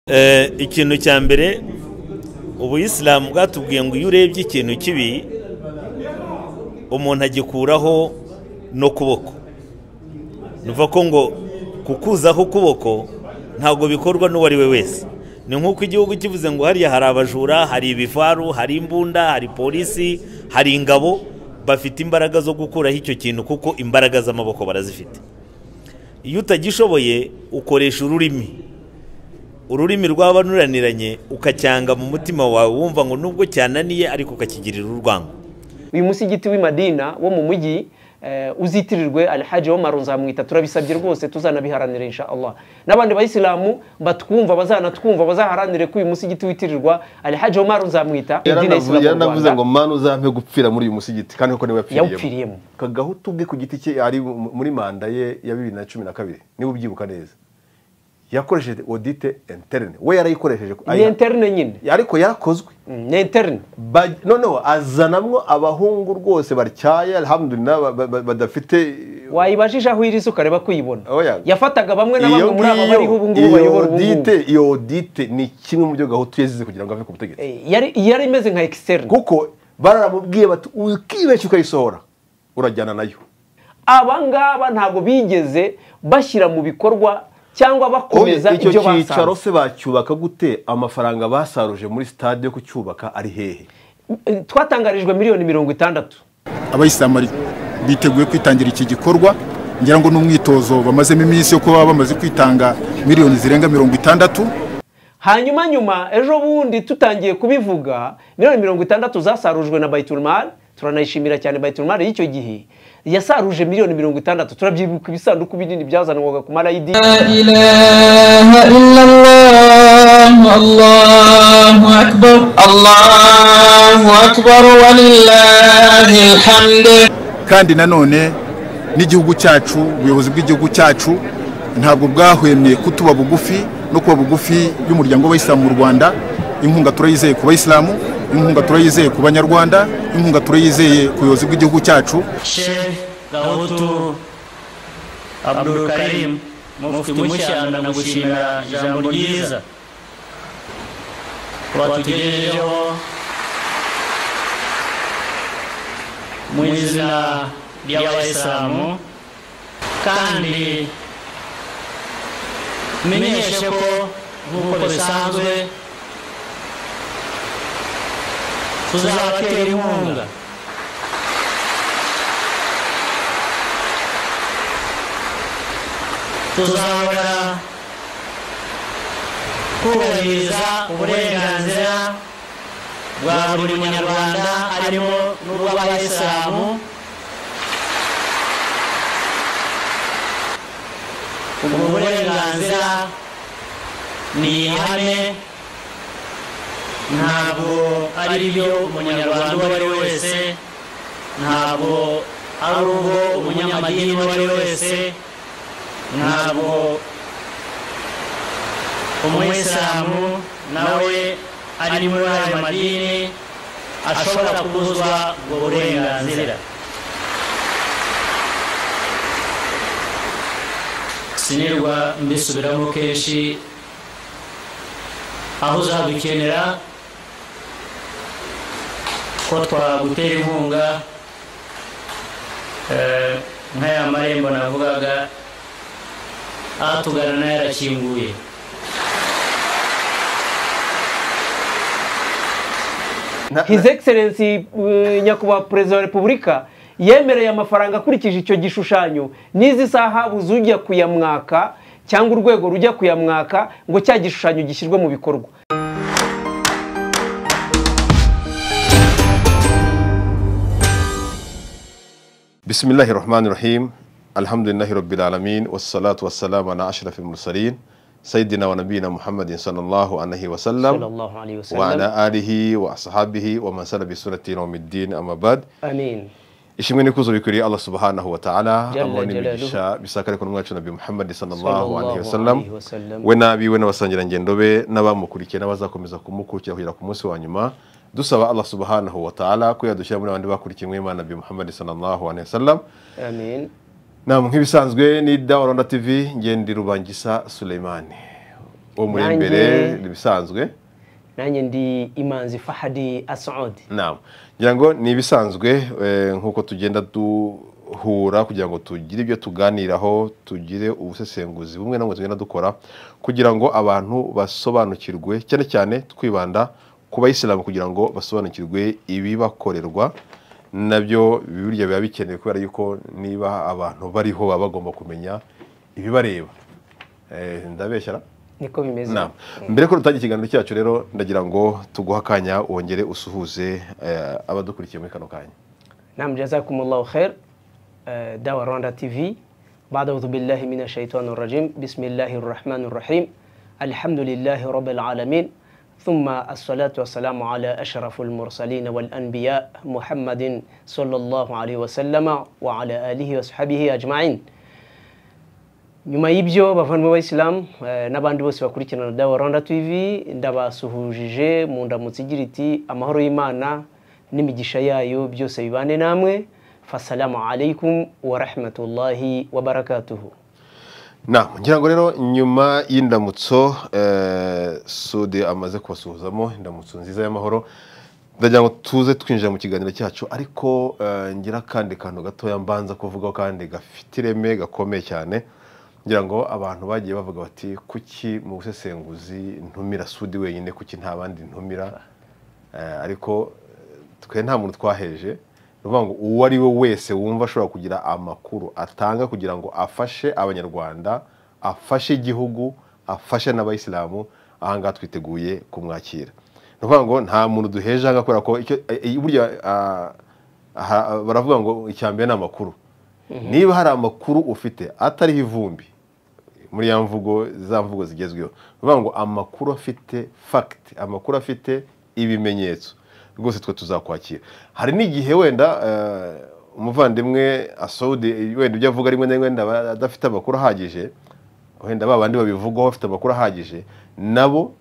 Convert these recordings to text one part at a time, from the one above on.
Eh, ikintu cya mbere ubuyisilamu bwatubwiye ngo iyo urebye ikintu kibi umuntu agikuraho n'ukuboko ni ukuvuga ko ngo kukuzaho ukuboko ntabwo bikorwa n'uwo ari we wese ni nk'uko igihugu kivuze ngo hariya hari abajura hari ibivaru hari imbunda hari polisi hari ingabo bafite imbaraga zo gukuraho icyo kintu kuko imbaraga z'amaboko barazifite iyo utagishoboye ukoresha ururimi ururimi rwaba ruraniranye ukacyanga mu mutima wawe wumva ngo nubwo cyananiye ariko ukakigirira urwango uyu musigiti w'i madina wo mu mujyi uzitirirwe alhaji w'amaru nzamwita turabisabye rwose tuzanabiharanire insha Allah n'abandi bayisilamu batwumva bazanatwumva bazaharanire ko uyu musigiti witirirwa alhaji w'amaru nzamwita idini y'isilamu mu yaranavuze ngo rwanda manu uzampe gupfira muri uyu musigiti kandi koko niwe yapfiriyemo yawupfiriyemo kagahutu ubwe ku giti cye ari muri manda ye ya bibiri na cumi na kabiri niba ubyibuka neza yakoresheje odite interine we yarayikoresheje ni interne nyine ariko yarakozwe Mm, ni interne Ba- noneho azanamwo abahungu rwose batyaye alhamdulillah ba- ba- ba- badafite wayibajije aho iri suka reba kuyibona Oya. yafataga bamwe na iyo bamwe muri aba bariho ubu ngubu iyo bayobora ubu ngubu odite iyo odite ni kimwe mu byo gahutu yazize kugira ngo ave ku butegetsi Eh, yari yari imeze nka externe kuko bararamubwiye bati ukibeshya ukayisohora urajyana nayo aba ngaba ntabwo bigeze bashyira mu bikorwa cyangwa bakomeza icyo ibyo cyicaro basanze se bacyubaka gute amafaranga basaruje muri sitade yo kucyubaka ari hehe Eh, twatangarijwe miliyoni mirongo itandatu abayisilamu bari- biteguye kwitangira iki gikorwa ngira ngo n'umwitozo bamazemo iminsi yo kuba bamaze kwitanga miliyoni zirenga mirongo itandatu hanyuma nyuma ejo bundi tutangiye kubivuga miliyoni mirongo itandatu zasarujwe na bayiturumari turanayishimira cyane bayiturumari y'icyo gihe yasaruje miliyoni mirongo itandatu turabyibuka ibisanduku binini byazanwaga ku marayidi إله إلا الله الله أكبر الله أكبر ولله الحمد kandi nanone n'igihugu cyacu ubuyobozi bw'igihugu cyacu ntabwo bwahwemye kutuba bugufi no kuba bugufi y'umuryango w'abayisilamu mu rwanda inkunga turayizeye ku bayisilamu inkunga turayizeye ku banyarwanda inkunga turayizeye ku buyobozi bw'igihugu cyacu Sheikh Gahutu Abdul Karim Mufti Mushyanda ndagushimira ijambo ryiza watugejejeho mu izina ry'abayisilamu kandi menyeshe ko nk'uko bisanzwe tuzabatera inkunga tuzahora kubahiriza uburenganzira bwa buri munyarwanda harimo n'ubw'abayisilamu ubwo burenganzira ni ihame ntabwo ari byo umunyarwanda uwo ari we wese ntabwo ari ubwo umunyamadini uwo ari we wese ntabwo umuyisilamu nawe ari muri ayo madini ashobora kubuzwa ubwo burenganzira sinirwa mbisubiramo kenshi aho uzadukenera ko twagutera inkunga eh, nk'aya marembo navugaga atugana nayo yarakinguye Na- his excellency eh, nyakubahwa perezida wa repubulika yemereye amafaranga akurikije icyo gishushanyo n'izi sahabu ujya kuyamwaka cyangwa urwego rujya kuyamwaka ngo cya gishushanyo gishyirwe mu bikorwa bisimilahi rahmani rahim alhamdulillahi rabbil alamin wassalatu wassalamu ala ashrafil mursalin sayidina wa nabiyina muhammadin sallallahu alaihi wasallam Sallallahu alayhi wa wa sallam. ala alihi wa ashabihi wa man sala bi sunati ila yawmiddin amma ba'd amin ishimwe n'ikuzo bikwiriye Allah subhanahu wa ta'ala Jalla amwe jalaluhu. n'imigisha bisakare ko n'umwacu nabi Muhammad sallallahu Sallallahu alaihi wasallam alayhi wasallam. we n'abiwe n'abasangirangendo be n'abamukurikiye n'abazakomeza kumukurikira kugera ku munsi wa nyuma dusaba Allah subhanahu wa ta'ala ko yadushyira muri abandi bakurikiye imwe Imana nabi Muhammad sallallahu alaihi wasallam amin nam nk'ibisanzwe ni Dawa Rwanda TV ngende rubangisa Suleimani uwo muri imbere ni ibisanzwe nanjye ndi imanzi fahadi asaudi nama ngira ngo ni ibisanzwe eh, nk'uko tugenda duhura kugira ngo tugire ibyo tuganiraho tugire ubusesenguzi bumwe na bumwe tugenda dukora kugira ngo abantu basobanukirwe cyane cyane twibanda ku bayisilamu kugira ngo basobanukirwe ibibakorerwa nabyo burya biba bikenewe kubera yuko niba abantu bariho baba bagomba kumenya ibibareba Eh, ndabeshyara niko bimeze Naam. mbere ko dutangira ikiganiro cyacu rero ndagira ngo tuguhe akanya wongere usuhuze eh, abadukurikiye muri kano kanya نعم جزاكم الله خير آه، دعوة روندا تي في بعد أعوذ بالله من الشيطان الرجيم بسم الله الرحمن الرحيم الحمد لله رب العالمين ثم الصلاة والسلام على أشرف المرسلين والأنبياء محمد صلى الله عليه وسلم وعلى آله وصحبه أجمعين nyuma y'ibyo bavandimwe b'abayisilamu eh, n'abandi bose bakurikirana dawa rwanda tv ndabasuhujije mu ndamutsi igira iti amahoro y'imana n'imigisha yayo byose bibane namwe fasalamu alaikum wa rahmatullahi wa barakatuhu Naam, ngira ngo rero nyuma y'indamutso eh, Sudi amaze kubasuhuzamo indamutso nziza y'amahoro ndagira ngo tuze twinjira mu kiganiro cyacu ariko eh, ngira akandi kantu gatoya mbanza kuvugaho kandi gafite ireme gakomeye cyane ngira ngo abantu bagiye bavuga bati kuki mu busesenguzi ntumira Sudi wenyine kuki nta bandi ntumira Eh, ariko twe nta muntu twaheje ni ukuvuga ngo uwo ari we wese wumva ashobora kugira amakuru atanga kugira ngo afashe abanyarwanda afashe igihugu afashe n'abayisilamu aha ngaha twiteguye kumwakira ni ukuvuga ngo nta muntu duheje aha ngaha kubera ko icyo- eh, eh, burya ah, aha- baravuga ngo icya mbere ni amakuru niba hari amakuru ufite atariho ivumbi muri ya mvugo za mvugo zigezweho ni ukuvuga ngo amakuru afite fagiti amakuru afite ibimenyetso rwose twe tuzakwakira hari n'igihe wenda eh, umuvandimwe asaudi wenda ibyo avuga rimwe na rimwe wenda aba adafite amakuru ahagije wenda ba bandi babivugaho bafite amakuru ahagije nabo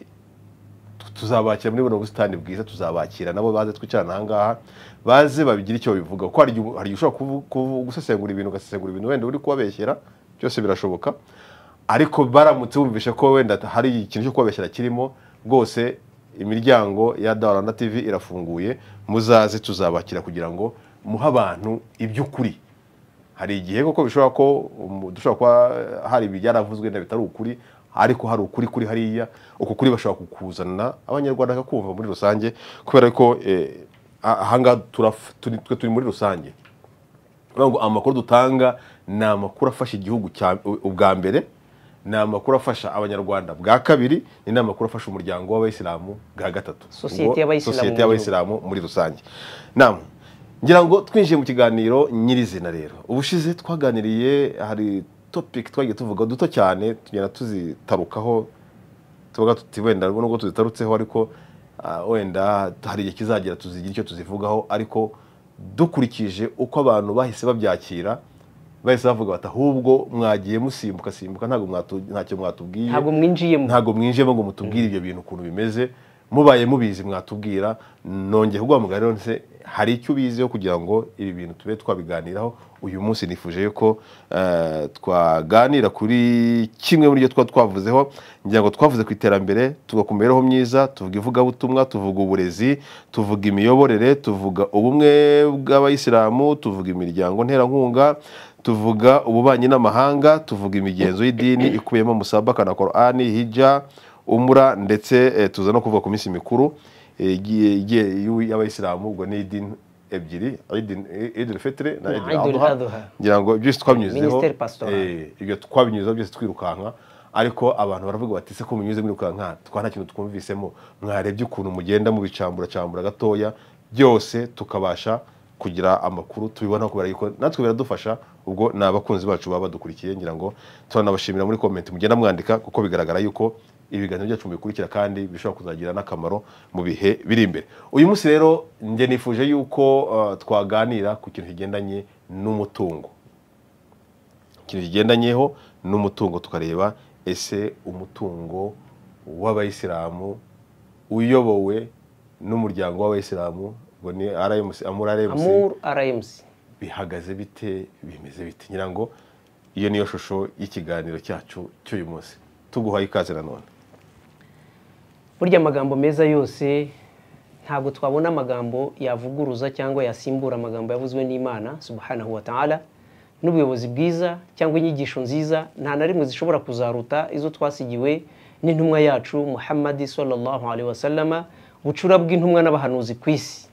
tuzabakira muri buno busitani bwiza tuzabakira nabo baze twicarana aha ngaha baze babigire icyo babivuga kuko hari igihe hari igihe ushobora kuvu- kuvu- gusesengura ibintu ugasesengura ibintu wenda uri kubabeshyera byose birashoboka ariko baramutse bumvishe ko wenda hari ikintu cyo kubabeshyera kirimo rwose imiryango ya Rwanda TV irafunguye muzaze tuzabakira kugira ngo muhe abantu iby'ukuri hari igihe koko bishobora ko um, dushobora kuba eh, hari ibyaravuzwe wenda bitari ukuri ariko hari ukuri kuri hariya uko kuri bashobora kukuzana abanyarwanda bakakumva muri rusange kubera ko eh, a- ahangaha turaf- turi- twe turi muri rusange Bivuga ngo amakuru dutanga ni amakuru afasha igihugu cya- u- ubwa mbere ni amakuru afasha abanyarwanda bwa kabiri ni n'amakuru afasha umuryango w'abayisilamu bwa gatatu Sosiyete Ngo- y'Abayisilamu mu sosiyete gihugu. y'abayisilamu muri rusange Naam. ngira ngo twinjiye mu kiganiro nyirizina rero ubushize twaganiriye hari topic twagiye tuvuga duto cyane tugenda tuzitarukaho tuvuga tuti wenda nubwo tuzitarutseho ariko ah, wenda hari igihe kizagera tuzigira icyo tuzivugaho ariko dukurikije uko abantu bahise babyakira bahise bavuga bati ahubwo mwagiye musimbuka simbuka ntabwo mwatu- ntacyo mwatubwiye ntabwo mwinjiyemo ntabwo mwinjiyemo ngo mutubwire ibyo bintu ukuntu bimeze mubaye mubizi mwatubwira nongeye kuguha mugari nse hari icyo ubiziho kugira ngo ibi bintu tube twabiganiraho uyu munsi nifuje ko eh, twaganira kuri kimwe muri byo tuba twavuzeho ngira ngo twavuze ku iterambere tuvuga ku mibereho myiza tuvuga ivugabutumwa tuvuga uburezi tuvuga imiyoborere tuvuga ubumwe bw'abayisilamu tuvuga imiryango nterankunga tuvuga ububanyi n'amahanga tuvuga imigenzo y'idini ikubiyemo musabaka na korani hijja umura ndetse eh, tuza no kuvuga ku minsi mikuru eh, igiye- igiye y'u- y'abayisilamu ubwo ni idini ebyiri idini fitire na Na idini Eid aduha al-Adha. ngira ngo byose twabinyuzeho Ministeri pastoral. eh, ibyo twabinyuzeho byose twirukanka ariko abantu baravuga bati se ko munyuze mwirukanka twa nta kintu twumvisemo mwarebye ukuntu mugenda mubicamburacambura gatoya byose tukabasha kugira amakuru tubibonaho kubera yuko natwe biradufasha ubwo ni abakunzi bacu baba badukurikiye ngira ngo turanabashimira muri komenti mugenda mwandika kuko bigaragara yuko ibiganiro byacu mubikurikira kandi bishobora kuzagira n'akamaro mu bihe biri imbere uyu munsi rero njye nifuje yuko eh, twaganira ku kintu kigendanye n'umutungo ikintu kigendanyeho n'umutungo tukareba ese umutungo w'abayisilamu uyobowe n'umuryango w'abayisilamu ngo ni RMC Amur RMC amur rmc bihagaze bite bimeze bite ngira ngo iyo niyo shusho y'ikiganiro cyacu cy'uyu munsi tuguhaye ikaze nanone burya amagambo meza yose ntabwo twabona amagambo yavuguruza cyangwa yasimbura amagambo yavuzwe n'imana subhanahu wa ta'ala n'ubuyobozi bwiza cyangwa inyigisho nziza nta na rimwe zishobora kuzaruta izo twasigiwe n'intumwa yacu muhammadi sallallahu alaihi wasallama bucura bw'intumwa n'abahanuzi ku isi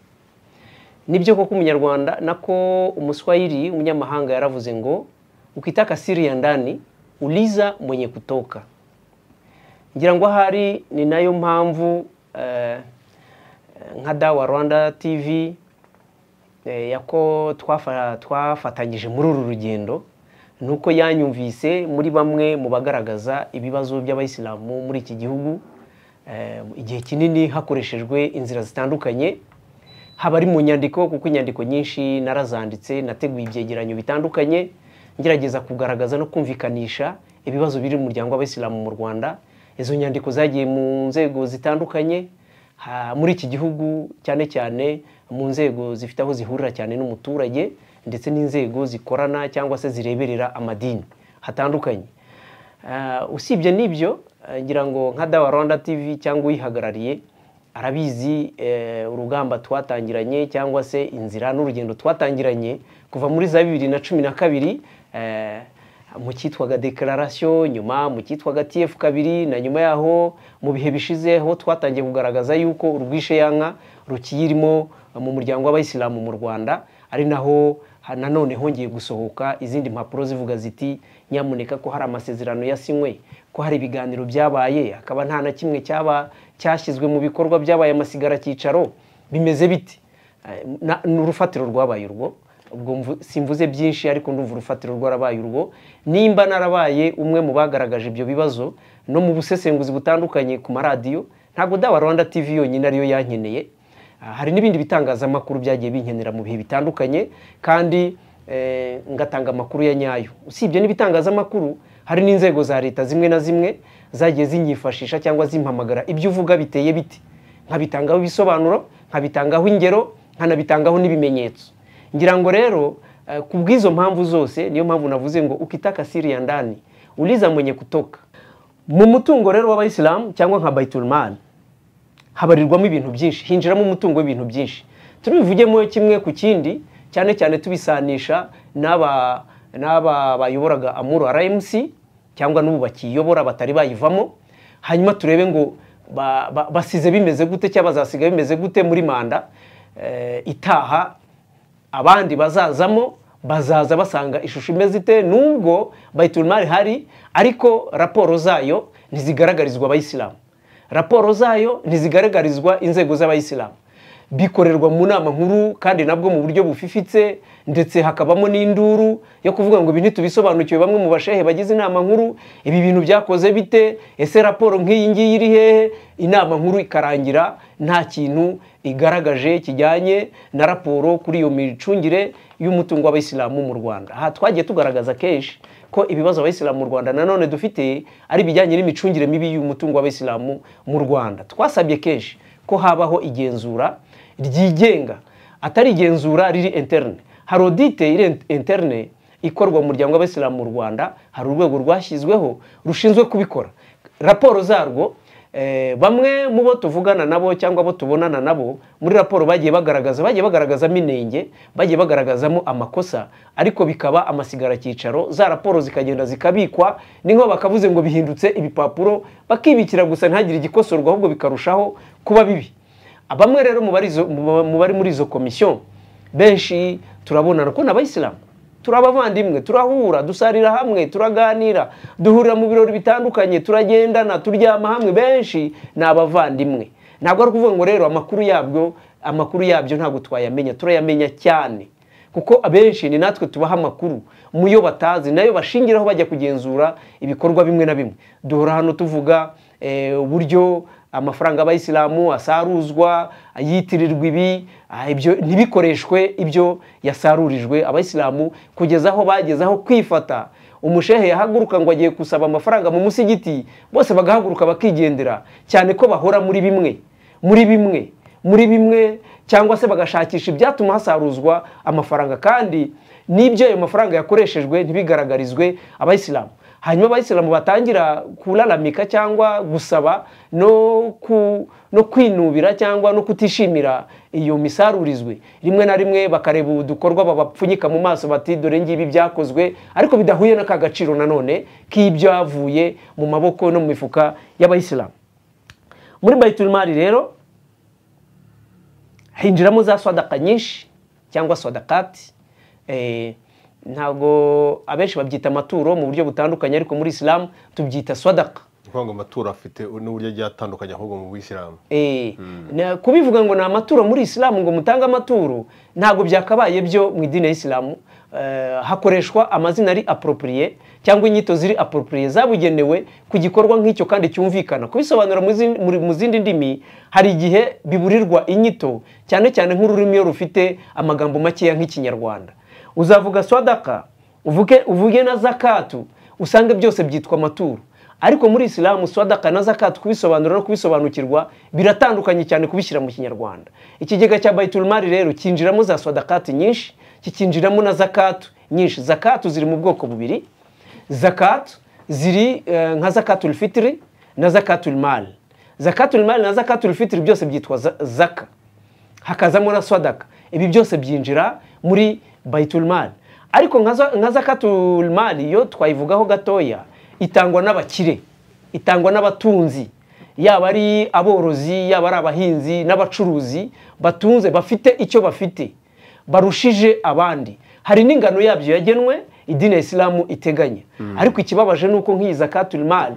nibyo koko umunyarwanda nako umuswayiri umunyamahanga yaravuze ngo ukitaka siri ya ndani uliza mwenye kutoka ngira ngo ahari ni nayo mpamvu eh, nka dawa rwanda tv eh, yako twafa- twafatanyije muri uru rugendo nuko yanyumvise muri bamwe mu bagaragaza ibibazo by'abayisilamu muri iki gihugu eh, igihe kinini hakoreshejwe inzira zitandukanye haba ari mu nyandiko kuko inyandiko nyinshi narazanditse nateguye ibyegeranyo bitandukanye ngerageza kugaragaza no kumvikanisha ibibazo biri mu muryango w'abayisilamu mu rwanda izo nyandiko zagiye mu nzego zitandukanye ha- muri iki gihugu cyane cyane mu nzego zifite aho zihurira cyane n'umuturage ndetse n'inzego zikorana cyangwa se zireberera amadini hatandukanye Ah, usibye n'ibyo eh, ngira ngo nka dawa rwanda tv cyangwa uyihagarariye arabizi eh, urugamba twatangiranye cyangwa se inzira n'urugendo twatangiranye kuva muri za bibiri na cumi na kabiri eh, mu cyitwaga dekararasiyo nyuma mu cyitwaga tf kabiri na nyuma yaho mu bihe bishize aho twatangiye kugaragaza yuko urwishe yanka rukiyirimo mu muryango w'abayisilamu mu rwanda ari naho ha- nanone hongeye gusohoka izindi mpapuro zivuga ziti nyamuneka ko hari amasezerano yasinywe ko hari ibiganiro byabaye hakaba nta na kimwe cyaba cyashyizwe mu bikorwa byabaye amasigara cyicaro bimeze biti Eh, na- ni urufatiro rwabaye urwo ubwo mvu- simvuze byinshi ariko ndumva urufatiro rwarabaye urwo nimba narabaye umwe mu bagaragaje ibyo bibazo no mu busesenguzi butandukanye ku maradiyo ntabwo daba rwanda tv yonyine ariyo yankeneye Ah, hari n'ibindi bitangazamakuru byagiye binkenera mu bihe bitandukanye kandi eh, ngatanga amakuru ya nyayo usibye n'ibitangazamakuru hari n'inzego za leta zimwe na zimwe zagiye zinyifashisha cyangwa zimpamagara ibyo uvuga biteye biti nkabitangaho ibisobanuro nkabitangaho ingero nkanabitangaho n'ibimenyetso ngira ngo rero eh, ku bw'izo mpamvu zose niyo mpamvu navuze ngo ukitaka siri ya ndani uliza mwenye kutoka mu mutungo rero w'abayisilamu cyangwa nka baitulmani habarirwamo ibintu byinshi hinjiramo umutungo w'ibintu byinshi tubivugemo kimwe ku kindi cyane cyane tubisanisha n'aba n'aba bayoboraga amuru rmc cyangwa n'ubu bakiyobora batari bayivamo hanyuma turebe ngo ba- ba- basize bimeze gute cyangwa bazasiga bimeze gute muri manda eh, itaha abandi bazazamo bazaza basanga ishusho imeze ite nubwo bayitunimari hari ariko raporo zayo ntizigaragarizwa abayisilamu raporo zayo ntizigaragarizwa inzego z'abayisilamu bikorerwa mu nama nkuru kandi nabwo mu buryo bufifitse ndetse hakabamo n'induru yo kuvuga ngo ibi ntitubisobanukiwe bamwe mu bashehe bagize inama nkuru ibi bintu byakoze bite ese raporo nk'iyi ngiyi iri hehe inama nkuru ikarangira nta kintu igaragaje kijyanye na raporo kuri iyo micungire y'umutungo w'abayisilamu mu rwanda aha twagiye tugaragaza kenshi ko ibibazo abayisilamu mu rwanda nanone dufite ari ibijyanye n'imicungire mibi y'umutungo w'abayisilamu mu rwanda twasabye kenshi ko habaho igenzura ryigenga atari igenzura riri interne hari audite iri interne ikorwa mu muryango w'abayisilamu mu rwanda hari urwego rwashyizweho rushinzwe kubikora raporo zarwo Eh, bamwe mu bo tuvugana nabo cyangwa abo tubonana nabo muri raporo bagiye bagaragaza bagiye bagaragazamo inenge bagiye bagaragazamo amakosa ariko bikaba amasigara cyicaro za raporo zikagenda zikabikwa n'inkuba bakavuze ngo bihindutse ibipapuro bakibikira gusa ntihagire igikosorwa ahubwo bikarushaho kuba bibi bamwe rero mu bari izo- mu- mu bari muri izo komisiyo benshi turabonana ko ni abayisilamu turi abavandimwe turahura dusarira hamwe turaganira duhurira mu birori bitandukanye turagendana turyama hamwe benshi ni abavandimwe ntabwo ari ukuvuga ngo rero amakuru yabyo amakuru yabyo ntabwo twayamenya turayamenya cyane kuko abenshi ni natwe tubaha amakuru mu yo batazi nayo bashingiraho bajya kugenzura ibikorwa bimwe na bimwe duhora hano tuvuga eh, uburyo amafaranga y'abayisilamu asaruzwa yitirirwa ibi ah, ibyo ntibikoreshwe ibyo yasarurijwe abayisilamu kugeza aho bageze aho kwifata umushehe yahaguruka ngo agiye gusaba amafaranga mu musigiti bose bagahaguruka bakigendera cyane ko bahora muri bimwe muri bimwe muri bimwe cyangwa se bagashakisha ibyatuma hasaruzwa amafaranga kandi n'ibyo ayo mafaranga yakoreshejwe ntibigaragarizwe abayisilamu hanyuma abayisilamu batangira kuraramika cyangwa gusaba no ku no kwinubira cyangwa no kutishimira iyo misarurizwe rimwe na rimwe bakareba udukorwa babapfunyika mu maso bati dore ngibi byakozwe ariko bidahuye n'aka gaciro nanone k'ibyavuye mu maboko no mu mifuka y'abayisilamu muri bayitumari rero hinjiramo za swadaka nyinshi cyangwa swadakati ntabwo abenshi babyita amaturo mu buryo butandukanye ariko muri isilamu tubyita swadaka ni ukuvuga ngo amaturo afite n'uburyo agiye atandukanye ahubwo mu buyisilamu Eh, na- kubivuga ngo ni amaturo muri isilamu ngo mutange amaturo ntabwo byakabaye byo mu idini ya isilamu Eh, hakoreshwa amazina ari aporopriye cyangwa inyito ziri aporopriye zabugenewe ku gikorwa nk'icyo kandi cyumvikana kubisobanura mu zin- muri- mu zindi ndimi hari igihe biburirwa inyito cyane cyane nk'ururimi iyo rufite amagambo makeya nk'ikinyarwanda uzavuga swadaka uvuge uvuge na zakatu usange byose byitwa amaturo ariko muri isilamu swadaka na zakatu kubisobanura no kubisobanukirwa biratandukanye cyane kubishyira mu kinyarwanda ikigega cya bayiturumari rero cyinjiramo za swadakati nyinshi kikinjiramo na zakatu nyinshi zakatu ziri mu bwoko bubiri zakatu ziri eh, nka zakatu fitiri na zakatu mali zakatu mali na zakatu fitiri byose byitwa za- zaka hakazamo na swadaka ibi byose byinjira muri bayitulmali ariko nka za- nka zakatulmali yo twayivugaho gatoya itangwa n'abakire itangwa n'abatunzi yaba ari aborozi yaba ari abahinzi n'abacuruzi batunze bafite icyo bafite barushije abandi hari n'ingano yabyo yagenwe idini ya isilamu iteganya ariko ikibabaje ni uko nk'iyi zakatulmali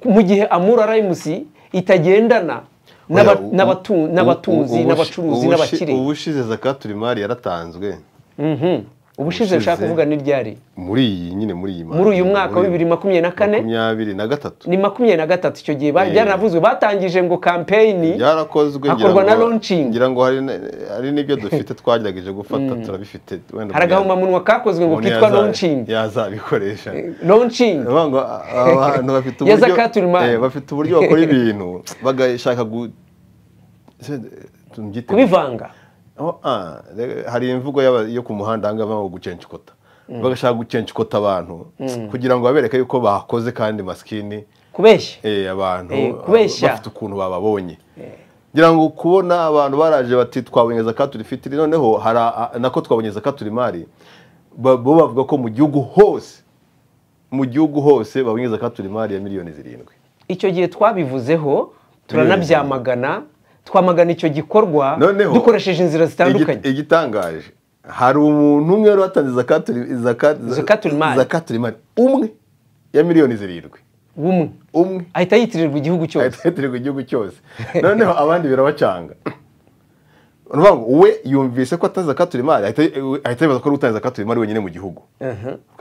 mu gihe amura rayimusi itagendana n'aba- Oya, u- n'abatu- u- n'abatunzi ubu- n'abacuruzi ubushi- n'abakire ubushize zakaturi mari yaratanzwe Mhm. ubushize nshaka Ubushize. kuvuga ni ryari muri iyi nyine muri iyi muri uyu mwaka wa bibiri makumyabiri na kane makumyabiri na gatatu ni makumyabiri na gatatu icyo gihe ba- Eh. byaravuzwe batangije ngo kampeyini byarakozwe ngira hakorwa ngo- na launching. ngira ngo hari na- hari n'ibyo dufite twagerageje gufata turabifite wenda hari agahomamunwa kakozwe ngo umuntu kitwa yaza- launching yazabikoresha launching Urumva ngo abantu bafite Ya uburyo Zakatul Mal. eh, bafite uburyo bakora ibintu bagashaka gu tubyite- kubivanga Oh, ah, re- hari imvugo y'aba- yo ku muhanda ahangaha bavuga ngo gucenshikota bagashaka gucenshikota abantu kugira ngo babereke yuko bakoze kandi masikini kubeshya eh, abantu Eh, ah, kubeshya. bafite ukuntu bababonye ngira ngo kubona abantu baraje bati twabonye zakaturi fitiri noneho hari a- a- nako twabonye zakaturi mari ba- bo bavuga ko mu gihugu hose mu gihugu hose babonye zakaturi mari ya miliyoni zirindwi icyo gihe twabivuzeho turanabyamagana twamagana icyo gikorwa Noneho, dukoresheje inzira zitandukanye Igi- igitangaje hari umuntu umwe wari watanze zakaturi zakaturi Zakatul Mal. zakaturi mari umwe ya miliyoni zirindwi bumwe umwe ahita yitirirwa igihugu cyose ahitahitirwa igihugu cyose noneho abandi birabacanga Urumva ngo we yumvise ko atanze zakaturi mari ahita- ahita yibaza ko ari utanze zakaturi mari wenyine mu gihugu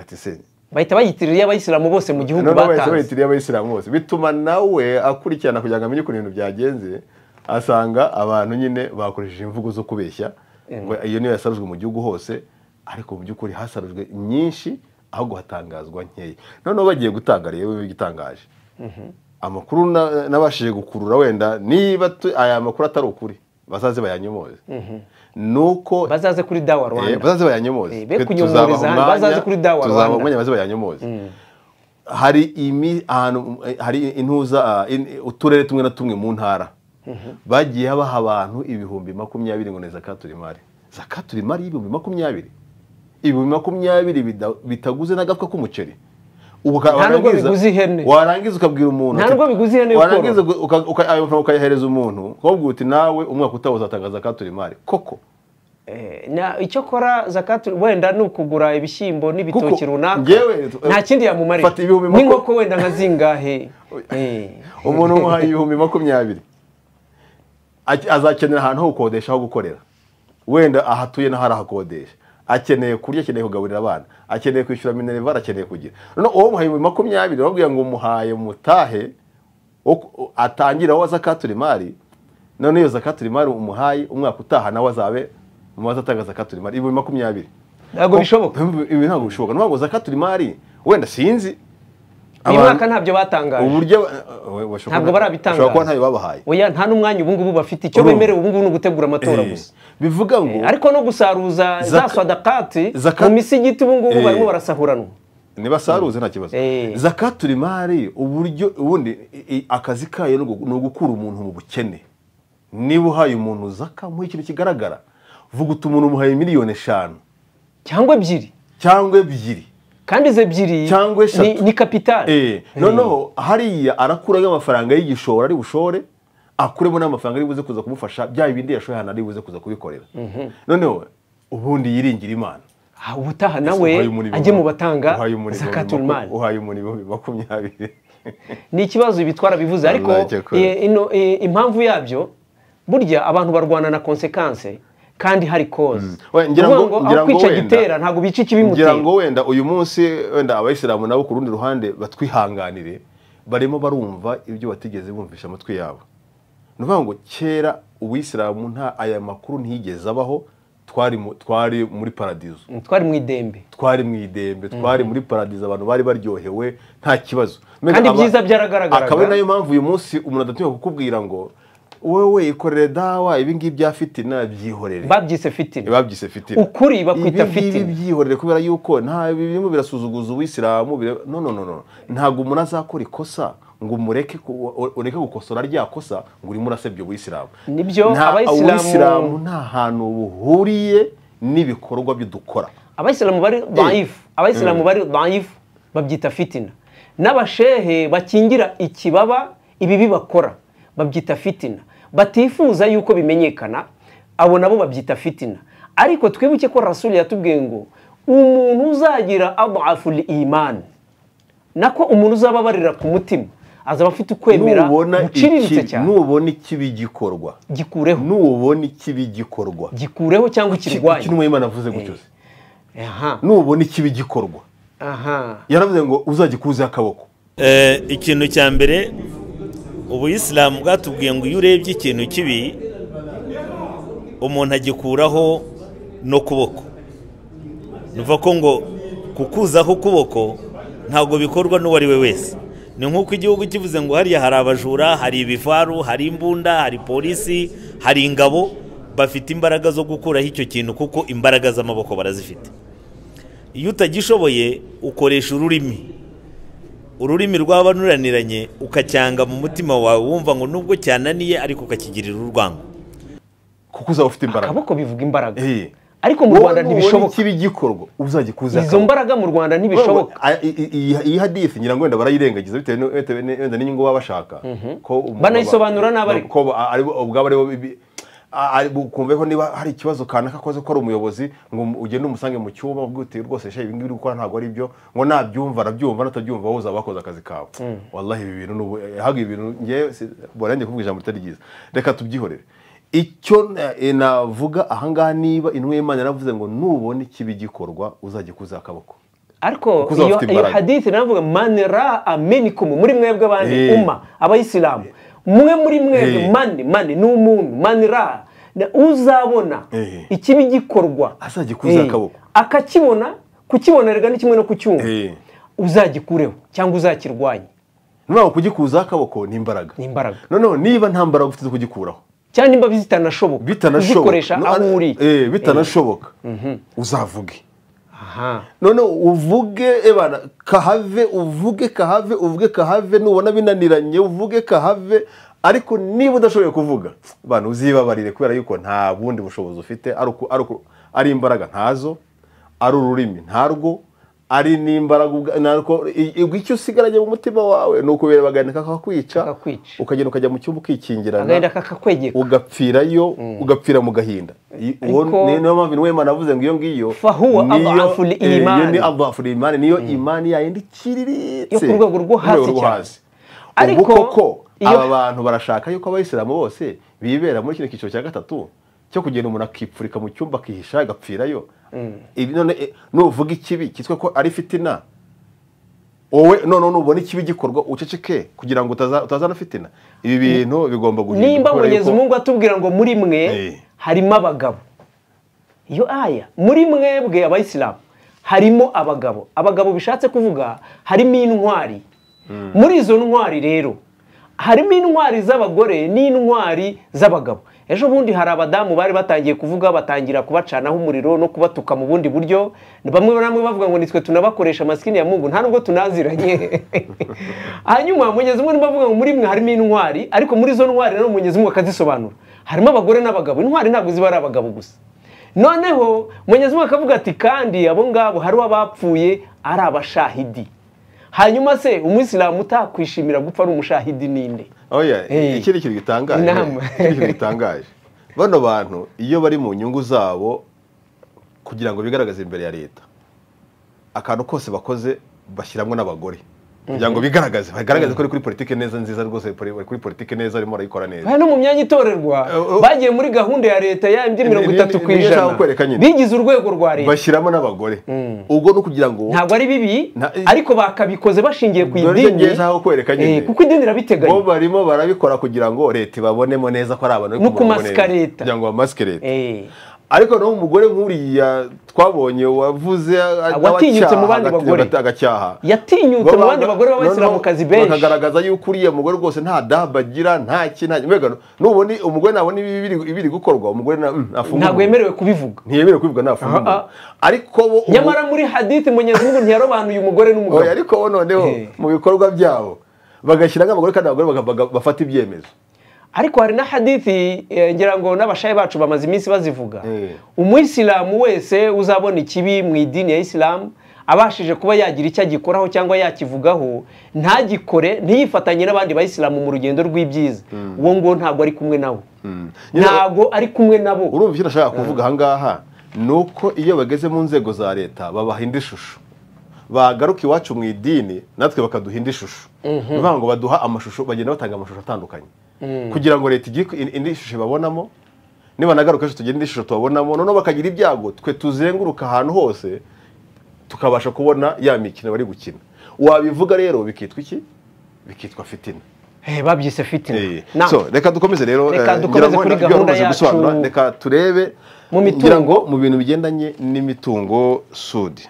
ati se bahita bayitirira abayisilamu bose mu gihugu noneho bahise batanze bayitiriye abayisilamu bose bituma nawe akurikirana kugira ngo amenye ukuntu ibintu byagenze asanga abantu nyine bakoresheje imvugo zo kubeshya ngo iyo niyo yasarujwe mu gihugu hose ariko mu by'ukuri hasarujwe nyinshi ahubwo hatangazwa nkeya noneho bagiye gutanga rero igitangaje amakuru na- nabashije gukurura wenda niba tu- aya makuru atari ukuri bazaze bayanyomoze nuko bazaze kuri dawa Eh, rwanda bazaze bayanyomoze Eh, be Twe kunyomoreza tuzabaha hano, bazaze umwanya- kuri Dawa tuzabaha Rwanda. umwanya baze bayanyomoze hari imi ahantu eh, hari intuza ah, in- uturere tumwe na tumwe mu ntara bagiye baha abantu ibihumbi makumyabiri ngo ni zakaturimari zakaturimari y'ibihumbi makumyabiri ibihumbi makumyabiri bida- bitaguze n'agatwa k'umuceri Uka- Nta nubwo warangiza- biguze ihene. warangiza ukabwira umuntu Nta ati- nubwo biguze ihene yo warangiza uka- uka- uka- ayo mafaranga ukayahereza umuntu ukabwira uti nawe umwaka utaha uzatangaza zakaturimari koko Eh, na icyo kora zakatu wenda ni ukugura ibishyimbo n'ibitoki Kuko runaka njyewe- nta kindi yamumarira Fata ibihumbi maku- n'inkoko wenda nka zingahe Eh, umuntu umuhaye ibihumbi makumyabiri Aki- azakenera ahantu ho gukodesha ho gukorera wenda ahatuye n'aho arahakodesha akeneye kurya akeneye kugaburira abana akeneye kwishyura minerivare akeneye kugira noneho uwo muhaye ibihumbi makumyabiri bamubwira ngo umuhaye mutahe wo ku- atangire wowe zakaturimari none iyo zakaturimari umuhaye umwaka utaha nawe azabe mu bazatanga zakaturimari ibihumbi makumyabiri ntabwo bishoboka ibi ntabwo bishoboka ni ukuvuga ngo zakaturimari wenda sinzi uyu Abantu- mwaka ntabyo batangaje uburyo we- we- Ntabwo barabitangaza. bashobora kuba ntayo babahaye oya nta n'umwanya ubu ngubu bafite icyo Urumva. bemerewe ubu ngubu ni ugutegura amatora Eh, gusa bivuga ngo ariko no gusaruza za Zaka- swadakati Zaka- mu misigiti ubu ngubu Eh. barimo barasahuranwa ntibasaruze nta kibazo Eh. zakatura imari uburyo ubundi i- i- akazi kayo ni ugu- ni ugukura umuntu mu bukene niba uhaye umuntu zaka muha ikintu kigaragara vuga uti umuntu umuhaye miliyoni eshanu cyangwa ebyiri cyangwa ebyiri kandi izo ebyiri Cyangwa eshatu. ni- ni kapitali Eh, noneho hariya arakuraho amafaranga y'igishoro ari bushore akuremo n'amafaranga ari buze kuza kumufasha bya bindi yashoye ahantu ari buze kuza kubikorera noneho ubundi yiringira imana Ah, ubutaha nawe ajye mu batanga zakatul mali uhaye umuntu ibihumbi makumyabiri ni ikibazo ibitwara bivuze ariko Wallahi, cyakora. eh, ino- eh, impamvu yabyo burya abantu barwana na konsekanse kandi hari koze We, ngira ngo- ngira aho ngo kwica wenda- gitera ntabwo bica ngira ikibimutera ngo wenda uyu munsi wenda abayisilamu nabo ku rundi ruhande batwihanganire barimo barumva ibyo batigeze bumvisha amatwi yabo ni ukuvuga ngo kera uwisilamu nta aya makuru ntiyigeze abaho twari mu- twari muri paradizo twari mu idembe twari mu idembe twari muri paradizo abantu bari baryohewe nta kibazo Mbega Kandi aba- ibyiza byaragaragaraga. akaba ari nayo mpamvu uyu munsi umuntu adatinya kukubwira ngo wowe ikorere dawa ibi ngibi bya fitina byihorere babyise fitina babyise fitina Ukuri bakwita Ibi ngibi fitina. byihorere kubera yuko nta birimo birasuzuguza uwisilamu bira- no no no no ntabwo umuntu azakora ikosa ngo umureke ku- u- ureke gukosora rya kosa ngo urimo urasebya uwisilamu Nibyo, Nta- abayisilamu- uwisilamu nta hantu buhuriye n'ibikorwa byo dukora abayisilamu bari daifu abayisilamu bari daifu babyita fitina n'abashehe bakingira ikibaba ibibi bakora babyita fitina batifuza yuko bimenyekana abo nabo babyita fitina ariko twibuke ko rasuli yatubwiye ngo umuntu uzagira abafu imani nako umuntu uzaba abarira ku mutima azaba afite ukwemera nubona guciriritse ikibi- cyane nubona ikibi gikorwa gikureho nubona ikibi gikorwa gikureho cyangwa iki ukirwanye n'umwimana avuze gutyo se. aha nubona ikibi gikorwa aha yaravuze ngo uzagikuzeho akaboko Eh, ikintu cya mbere ubuyisilamu bwatubwiye ngo iyo urebye ikintu kibi umuntu agikuraho no kuboko nuva ko ngo kukuzaho ukuboko ntabwo bikorwa n'uwo ari we wese ni nk'uko igihugu kivuze ngo hariya hari abajura hari ibivaru hari imbunda hari polisi hari ingabo bafite imbaraga zo gukuraho icyo kintu kuko imbaraga z'amaboko barazifite iyo utagishoboye ukoresha ururimi ururimi rw'abananiranye ukacyanga mu mutima wawe wumva ngo nubwo cyananiye ariko ukakigirira urwango kuko uzaba ufite imbaraga akaboko bivuga imbaraga Eh. ariko mu Wowe rwanda nubona ntibishoboka ikibi gikorwa uzagikuzeho izo akaboko. mbaraga mu rwanda ntibishoboka Wowe, a- i- i- i- iyi hadithi ngira ngo wenda barayirengagiza bitewe nu- bitewe ni- wenda n'inyungu baba bashaka Ko umuntu- Banayisobanura nabi ariko. ko ba- ari bo- ubwabo ari bo bibi- a- ari bo- kumveho niba hari ikibazo kanaka akoze ko ari umuyobozi ngo um- ugende umusange mu cyumba ubwite rwose shehe ibingibi uri gukora ntabwo ari byo ngo nabyumva arabyumva natabyumva wowe uzaba wakoze akazi kawe wallahi ibi bintu nubu haga ibi bintu ngewe si- bora njye kuvuga ijambo ritari ryiza reka tubyihorere icyo na- eh, navuga ahangaha niba intumwa y'imana yaravuze ngo nubona ikibi gikorwa uzagikuza akaboko ariko Kuko uzaba iyo ufite iyo imbaraga. hadithi navuga mani ra amenikum muri mwebwe abandi Eh. uma abayisilamu mwe muri mwebwe Eh. mani mani ni umuntu mani ra Na- uzabona Eh. ikibi gikorwa Azagikuza Eh. akaboko. akakibona kukibonerwa ni kimwe no kucyumva Eh. uzagikureho cyangwa uzakirwanye noneho kugikuza akaboko ni imbaraga ni imbaraga noneho niba nta mbaraga ufite zo kugikuraho cyangwa nimba zitanashoboka bitanashoboka uzikoresha no- aho uri eh, bitanashoboka uzavuge aha noneho uvuge ebana kahave uvuge kahave uvuge kahave nubona binaniranye uvuge kahave ariko niba udashoboye kuvuga abantu uzibabarire kubera yuko nta bundi bushobozi ufite ari uku- ari uku- ari imbaraga ntazo ari ururimi ntarwo ari n'imbaraga ubwa- narwo i- i- icyo usigaranye mu mutima wawe ni ukubera bagahita kakakwica Kakakwica. ukagenda ukajya mu cyumba ukikingirana agahinda kakakwegeka ugapfirayo ugapfira mu gahinda I- uwo Ariko- ni- niyo mpamvu niwema navuze ngo iyo ngiyo Fahuwa niyo- adhaful eh, iyo iman. ni adhaful iman niyo imani yayo ndi Yo kiriritse ku rwego rwo hasi Ku rwego cyane. ubu Ariko koko iyo- aba bantu barashaka yuko abayisilamu bose bibera muri kino cyiciro cya gatatu cyo kugenda umuntu akipfurika mu cyumba akihisha agapfirayo Ibi none eh, nuvuga ikibi cyitwa ko ari fitina wowe none nubona ikibi gikorwa uceceke kugira ngo utaza- utazana fitina ibi bintu bigomba guhinduka nimba kubera mugezi yuko- mungu atubwira ngo muri mwe Eh. harimo abagabo iyo aya muri mwebwe abayisilamu harimo abagabo abagabo bishatse kuvuga harimo intwari muri izo ntwari rero harimo intwari z'abagore n'intwari z'abagabo ejo bundi hari abadamu bari batangiye kuvuga batangira kubacanaho umuriro no kubatuka mu bundi buryo bamwe na bamwe bavuga ngo nitwe tunabakoresha amasikini ya mungu nta nubwo tunaziranye hanyuma munyezi umwe bavuga ngo muri mwe harimo intwari ariko muri izo ntwari rero munyezi umwe akazisobanura harimo abagore n'abagabo intwari ntabwo ziba ari abagabo gusa noneho munyezi umwe akavuga ati kandi abo ngabo hari abapfuye ari abashahidi hanyuma se umuyisilamu utakwishimira gupfa ari umushahidi ninde oya Eh. iki ni ikintu gitangaje Inama. Iki ni ikintu gitangaje bano bantu iyo bari mu nyungu zabo kugira ngo bigaragaze imbere ya leta akantu kose bakoze bashyiramo n'abagore kugira ngo bigaragaze bagaragaze ko ari kuri politiki neza nziza rwose bari kuri politiki neza barimo barayikora neza aha no mu myanya itorerwa Eh, eh. bagiye muri gahunda ya leta ya MD mirongo Ni- ni- itatu ni- ku ni- nishaka ijana kukwereka nyine. bigize urwego rwa leta bashyiramo n'abagore ubwo ni ukugira ngo ntabwo ari bibi Nta- ariko bakabikoze bashingiye ku Dore idini ngeze aho kwereka nyine. Eh, kuko idini bo irabiteganya barimo barabikora kugira ngo leta ibabonemo neza ko ari abantu bari No kumubona neza. kumasika leta. kugira ngo bamasike leta Eh, ariko naho umugore nk'uriya twabonye wavuze a- Watinyutse agacyaha, mu bandi agati- bagore. agacyaha yatinyutse mu bandi bagore b'abayisilamukazi Noneho benshi bakagaragaza yuko uriya mugore rwose nta dabu agira nta ki nta mbega nubona umugore nabona ibi biri- ibiri gukorwa umugore na- mm, afungurwa ntabwo yemerewe kubivuga ntiyemerewe kubivuga nafungurwa Ah, ariko bo ubu- nyamara muri hadith munyezimungu ntiyarobanuye umugore n'umugabo Oya, ariko bo noneho Eh. mu bikorwa byabo bagashyira nk'abagore kandi abagore baga- baga- bafata ibyemezo ariko hari na hadithi eh, ngira ngo n'abashayi bacu bamaze iminsi bazivuga Eh. umuyisilamu wese uzabona ikibi mu idini ya isilamu abashije kuba yagira icyo agikoraho cyangwa yakivugaho ntagikore ntiyifatanye n'abandi bayisilamu mu rugendo rw'ibyiza uwo nguwo ntabwo ari kumwe nabo Nyine- ntabwo ari kumwe nabo urumva icyo nashaka kuvuga ahangaha ni uko iyo bageze mu nzego za leta babaha indi shusho bagaruka iwacu mu idini natwe bakaduha indi shusho ni ukuvuga ngo baduha amashusho bagenda batanga amashusho atandukanye kugira ngo leta igire indi- indi shusho ibabonamo nibanagaruka ejo tugira indi shusho tubabonamo noneho bakagira ibyago twe tuzenguruka ahantu hose tukabasha kubona ya mikino bari gukina wabivuga rero bikitwa iki bikitwa fitina Eh, babyise fitina Na- so reka dukomeze rero Reka eh, dukomeze ngira ngo kuri nabyo gahunda bamaze yacu. gusobanura, reka turebe Mu mitungo. ngira ngo mu bintu bigendanye n'imitungo sudi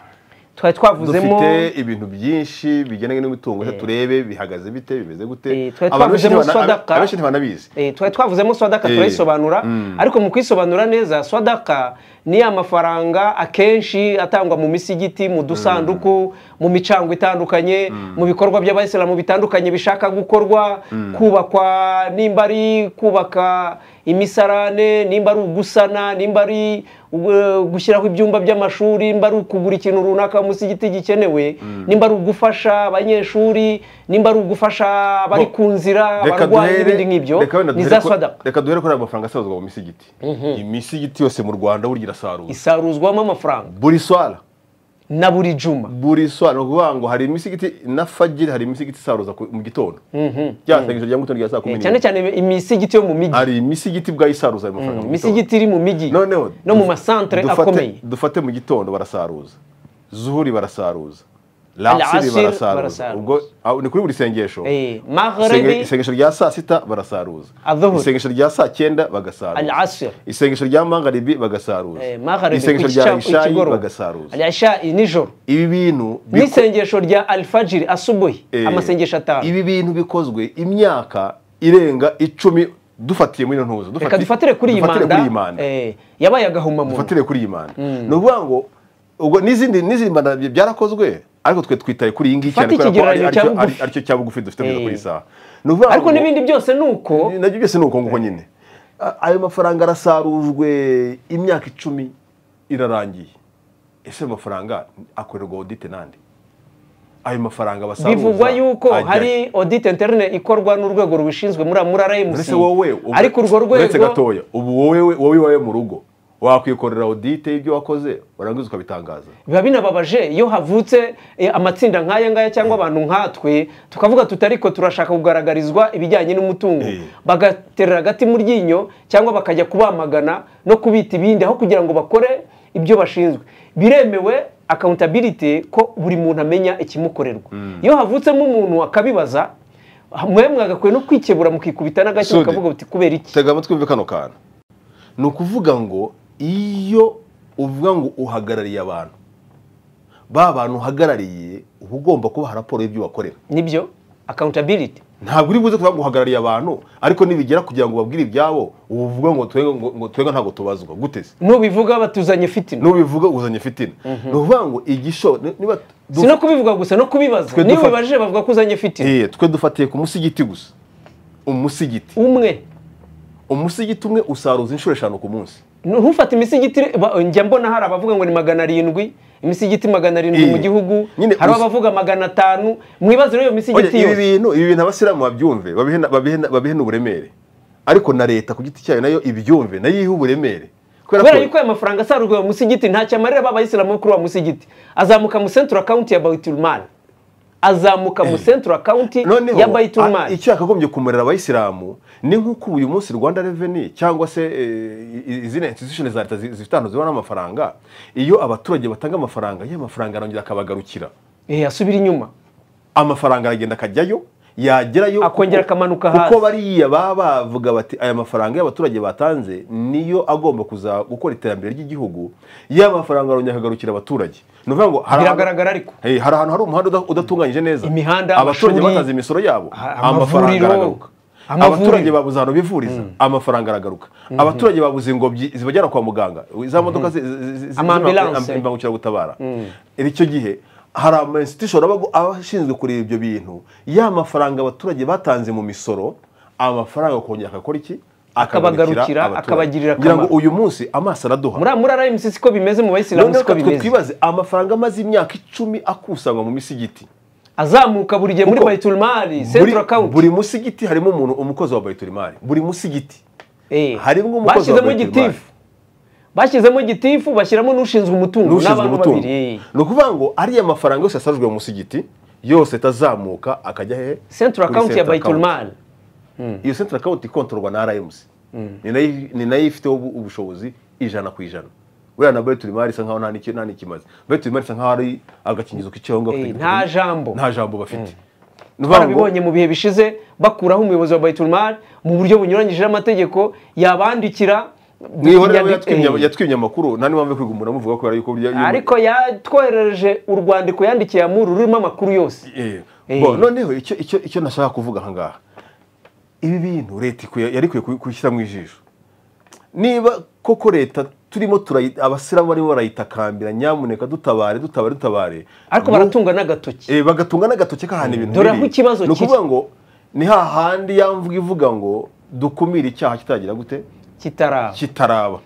twari twavuzemo dufite ibintu byinshi bigendanye n'imitungo reka turebe bihagaze bite bimeze gute Eh, twari abantu benshi twavuzemo ntibana- sadaka. abenshi ntibanabizi Eh, twari twavuzemo swadaka Eh, turayisobanura ariko mu kuyisobanura neza swadaka ni amafaranga akenshi atangwa mu misigiti mu dusanduku mu micango itandukanye mu bikorwa by'abayisilamu bitandukanye bishaka gukorwa kubakwa nimba ari kubaka imisarane nimba ari ugusana nimba ari uh, gushyiraho ibyumba by'amashuri nimba ari ukugura ikintu runaka mu musigiti gikenewe nimba ari ugufasha abanyeshuri nimba ari ugufasha abari Bo- ku nzira abarwayi n'ibindi nk'ibyo reka wenda ni za duhere ku- sadaka reka duhere kuri ayo mafaranga asabwa mu misigiti imisigiti yose mu rwanda burya irasarura isaruzwamo amafaranga buri swara na buri juma buri swara ni ukuvuga ngo hari imisigiti na fajiri hari imisigiti isaruza ku- mu gitondo rya sengesho rya mu gitondo rya saa kumi Eh, cyane n'imwe cyane imisigiti yo mu mijyi hari imisigiti ubwayo isaruza ayo mafaranga mu imisigiti iri mu mijyi gitondo. noneho no mu masantere dufate- akomeye dufate mu gitondo barasaruza zuhuri barasaruza Al-Asr lasiri barasaruza barasaruza. ubwo aho ni kuri buri sengesho Eh, Isenge- magharibi isengesho rya saa sita barasaruza Adhuhur. isengesho rya saa cyenda bagasaruza al-asir isengesho rya mangaribi bagasaruza Eh, magharibi isengesho ku rya gica- ishayi ikigoroba. bagasaruza al-isha'i nijoro ibi bintu biko- n'isengesho rya alfajiri asubuhi Eh, amasengesho atanu ibi bintu bikozwe imyaka irenga icumi dufatiye muri ino ntuza reka dufati- dufatire kuri iyi dufatire kuri iyi manda manda. eh, yabaye agahomamunwa ufatire kuri iyi manda ni ukuvuga ngo ubwo n'izindi n'izindi manda bya- byarakozwe ariko twe twitaye kuri iyi ngiyi cyane Fata kubera ko ari- ikigereranyo aricyo cya bugufi. ari- aricyo cya bugufi dufite kugeza Eh. kuri iyi saha ni ukuvuga ariko ngo- n'ibindi byose ni uko nabyo byose ni uko nguko nyine A- ayo mafaranga arasarujwe imyaka icumi irarangiye ese ayo mafaranga akorerwa odite nande ayo mafaranga basaruza bivugwa yuko ajya- hari audit interne ikorwa n'urwego rubishinzwe muri muri RMC uretse wowe ubu- ariko urwo uretse rwego gatoya ubu wowe wowe iwawe mu rugo wakwikorera odite y'ibyo wakoze warangiza ukabitangaza biba binababaje iyo havutse eh, amatsinda nk'aya ngaya cyangwa abantu nkatwe tukavuga tuti ariko turashaka kugaragarizwa ibijyanye n'umutungo Eh. bagaterera agati mu ryinyo cyangwa bakajya kubamagana no kubita ibindi aho kugira ngo bakore ibyo bashinzwe biremewe accountability ko buri muntu amenya ikimukorerwa iyo havutsemo umuntu akabibaza mwemwe agakwiye no kwikebura mukikubita n'agashyi Sudi. mukavuga buti kubera iki tega amatwi wumve kano kantu ni ukuvuga ngo iyo uvuga ngo uhagarariye abantu ba bantu uhagarariye uba ugomba kubaha raporo y'ibyo wakorera nibyo accountability ntabwo uri buze kuba guhagarariye abantu ariko nibigera kugira ngo ubabwire ibyabo uba uvuga ngo twebwe ngo- ngo twebwe ntabwo tubazwa guteze nubivuga batuzanye fitina nubivuga uzanye fitina ni ukuvuga ngo igisho ni- niba du- si no kubivuga gusa no kubibaza Twe niba dufa- ubibajije bavuga ko uzanye fitina Eh, twe dufatiye ku musigiti gusa umusigiti umwe umusigiti umwe usaruza inshuro eshanu ku munsi ntufate imisigiti ba- njya mbona hari abavuga ngo ni magana arindwi imisigiti magana arindwi Eh. mu gihugu Nyine hari gusa- abavuga magana atanu mwibaze rero iyo Oya, misigiti ibi yose bintu ibi bintu abasilamu babyumve babihe na- babihe na- babihene uburemere ariko na leta ku giti cyayo nayo ibyumve nayo ihe uburemere kubera yuko ayo mafaranga asarurwa mu musigiti ntacyo amarira ba bayisilamu bo kuri uwo musigiti azamuka mu central account ya bayitulmal azamuka mu central account noneho ya a- bayitulmal icyakagombye kumurera abayisilamu ni nk'uko ubu uyu munsi rwanda reveni cyangwa se eh, i- izindi institution za leta zi- zifite ahantu zibona amafaranga iyo abaturage batanga amafaranga iyo amafaranga arongera akabagarukira eh asubira inyuma amafaranga aragenda akajyayo yagerayo Akongera kuko- akamanuka hasi. kuko bariya baba bavuga bati aya mafaranga y'abaturage batanze niyo agomba kuza gukora iterambere ry'igihugu ya mafaranga arongera akagarukira abaturage ni ukuvuga ngo hari ahantu- biragaragara ariko Hey, hari ahantu hari umuhanda uda- udatunganyije neza Imihanda, abaturage amashuri, batanze imisoro yabo a- amavuriro, amafaranga aragaruka amavuriro. abaturage babuze ahantu bivuriza amafaranga aragaruka abaturage babuze ingobyi zibajyana kwa muganga za modoka zi- zi- zi- zi- Amambulance. z'imba- imbangukiragutabara icyo gihe hari ama institution aba abashinzwe kureba ibyo bintu ya mafaranga abaturage batanze mu misoro amafaranga akongera agakora iki Akabagarukira, abaturage. akabagirira Ngira ngo akamaro. uyu munsi amaso araduha muri muri RMC siko bimeze mu bayisilamu noneho siko reka twe bimeze twibaze amafaranga amaze imyaka icumi akusanywa mu misigiti azamuka buri gihe muri Kuko bayitulmal buri, central account buri musigiti harimo umuntu umukozi wa bayiturimari buri musigiti Eh, harimo umukozi bashyizemo wa Bayiturimari. igitifu bashyizemo igitifu bashyiramo n'ushinzwe umutungo n'ushinzwe n'abantu umutungo babiri eh. ni ukuvuga ngo ariya mafaranga yose yasarujwe mu musigiti yose atazamuka akajya hehe central Kuri account ya central bayitulmal account. iyo central account ikontorwa na RMC ni nayo ni nayo ifiteho ubu- ubushobozi ijana ku ijana buriya na bayiturimari isa nkaho nta n'iki- nta n'ikimaze bayiturimari isa nkaho ari agakingizo k'icyaho ngaho Eh, nta jambo. nta jambo bafite Ni ukuvuga ngo- barabibonye mu bihe bishize bakuraho umuyobozi wa bayitulmal mu buryo bunyuranyije n'amategeko yabandikira mwihorera we Inyandiko- yatwimye- eh. yatwimye amakuru nta n'impamvu yo kwiga umuntu amuvuga kubera yuko burya iyo- ariko yatwoherereje urwandiko yandikiye amuru rurimo amakuru yose Eh, Eh. bo, noneho icyo icyo icyo nashaka kuvuga aha ngaha ibi bintu leta ikwiye- yari ikwiye kubi- kubishyiramo ijisho niba koko leta turimo turayi- abasilamu barimo barayitakambira nyamuneka dutabare dutabare dutabare ariko Ngo- baratunga n'agatoki Eh, bagatunga n'agatoki k'ahantu ibintu Dore biri. aho ikibazo ni ukuvuga kiri. ngo ni hahandi ya mvuga ivuga ngo dukumire icyaha kitagira gute kitaraba kitaraba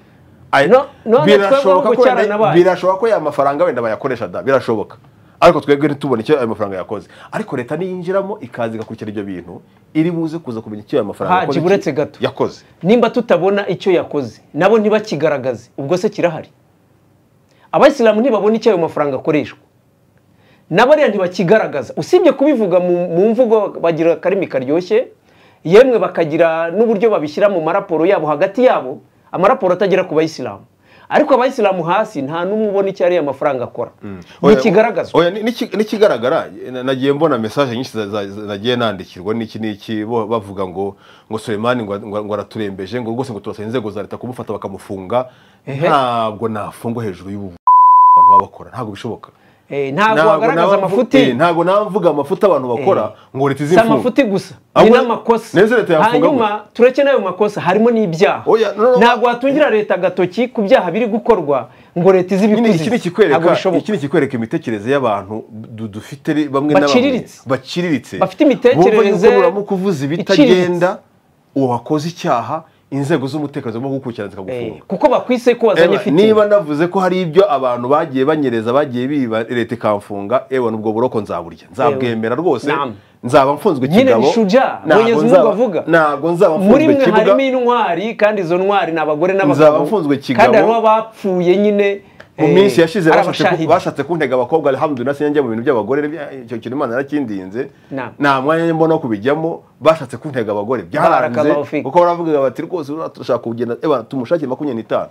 Ay- No- none twebweho birashoboka ko wenda- gucyaranabaye. birashoboka ko aya mafaranga wenda bayakoresha da birashoboka ariko twebwe ntitubone icyo ayo mafaranga yakoze ariko leta niyinjiramo ikaza igakurikira ibyo bintu iri buze kuza kumenya icyo ayo mafaranga Haji, yakoze, buretse gato. yakoze nimba tutabona icyo yakoze nabo ntibakigaragaze ubwo se kirahari abayisilamu ntibabona icyo ayo mafaranga akoreshwa n'abariya ntibakigaragaza usibye kubivuga mu, mu mvugo bagira akarimi karyoshye yemwe bakagira n'uburyo babishyira mu maraporo yabo hagati yabo amaraporo atagera ku bayisilamu ariko abayisilamu hasi nta n'umwe ubona icyo ariya mafaranga akora Oya, ntikigaragazwa oya, ni- niki- nikigaragara na- nagiye mbona message nyinshi za- za- za- nagiye nandikirwa n'iki n'iki bo- bavuga ngo ngo Sulemani ngo ngo araturembeje ngo rwose ngo turasaba inzego za leta kumufata bakamufunga Ehe. ntabwo nafungwa hejuru y'ubu abantu baba bakora ntabwo bishoboka Eh, ntabwo wagaragaza nawe mvu- eh, amafuti ntabwo nawe mvuga amafuti abantu bakora ngo leta si izimfunga amafuti gusa ni Ahubwo n'amakosa neza leta yafunga hanyuma tureke n'ayo makosa harimo n'ibyaha Oya, no, no, no. ntabwo watungira leta agatoki ku byaha biri gukorwa ngo leta izi Nyine iki ibikuzize ntabwo ni ikikwereka iki bishoboka ni ikikwereka imitekerereze y'abantu du- dufite ri- bamwe na bamwe Baciriritse. baciriritse Bafite imitekerereze Bumva yuko buramo kuvuza ibitagenda iciriritse. uwakoze icyaha inzego z'umutekano zigomba kugukurikirana Eh, zikagufunga kuko bakwise ko wazanye Eba, niba fitina navuze ko hari ibyo abantu bagiye banyereza bagiye biba leta ikamfunga ewe nubwo buroko nzaburya nzabwemera rwose Naam. naba mfunzwe Nyine kigabo ni shuja, Ntabwo Mwenyezi Mungu nzaba- avuga. ntabwo nzaba muri mfunzwe mwe kibuga harimo intwari kandi izo ntwari ni abagore Nzaba n'abagabo mfunzwe kigabo. kandi harimo abapfuye nyine mu eh, minsi yashize ari bashatse ku- abashahidi. bashatse kuntega abakobwa alhamdulillah sinjya mu bintu by'abagore bya- icyo kintu imana yarakindinze Naam. nta mwanya mbona wo kubijyamo bashatse kuntega abagore byaranze Barakallahu fik. kuko baravugaga bati rwose uriya turashaka kugenda eba tumushakire makumyabiri n'itanu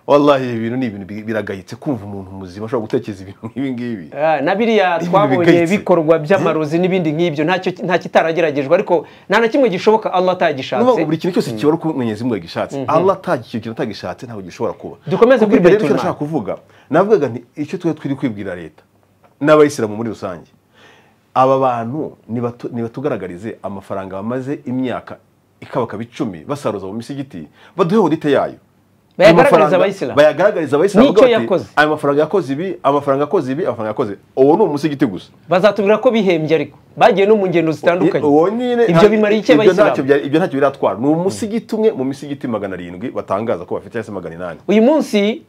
wallahi ibi bintu ni ibintu bi- biragayitse kumva umuntu muzima ashobora gutekereza ibintu nk'ibi ngibi Ah, na biriya Ibintu twabonye bigayitse. bikorwa by'amarozi n'ibindi nk'ibyo ntacyo nta kitarageragejwe ariko nta na kimwe gishoboka Allah Nuvuga ngo atagishatse buri kintu cyose kiba ari uko mwenyezi mungu yagishatse allah atagira ikintu atagishatse ntabwo gishobora kuba Dukomeze Kubw'ibyo kuri rero icyo Baitul nashaka kuvuga navugaga nti icyo twari twiri kwibwira leta n'abayisilamu muri rusange aba bantu nibatu- nibatugaragarize amafaranga bamaze imyaka ikabakaba icumi basaruza mu misigiti baduhe hodite yayo Ayo Bayagaragariza mafaranga- abayisilamu? bayagaragariza abayisilamu N'icyo bavuga bati, yakoze? aya mafaranga yakoze ibi amafaranga yakoze ibi amafaranga yakoze uwo ni umusigiti gusa bazatubwira ko bihembye ariko bagiye no mu ngendo zitandukanye Uwo nyine- ibyo bimariye iki ibyo ntacyo abayisilamu bya- ibyo ntacyo biratwara ni umusigiti umwe mu misigiti magana arindwi batangaza ko bafite cyangwa se magana inani uyu munsi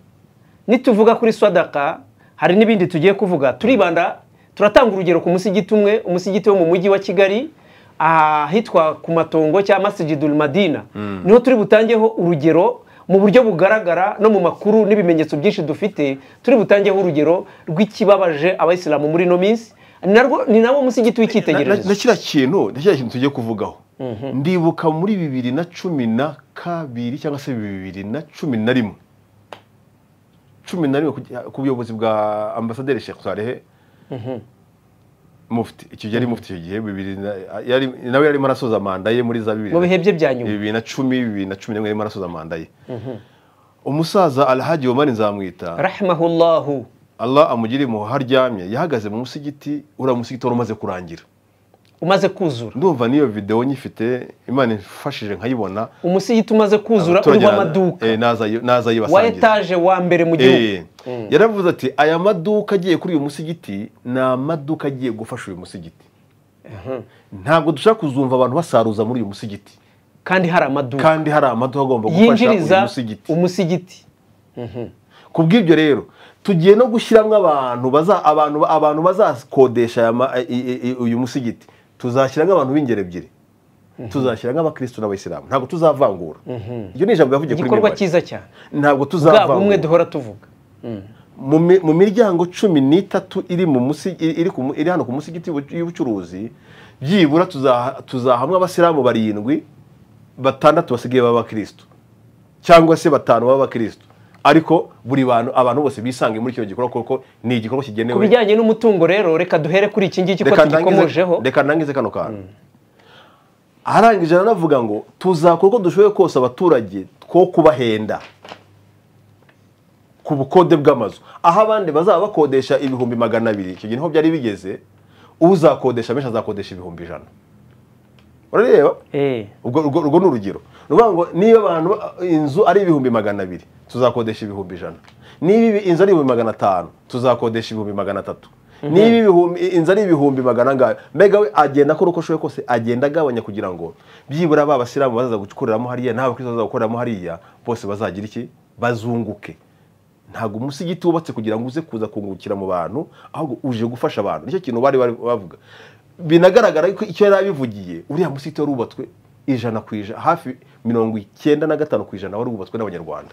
nituvuga kuri swadaka hari n'ibindi tugiye kuvuga turibanda turatanga urugero ku musigiti umwe umusigiti wo mu mujyi wa kigali ahitwa ku matongo cyangwa masigidul madina niho turi butangeho urugero mu buryo bugaragara no mu makuru n'ibimenyetso byinshi dufite turi butangeho urugero rw'ikibabaje abayisilamu muri ino minsi Narwo- ni nawo musigiti na na w'icyitegererezo kiriya kintu na kiriya kintu tugiye kuvugaho ndibuka muri bibiri na cumi na kabiri cyangwa se bibiri na cumi na rimwe cumi na rimwe ku- ku buyobozi bwa ambasaderi Sheikh Salehe mufti icyo gihe yari mufti icyo gihe bibiri na- yari- nawe yarimo arasoza manda ye muri za bibiri mu na- bihe bye bya nyuma bibiri na cumi bibiri na cumi na rimwe yarimo arasoza manda ye umusaza alhaji omar nzamwita rahimahullahu allah amugire impuhwe aho aryamye yahagaze mu musigiti uriya musigiti wari umaze kurangira umaze kuzura ndumva n'iyo videwo nyifite imana imfashije nkayibona umusigiti umaze kuzura abaturage urwa na- amaduka eh, naza naza wa yibasangiza etaje wa mbere mu Eh, gihugu yaravuze ati aya maduka agiye kuri uyu musigiti ni amaduka agiye gufasha uyu musigiti ntabwo dushaka kuzumva abantu basaruza muri uyu musigiti kandi hari amaduka kandi hari amaduka agomba gufasha uyu yinjiriza musigiti umusigiti ku bw'ibyo rero tugiye no gushyiramo abantu baza abantu abantu bazakodesha aya ma- i- i- i- uyu musigiti tuzashyiramo abantu b'ingeri ebyiri tuzashyiramo abakirisitu n'abayisilamu ntabwo tuzavangura iryo ni ijambo yavugiye kuri igikorwa mibare cyiza cyane ntabwo bwa bumwe tuzavangura duhora tuvuga mu mi- mu miryango cumi n'itatu iri mu musi- i- iri ku mu- iri hano ku musigiti y'ubu- y'ubucuruzi byibura tuzaha- tuzahamwa abasilamu barindwi batandatu basigaye b'abakirisitu cyangwa se batanu b'abakirisitu ariko buri bantu abantu bose bisange muri kino gikorwa kuko ni igikorwa ku kigenewe bijyanye n'umutungo rero reka duhere kuri iki ngiki ko Reka ndangize- tugikomojeho reka ndangize kano kantu arangije aranavuga ngo tuzakora uko dushoboye kose abaturage two kubahenda ku bukode bw'amazu aho abandi bazaba bakodesha ibihumbi magana abiri icyo gihe niho byari bigeze uzakodesha menshi azakodesha ibihumbi ijana urareba Eh, ubwo urwo urwo ni urugero ni ukuvuga ngo niba abantu inzu ari ibihumbi magana abiri tuzakodesha ibihumbi ijana niba ibi- inzu ari ibihumbi magana atanu tuzakodesha ibihumbi magana atatu niba ibihumbi- inzu ari ibihumbi magana angahe mbega we agenda akora uko ashoboye kose agenda agabanya kugira ngo byibura ba basilamu bazaza gukoreramo hariya n'abakristo bazaza gukoreramo hariya bose bazagira iki bazunguke ntabwo umusigiti wubatse kugira ngo uze kuza kungukira mu bantu ahubwo uje gufasha abantu nicyo kintu bari bari bavuga binagaragara ko icyo yari abivugiye uriya musigiti wari wubatswe ijana ku ijana hafi mirongo icyenda na gatanu ku ijana wari wubatswe n'abanyarwanda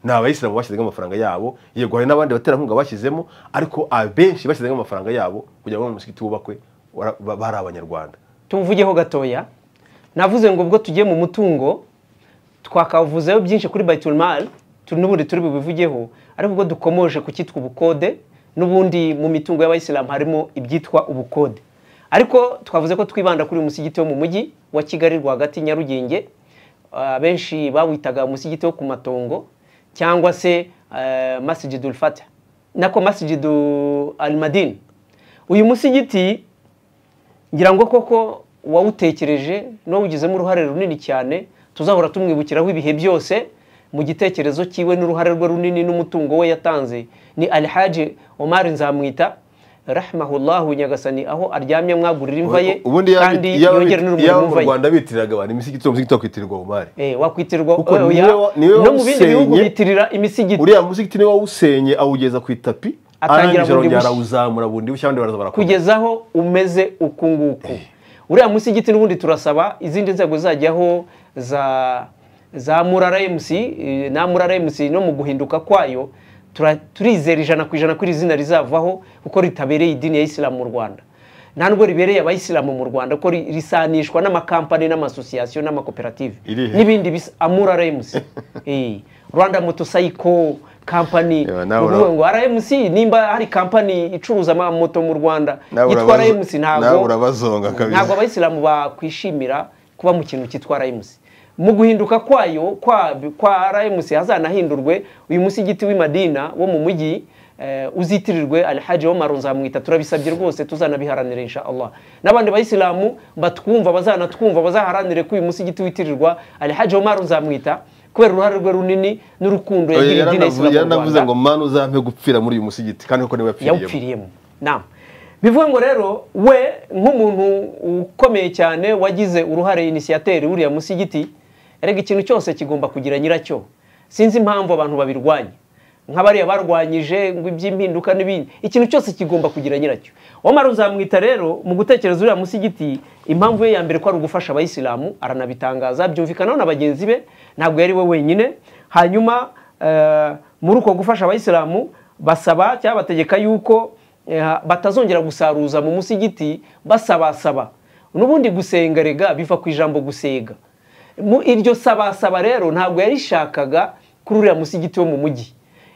ni abayisilamu bashyizemo amafaranga yabo yego hari n'abandi baterankunga bashyizemo ariko abenshi bashyizemo amafaranga yabo kugira ngo umusigiti wubakwe wara- ba- bari abanyarwanda tuwuvugeho gatoya navuze ngo ubwo tugiye mu mutungo twakavuzeho byinshi kuri bayitulmal n'ubundi turi bubivugeho ariko ubwo dukomoje ku cyitwa ubukode n'ubundi mu mitungo y'abayisilamu harimo ibyitwa ubukode ariko twavuze ko twibanda kuri uyu musigiti wo mu mujyi wa kigali rwagati nyarugenge Ah, benshi bawitaga umusigiti wo ku matongo cyangwa se eh, masjidul fatah nako masjidu al madin uyu musigiti ngira ngo koko uwawutekereje n'uwawugizemo uruhare runini cyane tuzahora tumwibukiraho ibihe byose mu gitekerezo cyiwe n'uruhare rwe runini n'umutungo we yatanze ni alhaji omar nzamwita rahimahullahu nyagasani aho aryamye mwagurira imva ye ubundi yaba- kandi yaba- yongere n'urumuri yaba mu mumva ye rwanda bitiriraga abantu imisigiti uwo musigiti wakwitirwa umubare Eh, wakwitirwa Kuko oya, niwe wa- niwe no mu bindi wawusenye. bihugu bitirira imisigiti uriya musigiti niwe wawusenye awugeza ku itapi Atangira arangije bundi arongera bushya. arawuzamura bundi bushya abandi baraza barakora kugezaho umeze uku nguku uriya musigiti n'ubundi turasaba izindi nzego zajyaho za za murara emusi na murara emusi no mu guhinduka kwayo tura- turizera ijana ku ijana ko iri zina rizavaho kuko ritabereye idini ya isilamu mu rwanda nta nubwo ribereye abayisilamu mu rwanda ko ri- risanishwa n'amakampani n'amasosiyasiyo n'amakoperative Irihe? n'ibindi bisa amura remusi rwanda motocycle company Yewe, ni nawe ura- ukuvuga ngo rmc nimba hari kampani icuruza amamoto mu rwanda Nawe yitwa urabazo- rmc nawe ntabwo urabazonga kabisa. ntabwo abayisilamu bakwishimira kuba mu kintu cyitwa rmc mu guhinduka kwayo kwa, kwa rmc hazanahindurwe uyu musigiti w'i madina wo mu mujyi eh, uzitirirwe alhaji omaru nzamwita turabisabye rwose tuzanabiharanira insha allah n'abandi bayisilamu batwumva bazanatwumva bazaharanire ko uyu musigiti witirirwa alhaji omaru nzamwita kubera uruhare rwe runini n'urukundo yagiriye idini ya isilamu mu yaranavuze rwanda ngo manu uzampe gupfira muri uyu musigiti kandi koko niwe yapfiriyemo yawupfiriyemo nama bivuye ngo rero we nk'umuntu ukomeye cyane wagize uruhare inisiyateri wuriya musigiti erega ikintu cyose kigomba kugira nyiracyo sinzi impamvu abantu babirwanya nk'abariya barwanyije ngo iby'impinduka n'ibindi ikintu cyose kigomba kugira nyiracyo wamara uzamwita rero mu gutekereza uriya musigiti impamvu ye ya mbere ko ari ugufasha abayisilamu aranabitangaza byumvikanaho na bagenzi be ntabwo yari we wenyine hanyuma eh, muri uko gufasha abayisilamu basaba cyangwa bategeka yuko eh, batazongera gusaruza mu musigiti basabasaba n'ubundi gusenga rega biva ku ijambo gusega mu iryo sabasaba rero ntabwo yarishakaga kuri uriya musigiti wo mu mujyi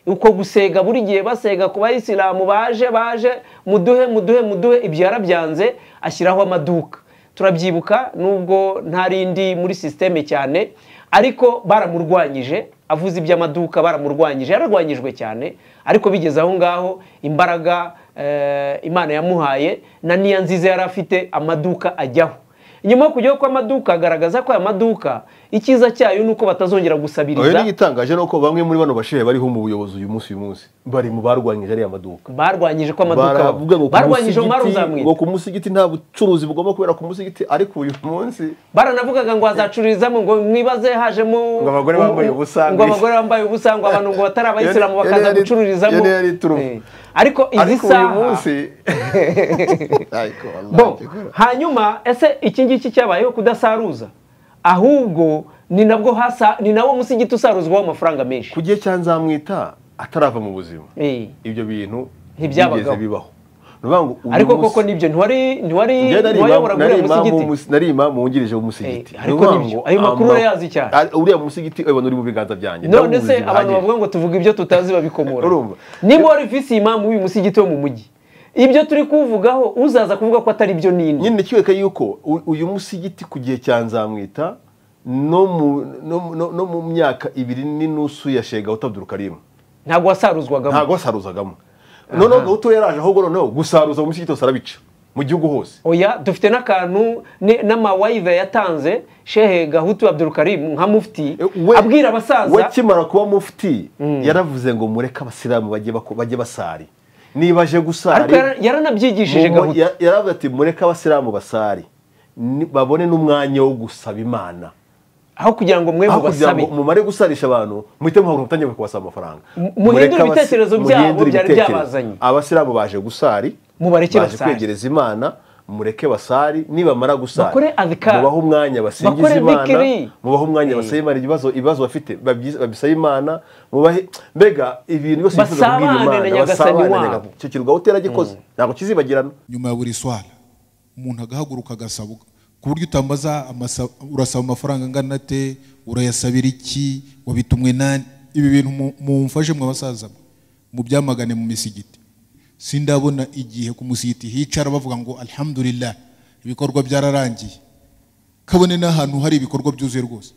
uko gusega buri gihe basega ku bayisilamu baje baje muduhe muduhe muduhe ibyo yarabyanze ashyiraho amaduka turabyibuka nubwo ntarindi muri sisiteme cyane ariko baramurwanyije avuze iby'amaduka baramurwanyije yararwanyijwe cyane ariko bigeze aho ngaho imbaraga eh, imana yamuhaye na niya nziza yari afite amaduka ajyaho nyuma yo kujyaho kw'amaduka agaragaza ko aya maduka icyiza cyayo ni uko batazongera oya gusabiriza n'igitangaje ni uko bamwe muri bano bashehe bariho mu buyobozi uyu munsi uyu munsi bari mu barwanyije ariya maduka barwanyije ko amaduka baravuga ngo ku barwanyije Omar musigiti- ngo uzamwita ku musigiti nta bucuruzi bugomba kubera ku musigiti ariko uyu munsi baranavugaga ngo hazacururizamo ngo mwibaze hajemo Ngo abagore bambaye ubusa, ngo abagore bambaye ubusa ngo abantu ngo batari abayisilamu Yari- bakaza yari- gucururizamo yari- yari turufu. Eh, ariko izi ariko uyu saha munsi ariko wallahi, Bon, hanyuma ese iki ngiki cyabayeho kudasaruza ahubwo ni nabwo hasa ni nawo musigiti usaruzwaho amafaranga menshi ku gihe cya nzamwita atarava mu buzima Eh, ibyo bintu Ntibyabagaho. byigeze bibaho ni ukuvuga ngo uyu ariko munsi- koko nibyo ntiwari ntiwari Njye nari ntiwayobora imamu- muri nari uriya imamu musigiti w'umusi- nari imamu wungirije w'umusigiti Eh, ariko Ni ukuvuga nibyo, ngo ayo makuru ama- urayazi cyane. ari- uriya musigiti ubona uri mu biganza byanjye none ndawuzi se abantu bihagije. bavuga ngo tuvuga ibyo tutazi babikomora Urumva? niba wari visi imamu w'uyu musigiti wo mu mujyi ibyo turi kuvugaho uzaza kuvuga ko atari byo nini nyine kibereka yuko u- uyu musigiti ku gihe cya nzamwita no mu- no mu- no- no mu myaka ibiri n'inusu ya shega utabduruka rimwe ntabwo wasaruzwagamo ntabwo wasaruzagamo noneho gahuto yaraje ahubwo noneho gusaruza mu musigiti hose arabica mu gihugu hose oya dufite n'akantu ni- n'amawayive yatanze shehe gahutu abdurukarimu nka mufti We- abwira abasaza we akimara kuba mufti yaravuze ngo mureke abasilamu bajye bako- bajye basari niba aje gusari ariko yara- yaranabyigishije mu- gahutu ya- yaravuze ati mureke abasilamu basari ni- babone n'umwanya wo gusaba imana aho kugira ngo mwe aho kugira mubasabe ngo mumare gusarisha abantu muhite muhaguruka mutangire kubasaba amafaranga muhindure Mureke abasi- ibitekerezo byabo muhindure byari ibitekerezo. byabazanye. abasilamu baje gusari Mubareke baje basari. kwegereza imana mureke basari nibamara gusari Bakore adhikar. mubahe umwanya basingiza Bakore imana dhikri. mubahe umwanya basaba imana ibibazo ibibazo bafite babyize- babisabe imana mubahe mbega ibintu byose bifuza kubwira Basabane na imana Nyagasani basabane na wabo. Nyagasani. icyo kirwa uteragikoze ntabwo kizibagirana nyuma ya buri swala umuntu agahaguruka agasaba ku buryo utambaza amasa- urasaba amafaranga angana ate urayasabira iki wabitumwe nani ibi bintu mu- mumfashe mwa basaza mwe mubyamagane mu misigiti sindabona igihe ku musigiti hicara bavuga ngo alhamdulillah ibikorwa byararangiye kabone n'ahantu hari ibikorwa byuzuye rwose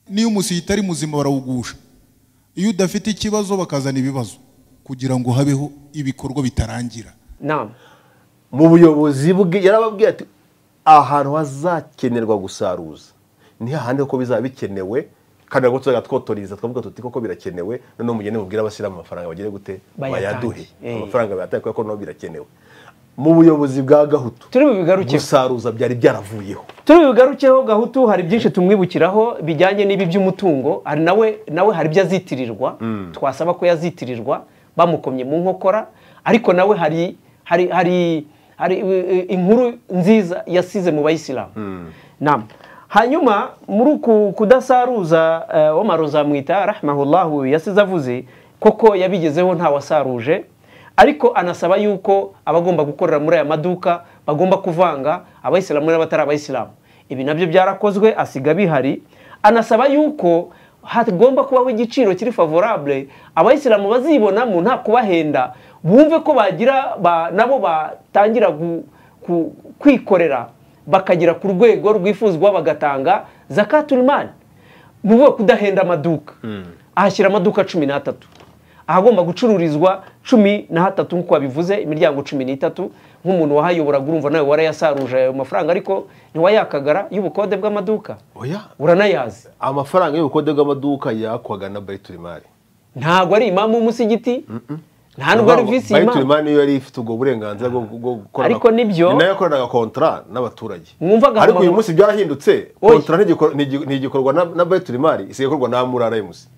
niyo umusigiti ari muzima barawugusha iyo udafite ikibazo bakazana ibibazo kugira ngo habeho ibikorwa bitarangira nama mu buyobozi bwe yarababwiye ati ahantu hazakenerwa gusaruza ni hahandi kuko bizaba bikenewe kandi ntabwo tuzajya twotoriza twavuga tuti koko birakenewe noneho mugende mubwire abasiramu amafaranga bagire gute Bayatange. bayaduhe Eh. amafaranga bayatange kuko nabo birakenewe mu buyobozi bwa gahutu turi bubigarukeho gusaruza byari byaravuyeho turi bugarukeho gahutu hari byinshi tumwibukiraho bijyanye n'ibi by'umutungo hari nawe nawe hari ibyo azitirirwa twasaba ko yazitirirwa bamukomye mu nkokora ariko nawe hari hari hari hari eh, inkuru nziza yasize mu bayisilamu Naam. hanyuma muri uku kudasaruza eh, Omar Uzamwita rahmahullahu yasize avuze koko yabigezeho ntawasaruje ariko anasaba yuko abagomba gukorera muri aya maduka bagomba kuvanga abayisilamu n'abatari abayisilamu ibi nabyo byarakozwe asiga bihari anasaba yuko hagomba kubaho igiciro kiri favorable abayisilamu bazibonamo nta kubahenda bumve ko bagira ba- nabo batangira gu- ku- kwikorera bakagera ku rwego rwifuzwa bagatanga zakatul mali ni ukuvuga kudahenda amaduka ahashyira amaduka cumi n'atatu ahagomba gucururizwa cumi na hatatu nk'uko babivuze imiryango cumi n'itatu nk'umuntu wahayoboraga urumva nawe warayasaruje ayo mafaranga ariko ntiwayakagara y'ubukode bw'amaduka oya uranayazi amafaranga y'ubukode bw'amaduka yakwaga na bayiturimari ntabwo ari imamu w'umusigiti nta nubwo ari visi imamu bayiturimari niyo yari ifite ubwo burenganzira bwo bwo gukorana Ariko nibyo- ni nayo yakoranaga kontara n'abaturage Mwumvaga ariko amaguru- uyu munsi byarahindutse Oya. kontara ntigikor- ntigi- ntigikorwa na- na bayiturimari isigaye ikorwa na murara emusi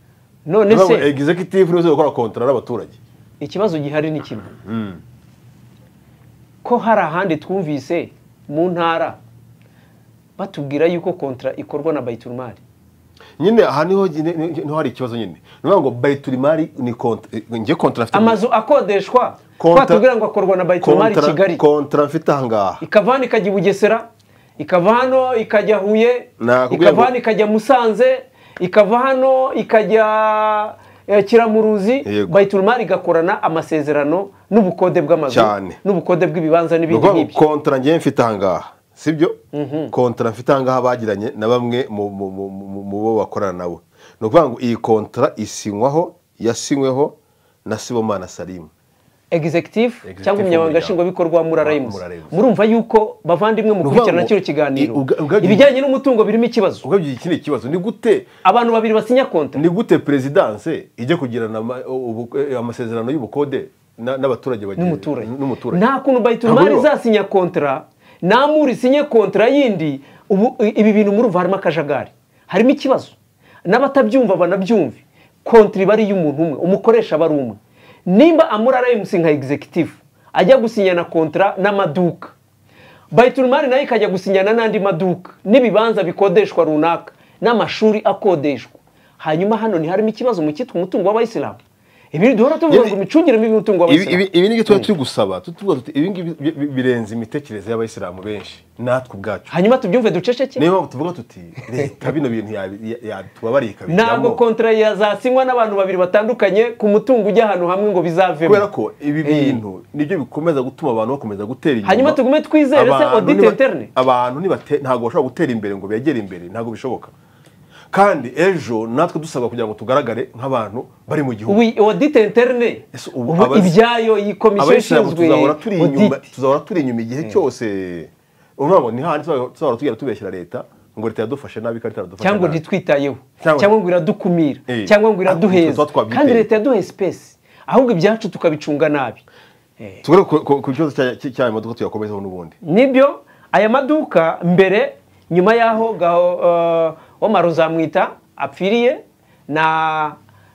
none se egizekitivu nizo gukora kontara n'abaturage ikibazo gihari ni kimwe ko hari ahandi twumvise mu ntara batubwira yuko kontara ikorwa na bayiturumari nyine aha niho nyine- niho hari ikibazo nyine ni ukuvuga ngo bayiturimari ni kontara njye kontara mfite amazu akodeshwa Kontra- twatubwira ngo akorwa na bayiturumari kontara- kigali kontara mfite ahangaha ikava hano ikajya i bugesera ikava hano ikajya huye Nakubwiye ikava ngo- hano ikajya musanze ikava hano ikajya eh, kiramuruzi Yego. bayiturumari igakorana amasezerano n'ubukode bw'amazu Cyane. n'ubukode bw'ibibanza ni n'ibindi ukuvuga ngo nk'ibyo kontara njyewe mfite ahangaha sibyo kontara mfite ahangaha bagiranye na bamwe mu- mu- mu- mu- mu bo bakorana nabo ni ukuvuga ngo iyi kontara isinywaho yasinyweho na sibomana salimu executive Executive cyangwa umunyamabanga w'umuryango. nshingwabikorwa wa murara Wa- Rems. Murara Rems. murumva yuko bavandimwe mu gukurikirana ngo- kino kiganiro i- uga- uga- ibijyanye n'umutungo birimo ikibazo ubwo iki ni ikibazo ni gute abantu babiri basinya konti ni gute perezidanse ijya kugirana ama- ubu- eh, amasezerano y'ubukode na- n'abaturage bagiye- n'umuturage n'umuturage nta kuntu Ntabwo bayiturumari bibaho. izasinya kontara nta muri isinye kontara yindi ubu i- ibi bintu murumva harimo akajagari harimo ikibazo n'abatabyumva banabyumve kontara iba ari iy'umuntu umwe umukoresha aba ari umwe nimba amurara emusi nka executive ajya gusinya na kontara n'amaduka bayiturumari nayo ikajya gusinyana n'andi maduka n'ibibanza bikodeshwa runaka n'amashuri akodeshwa hanyuma hano ntiharimo ikibazo mu cyitwa umutungo w'abayisilamu ibi duhora tuvuga ngo imicungire mibi y'umutungo Ibi- w'abayisilamu ibi- ibi ni tuba turi gusaba tu- tuvuga tuti ibi ngibi bi- bi- birenze imitekerereze y'abayisilamu benshi natwe ubwacu hanyuma tubyumve duceceke niyo mpamvu tuvuga tuti leta bino bintu yatubabarira ntabwo ikabijyamo kontara yazasinywa n'abantu babiri batandukanye ku mutungo ujya ahantu hamwe ngo bizavemo kubera ko ibi bintu nibyo bikomeza gutuma abantu bakomeza gutera inyuma Hanyuma tugume twizere se Abantu audit niba- interne? abantu nibate- ntabwo bashobora gutera imbere ngo begere imbere ntabwo bishoboka kandi ejo natwe dusabwa kugira ngo tugaragare nk'abantu bari mu gihugu ubu audite interne Ese ubu ubu abazi- ibyayo iyi komisiyo abayisilamu ishinzwe tuzahora turi inyuma audit tuzahora turi inyuma igihe cyose urumva ngo ni hahandi tuzahora- tuzahora tugenda tubeshyira leta ngo leta yadufashe nabi kandi itadufashe cyangwa nabi. ntitwitayeho Cyangwa- cyangwa ngo iradukumira Eh. cyangwa ngo iraduheza Ahubwo tuba twabyiteye. kandi leta yaduhaye sipesi ahubwo ibyacu tukabicunga nabi tugaruke ku- ku- ku kibazo cya- cya- cy'ayo modoka tuyakomezaho n'ubundi nibyo aya maduka mbere nyuma y'aho gaho uh, Omar Uzamwita apfiriye na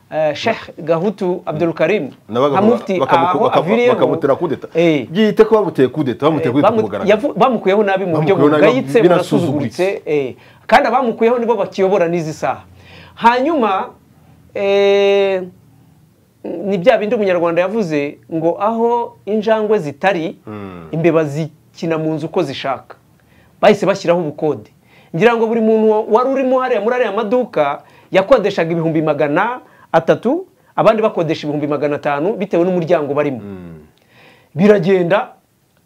uh, Sheikh Gahutu Abdul Karim Nabaga nka mufti bakamu- aho baka- aviriyeho bakamutera kudeta Eh, byite ko bamuteye kudeta bamuteye kudeta bamu- ku mugaragaro yavu- bamukuyeho nabi mu buryo Bamukuyeho nabi, bugayitse binasuzuguritse. bunasuzuguritse eh, kandi abamukuyeho nibo bakiyobora n'izi saha hanyuma eh, ni bya bindi umunyarwanda yavuze ngo aho injangwe zitari imbeba zikina mu nzu uko zishaka bahise bashyiraho ubukode ngira ngo buri muntu wari urimo hariya muri ariya maduka yakodeshaga ibihumbi magana atatu abandi bakodesha ibihumbi magana atanu bitewe n'umuryango barimo biragenda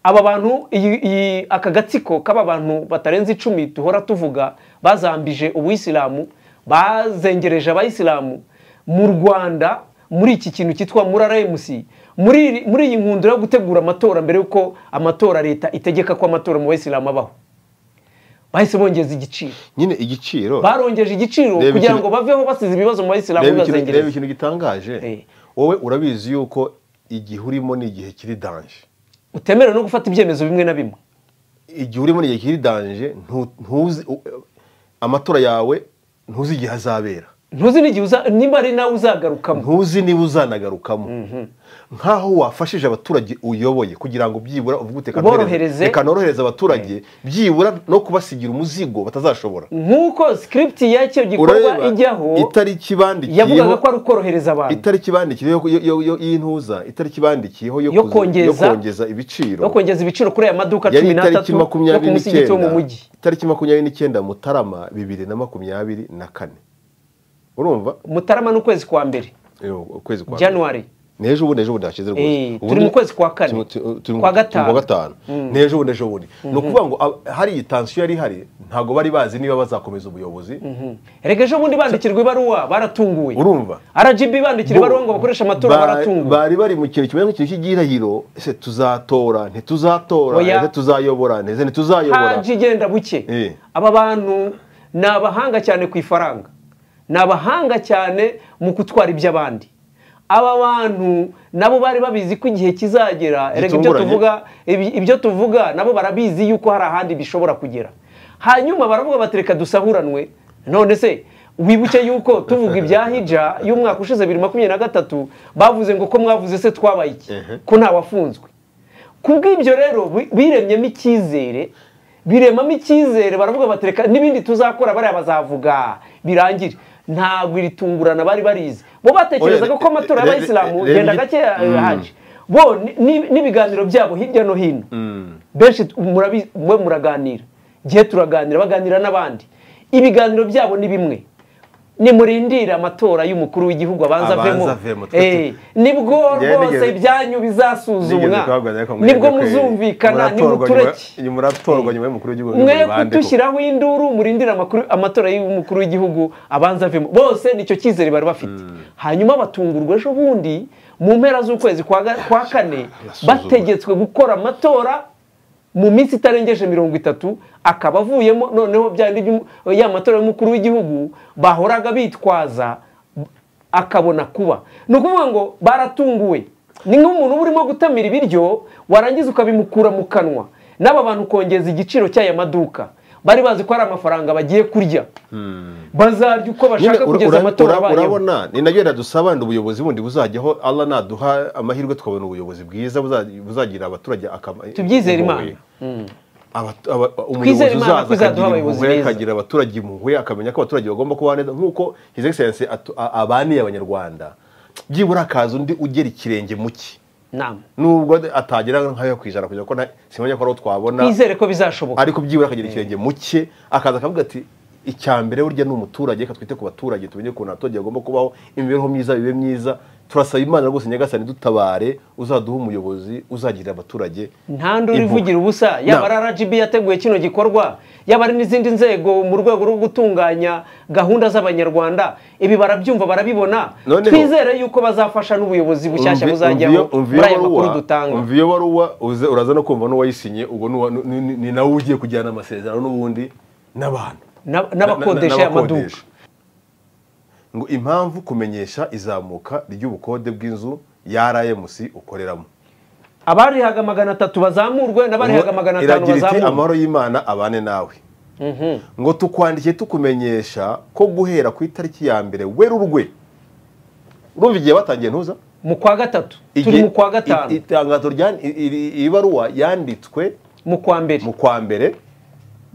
aba bantu iyi- iyi- aka gatsiko k'aba bantu batarenze icumi duhora tuvuga bazambije ubuyisilamu bazengereje abayisilamu mu rwanda muri iki kintu cyitwa murara emusi muri iri- muri iyi nkundura yo gutegura amatora mbere y'uko amatora leta itegeka ko amatora mu bayisilamu abaho bahise bongeza igiciro nyine igiciro barongeje igiciro Reba kugira ikintu- ngo baveho basize ibibazo mu bayisilamu reba ikintu- reba bibazengereje ikintu Eh. gitangaje wowe urabizi yuko igihe urimo ni igihe kiri danje utemerewe no gufata ibyemezo bimwe na bimwe igihe urimo ni igihe kiri danje ntu- ntuzi u- amatora yawe ntuzi igihe azabera ntuzi n'igihe uza- nimba ari nawe uzagarukamo ntuzi niba uzanagarukamo nk'aho wafashije abaturage uyoboye kugira ngo byibura uvuge uti Uborohereze. reka norohereza abaturage byibura no kubasigira umuzigo batazashobora nk'uko script y'icyo gikorwa urareba ijyaho itariki yavugaga bandikiyeho ko ari ukorohereza abantu itariki bandikiyeho yo- yo- yo- y'intuza itariki bandikiyeho yo Yo kuza- kongeza- yo kongeza ibiciro no kongeza ibiciro kuri aya maduka yari cumi n'atatu itariki no ku makumyabiri musigiti wo mu n'icyenda mujyi itariki makumyabiri n'icyenda mutarama bibiri na makumyabiri na kane urumva mutarama n'ukwezi kwa mbere Yo, ukwezi kwa mbere. januwari n'ejo bundi ejo bundi hashize Eh, turi mu kwezi kwa kane. Turi- turi mu- Kwa gatanu. turi mu kwa gatanu n'ejo bundi ejo bundi ni ukuvuga ngo ab- hari iyi tansiyo yari ihari ntabwo bari bazi niba bazakomeza ubuyobozi erega ejo bundi bandikirwa ibaruwa baratunguwe urumva rgb bandikira ibaruwa ngo bakoreshe amatora Ba- baratunguwe bari bari mu kintu kimeze nk'ikintu cy'igirahiro ese tuzatora ntituzatora Oya. ese tuzayobora ese ntituzayobora haji igenda buke Eh. aba bantu ni abahanga cyane ku ifaranga ni abahanga cyane mu gutwara iby'abandi aba bantu nabo bari babizi ko igihe kizagera erega ibyo Gitunguranye. tuvuga ibi- ibyo tuvuga nabo barabizi yuko hari ahandi bishobora kugera hanyuma baravuga bati reka dusahuranwe none se wibuke yuko tuvuga ibya hija y'umwaka ushize bibiri makumyabiri na gatatu bavuze ngo ko mwavuze se twabaye iki ko ntawafunzwe kubw'ibyo rero bi- biremyemo icyizere biremamo icyizere baravuga bati reka n'ibindi tuzakora bariya bazavuga birangire ntabwo iri tungurana bari barizi bo batekerezaga Oya, ko amatora re- re- y'abayisilamu re- genda re- gake haje bo ni- ni- n'ibiganiro byabo hirya no hino benshi tu- murabi- mwe muraganira igihe turaganira baganira n'abandi ibiganiro byabo ni bimwe nimurindire amatora y'umukuru w'igihugu abanza Abanza avemo avemo, twe- Eh, nibwo Njyewe rwose nigeze- ibyanyu Nigeze bizasuzumwa kuhabwira ariko mwebwe nibwo ko muzumvikana muratorwa nimutureke nyuma- muratorwa nyuma y'umukuru w'igihugu mwe bandeko. kutushyiraho induru murindira amakuru- amatora y'umukuru w'igihugu abanza avemo bose nicyo cyizere bari bafite hanyuma batungurwa ejo bundi mu mpera z'ukwezi kwa ga- kwa kane Basuzuma. bategetswe gukora amatora mu minsi itarengeje mirongo itatu akaba avuyemo noneho byandi by'umu- ya matora y'umukuru w'igihugu bahoraga bitwaza akabona kuba ni ukuvuga ngo baratunguwe ni nk'umuntu uba urimo gutamira ibiryo warangiza ukabimukura mu kanwa n'aba bantu ukongeza igiciro cy'aya maduka bari bazi ko ari amafaranga bagiye kurya bazarya uko bashaka Nyine ura- kugeza ura- amatora ura- abayeho urabona ni nabyo dusaba ndi ubuyobozi bundi buzajyaho Allah naduha amahirwe tukabona ubuyobozi bwiza buza- buzagirira abaturage akamaro Tubyizere Imana. Aba- aba- Twizere umuyobozi Imana ko uzaza izaduha akagira abayobozi impuhwe beza. akagira abaturage impuhwe akamenya ko abaturage bagomba kubaho neza nk'uko his excellence atu- a- abaniye abanyarwanda byibura akaza undi ugera ikirenge mu cye nama nubwo atagera nk'ayo ku ijana kugira ngo nta- simenya ko ari uwo twabona twizere ko bizashoboka ariko byibura akagira ikirenge muke akaza akavuga ati icya mbere burya ni umuturage reka twite ku baturage tumenye ukuntu abaturage bagomba kubaho imibereho myiza bibe myiza turasaba imana rwose nyagasani dutabare uzaduha umuyobozi uzagirira abaturage nta nduri impuhwe. ivugira ubusa yaba ari Nama. rgb yateguye kino gikorwa yaba ari n'izindi nzego mu rwego rwo gutunganya gahunda z'abanyarwanda ibi barabyumva barabibona Noneho- twizere yuko bazafasha n'ubuyobozi bushyashya Umvi- buzajyaho umvi- umvi muri aya iyo makuru baruwa- dutanga umvi iyo baruwa uze- uraza no kumva n'uwayisinye ubwo n'uwa- ni- ni ni nawe ugiye kujyana amasezerano n'ubundi n'abantu Na- n'abakodesha aya maduka n'abakodesha. ngo impamvu kumenyesha izamuka ry'ubukode bw'inzu ya RMC ukoreramo abarihaga magana atatu bazamurwe n'abarihaga magana atanu iragira iti bazamurwe amahoro y'imana abane nawe ngo tukwandikiye tukumenyesha ko guhera ku itariki ya mbere werurwe urumva igihe batangiye ntuza mu kwa gatatu turi Igihe- mu kwa i- gatanu itangazo rya- i- i- iyi baruwa yanditswe mu kwa mbere mu kwa mbere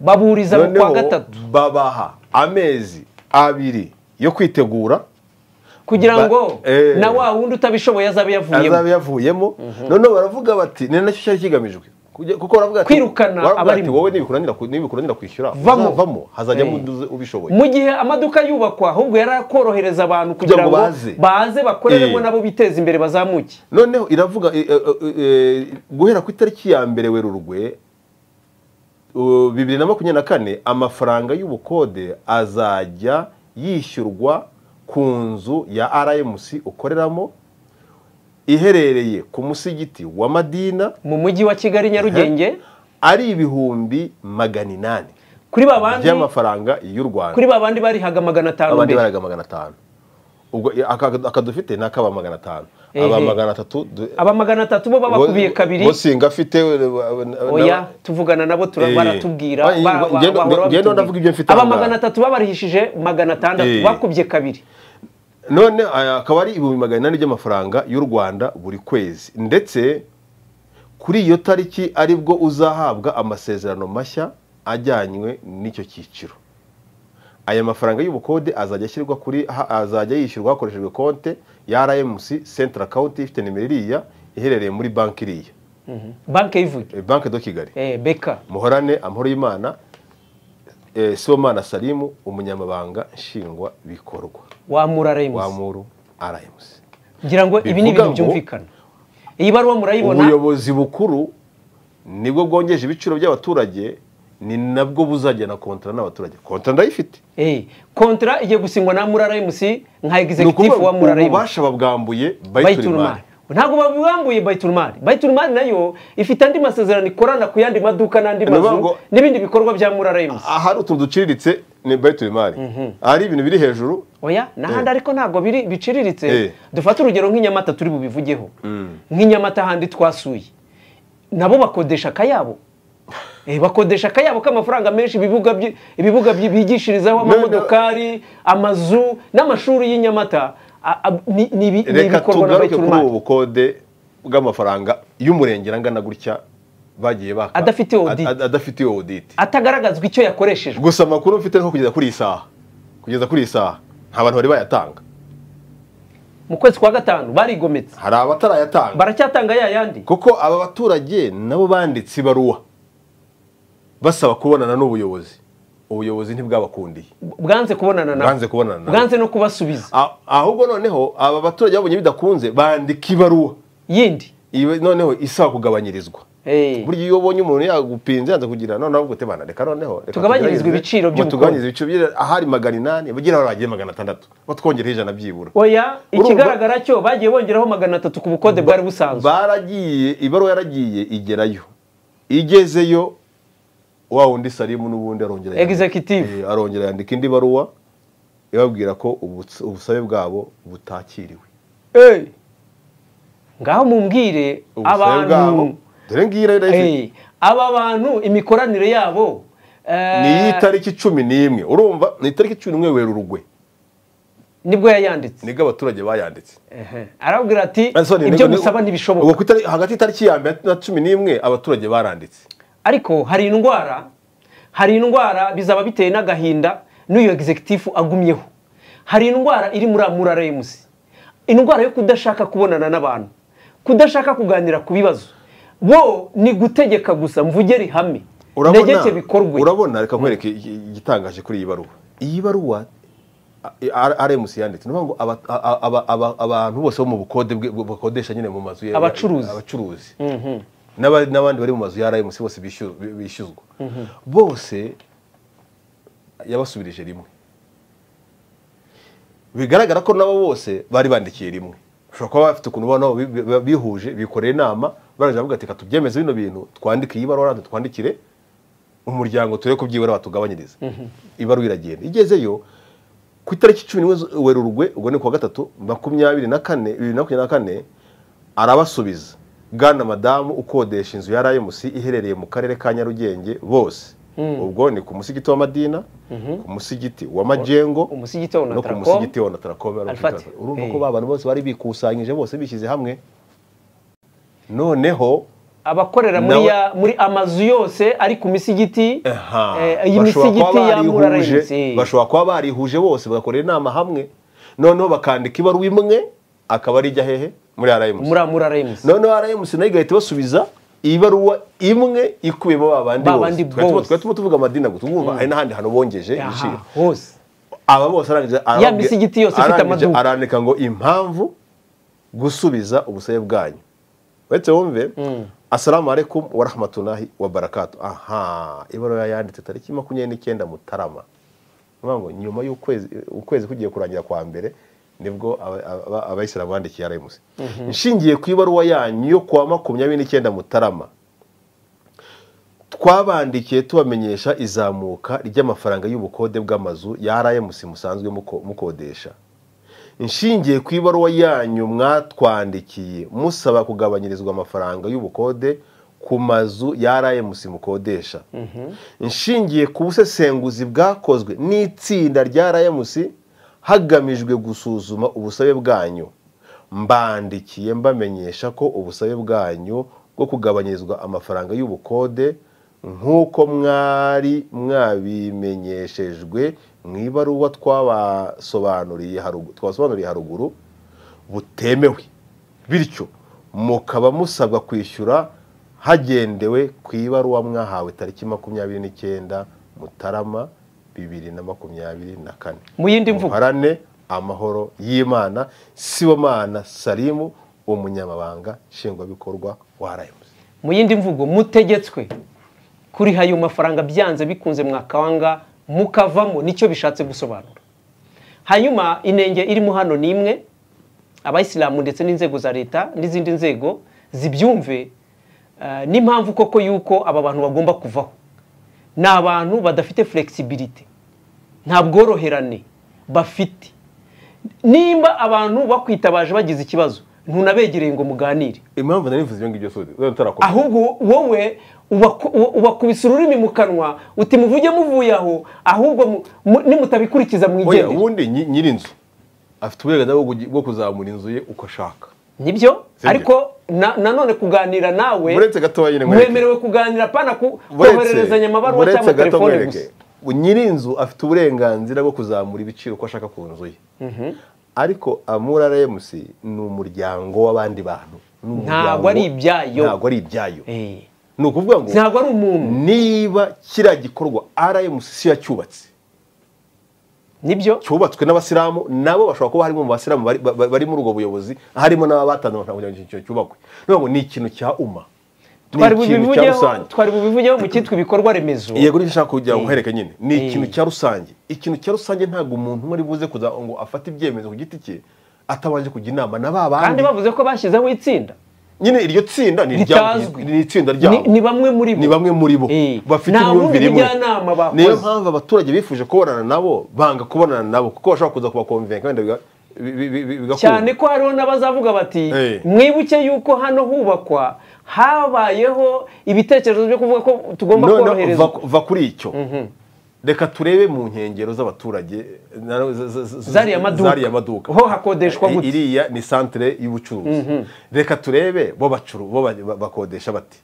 baburiza mu kwa noneho gatatu babaha amezi abiri yo kwitegura kugira ba- ngo eh. na wa wundi utabishoboye azabe yavuyemo azaba yavuyemo noneho baravuga bati ni nacyo cyari kigamijwe Kujya- kuko baravuga ati- Kwirukana baravuga ati abarimo. wowe nibikuranira ku- nibikuranira kwishyura Vamo. uzavamo hazajyamo Eh. undi ubishoboye mu gihe amaduka yubakwa ahubwo yari akorohereza abantu kugira ngo baze. baze bakoreremo Eh. nabo biteze imbere bazamuke noneho iravuga e- e- e- e, guhera ku itariki ya mbere werurwe u- bibiri na makumyabiri na kane amafaranga y'ubukode azajya yishyurwa ku nzu ya rmc ukoreramo iherereye ku musigiti wa madina mu mujyi wa kigali nyarugenge ari ibihumbi magana inani kuri ba bandi by'amafaranga y'u rwanda kuri ba bandi barihaga magana atanu abandi mbere baraga magana atanu ubwo i- aka- akadufite ni akaba magana atanu Ehe. aba magana atatu du- aba magana atatu bo babakubiye bo- kabiri bo singa afite we- we- na- oya tuvugana nabo tura- Eh. baratubwira Ah, ba- ba- ngendo- bahora ngendo babitubwira. ndavuga ibyo mfite aba aha ngaha. magana atatu babarihishije magana atandatu Eh. bakubye kabiri none aya akaba ari ibihumbi magana inani by'amafaranga y'u rwanda buri kwezi ndetse kuri iyo tariki aribwo uzahabwa amasezerano mashya ajyanywe n'icyo cyiciro aya mafaranga y'ubukode azajya ashyirwa kuri ha- azajya yishyurwa hakoreshejwe konte ya rmc central account ifite nimero iriya iherereye muri banki iriya banki yivuge Eh, banki do kigali Eh, beka muhorane amahoro y'imana eh, sibomana salimu umunyamabanga nshingwabikorwa wamura remusi wamuru rmc ngira ngo ibi ni bivuga ibintu ngo byumvikana iyi baruwa murayibona ubuyobozi bukuru nibwo bwongeje ibiciro by'abaturage ni nabwo buzajyana kontara n'abaturage kontara ndayifite Eh, kontara igiye gusinywa na murara emusi nka ni ukuvuga egizekitifu wa ngo murara emusi ububasha babwambuye bayiturumari bayiturumari ntabwo babibambuye bayiturumari bayiturumari nayo ifite andi masezerano ikorana ku yandi maduka n'andi Ni ukuvuga mazu ngo- n'ibindi bikorwa bya murara emusi ahari utuntu duciriritse ni bayiturumari ahari ibintu biri hejuru oya n'ahandi Eh. ariko ntabwo biri- biciriritse Eh. dufate urugero nk'inyamata turi bubivugeho nk'inyamata ahandi twasuye nabo bakodesha akayabo Eh, bakodesha akayabo k'amafaranga menshi ibibuga byi- ibibuga byi- bigishirizaho None- amamodokari amazu n'amashuri y'inyamata a- a- ni ni ibi- ni reka ibikorwa na tugaruke kuri bayiturumari ubu bukode bw'amafaranga y'umurenge angana gutya bagiye baka Adafite audit. Ad- ad- adafite oditi atagaragazwa icyo yakoreshejwe gusa amakuru mfite nko kugeza kuri iyi saha kugeza kuri iyi saha nta bantu bari bayatanga mu kwezi kwa gatanu barigometse hari abatarayatanga baracyatanga ya yandi kuko aba baturage nabo banditse ibaruwa basaba kubonana n'ubuyobozi ubuyobozi ntibwabakundiye bwanze kubonana nabo Bwanze kubonana nabo. bwanze no kubasubiza A- ahubwo noneho aba baturage babonye bidakunze bandika ibaruwa yindi Iyi- noneho isaba kugabanyirizwa Eh. burya iyo ubonye umuntu yagupinze yanze kugira none ahubwo tebana reka noneho reka Tugabanyirizwe tugerageze, ibiciro ngo by'ubukungu. tugabanyirizwe ibiciro by'ira- ahari magana inani bagira aho bagire magana atandatu batwongereho ijana byibura oya Urumva- ikigaragara cyo bagiye bongeraho magana atatu ku bukode bwari busanzwe baragiye ibaruwa yaragiye igerayo igezeyo wa wundi salimu n'ubundi arongera yandika- Executive. Eh, arongera yandika indi baruwa ibabwira ko ubuts- ubusabe bwabo butakiriwe Eh. ngaho mumbwire ubusabe bwabo abantu dore ngira Eh, aba bantu imikoranire yabo eh, ni iy'itariki cumi n'imwe urumva ni itariki cumi n'imwe werurugwe nibwo yayanditse nibwo abaturage bayanditse Ehe. arabwira ati Ah, sorry, ibyo nibwo- musaba ubwo ntibishoboka ku itari- hagati y'itariki ya mbere na cumi n'imwe abaturage baranditse ariko hari indwara hari indwara bizaba biteye n'agahinda n'uyu egizekitifu agumyeho hari indwara iri muri amura remusi indwara yo kudashaka kubonana n'abantu kudashaka kuganira ku bibazo bo ni gutegeka gusa mvuge rihame negeke bikorwe urabona reka nkwereke igi- igitangaje kuri iyi baruwa iyi baruwa a- a- RMC yanditse ni ukuvuga ngo aba- a- a- aba- abantu bose bo mu bukode bwe- bu- bakodesha nyine mu mazu ya- Abacuruzi. abacuruzi N'aba- n'abandi bari mu mazu ya RMC bose bishyuzwa- bishyuzwa bose yabasubirije rimwe bigaragara ko nabo bose bari bandikiye rimwe ushobora kuba bafite ukuntu ubona nabo bi- bi- bihuje bikoreye inama baraje bavuga ati "Reka tubyemeze bino bintu twandike iyi baruwa natwe twandikire umuryango turebe ko byibura batugabanyiriza ibaruwa iragenda igezeyo ku itariki cumi n'imwe zu- werurwe ubwo ni kuwa gatatu makumyabiri na kane bibiri na makumyabiri na kane arabasubiza bwana madamu ukodesha inzu ya rayimusi iherereye mu karere ka nyarugenge bose ubwo ni ku musigiti wa madina ku musigiti wa majengo umusigiti wa no ku Onatracom, musigiti wa onataracom Alfati. urumva ko Eh. ba bantu bose bari bikusanyije bose bishyize hamwe noneho abakorera muri, Nawe- ya, muri amazu yose ari ku misigiti Aha. eh, iyi Bashobora kuba misigiti ya mura barihuje- remusi bashobora kuba barihuje bose bagakorera inama hamwe noneho bakandika ibaruwa imwe akaba ari ijya hehe muri rmc muri amura remusi noneho rmc nayo igahita ibasubiza ibaruwa imwe ikubiyemo ba bandi Ba bandi bose Twari tuba- bose. twari turimo tuvuga amadini gusa ubumva hari n'ahandi hantu bongeje ibiciro hose aba bose arangije arababwira- Ya misigiti yose ifite arangije amaduka. arandika ngo impamvu gusubiza ubusabe bwanyu uretse wumve asalamu alaykum wa rahmatullahi wa barakatu aha ibaruwa yanditse tariki makumyabiri n'icyenda mutarama Ni ukuvuga ngo nyuma y'ukwezi ukwezi kugiye kurangira kwa mbere nibwo aba- aba- abayisilamu bandikiye arayimusi nshingiye ku ibaruwa yanyu yo kuwa makumyabiri n'icyenda mutarama twabandikiye tubamenyesha izamuka ry'amafaranga y'ubukode bw'amazu ya RMC musanzwe muko- mukodesha nshingiye ku ibaruwa yanyu mwatwandikiye musaba kugabanyirizwa amafaranga y'ubukode ku mazu ya RMC mukodesha nshingiye ku busesenguzi bwakozwe n'itsinda rya RMC hagamijwe gusuzuma ubusabe bwanyu mbandikiye mbamenyesha ko ubusabe bwanyu bwo kugabanyirizwa amafaranga y'ubukode nk'uko mwari mwabimenyeshejwe mu ibaruwa twabasobanuriye haruguru twabasobanuriye haruguru butemewe bityo mukaba musabwa kwishyura hagendewe ku ibaruwa mwahawe tariki makumyabiri n'icyenda mutarama bibiri na makumyabiri na kane Mu yindi mvugo. muharane amahoro y'imana sibomana salimu umunyamabanga nshingwabikorwa wa rmc mu yindi mvugo mutegetswe kuri ayo mafaranga byanze bikunze mwakanga mukavamo nicyo bishatse gusobanura hanyuma inenge irimo hano ni imwe abayisilamu ndetse n'inzego za leta n'izindi nzego zibyumve eh, n'impamvu koko y'uko aba bantu bagomba kuvaho ni abantu badafite flexibility nta bworoherane bafite nimba abantu bakwitabaje bagize ikibazo ntunabegereye ngo muganire impamvu nari mvuze ibyo ngibyo sode uzaba utarakomeza ahubwo wowe ubaku- uba- ubakubise ururimi mu kanwa uti muvuge muvuye aho ahubwo mu- mu- nimutabikurikiza oya mwigendere ubundi nyi- nyir'inzu afite uburenganzira bwo kugi- bwo kuzamura inzu ye uko ashaka nibyo Sibyo. ariko na- nanone kuganira nawe Muretse gatoya nyine mwereke. mwemerewe kuganira pana ku- Buretse- kohererezanya amabaruwa buretse cyangwa gato telefone mwereke. gusa nyir'inzu afite uburenganzira bwo kuzamura ibiciro uko ashaka ku nzu ye ariko amura remusi ni umuryango w'abandi bantu Ni umuryango- Ntabwo ari ibyayo. ntabwo ari ibyayo Eh, ni ukuvuga ngo ntabwo ari umuntu niba kiriya gikorwa rmc si yacyubatse nibyo cyubatswe n'abasilamu nabo bashobora kuba harimo mu basilamu bari- ba- bari muri ubwo buyobozi harimo n'aba batanze amafaranga kugira ngo icyo kintu cyubakwe niyo ngo ni ikintu cya uma ni twari ikintu cya bubivugeho rusange twari bubivugeho mu cyitwa ibikorwa remezo yego nicyo nshaka kugira ngo nkuhereke nyine ni Eh. ikintu cya rusange ikintu cya rusange ntabwo umuntu umwe ari buze kuza ngo afate ibyemezo ku giti cye atabanje kujya inama na ba kandi bandi bavuze ko bashyizeho itsinda nyine iryo tsinda ni iryabo Ritazwi. ni itsinda Ni- ryabo ni bamwe muri bo. ni bamwe muri bo Eh. bafite Nta bundi imyumvire imwe bujyanama bakoze. niyo mpamvu abaturage bifuje kubonana nabo banga kubonana nabo kuko bashobora kuza kubakomvenka wenda biga- bi- bi- bi- bigakunda. cyane ko hariho n'abazavuga bati Eh. mwibuke yuko hano hubakwa habayeho ibitekerezo byo kuvuga ko tugomba noneho koroherezwa va- va kuri icyo reka turebe mu nkengero z'abaturage na- z- z- z- Zariya maduka. zariya maduka Ho hakodeshwa I- gute? iriya ni santire y'ubucuruzi reka turebe bo bacuru bo ba- ba- bakodesha bati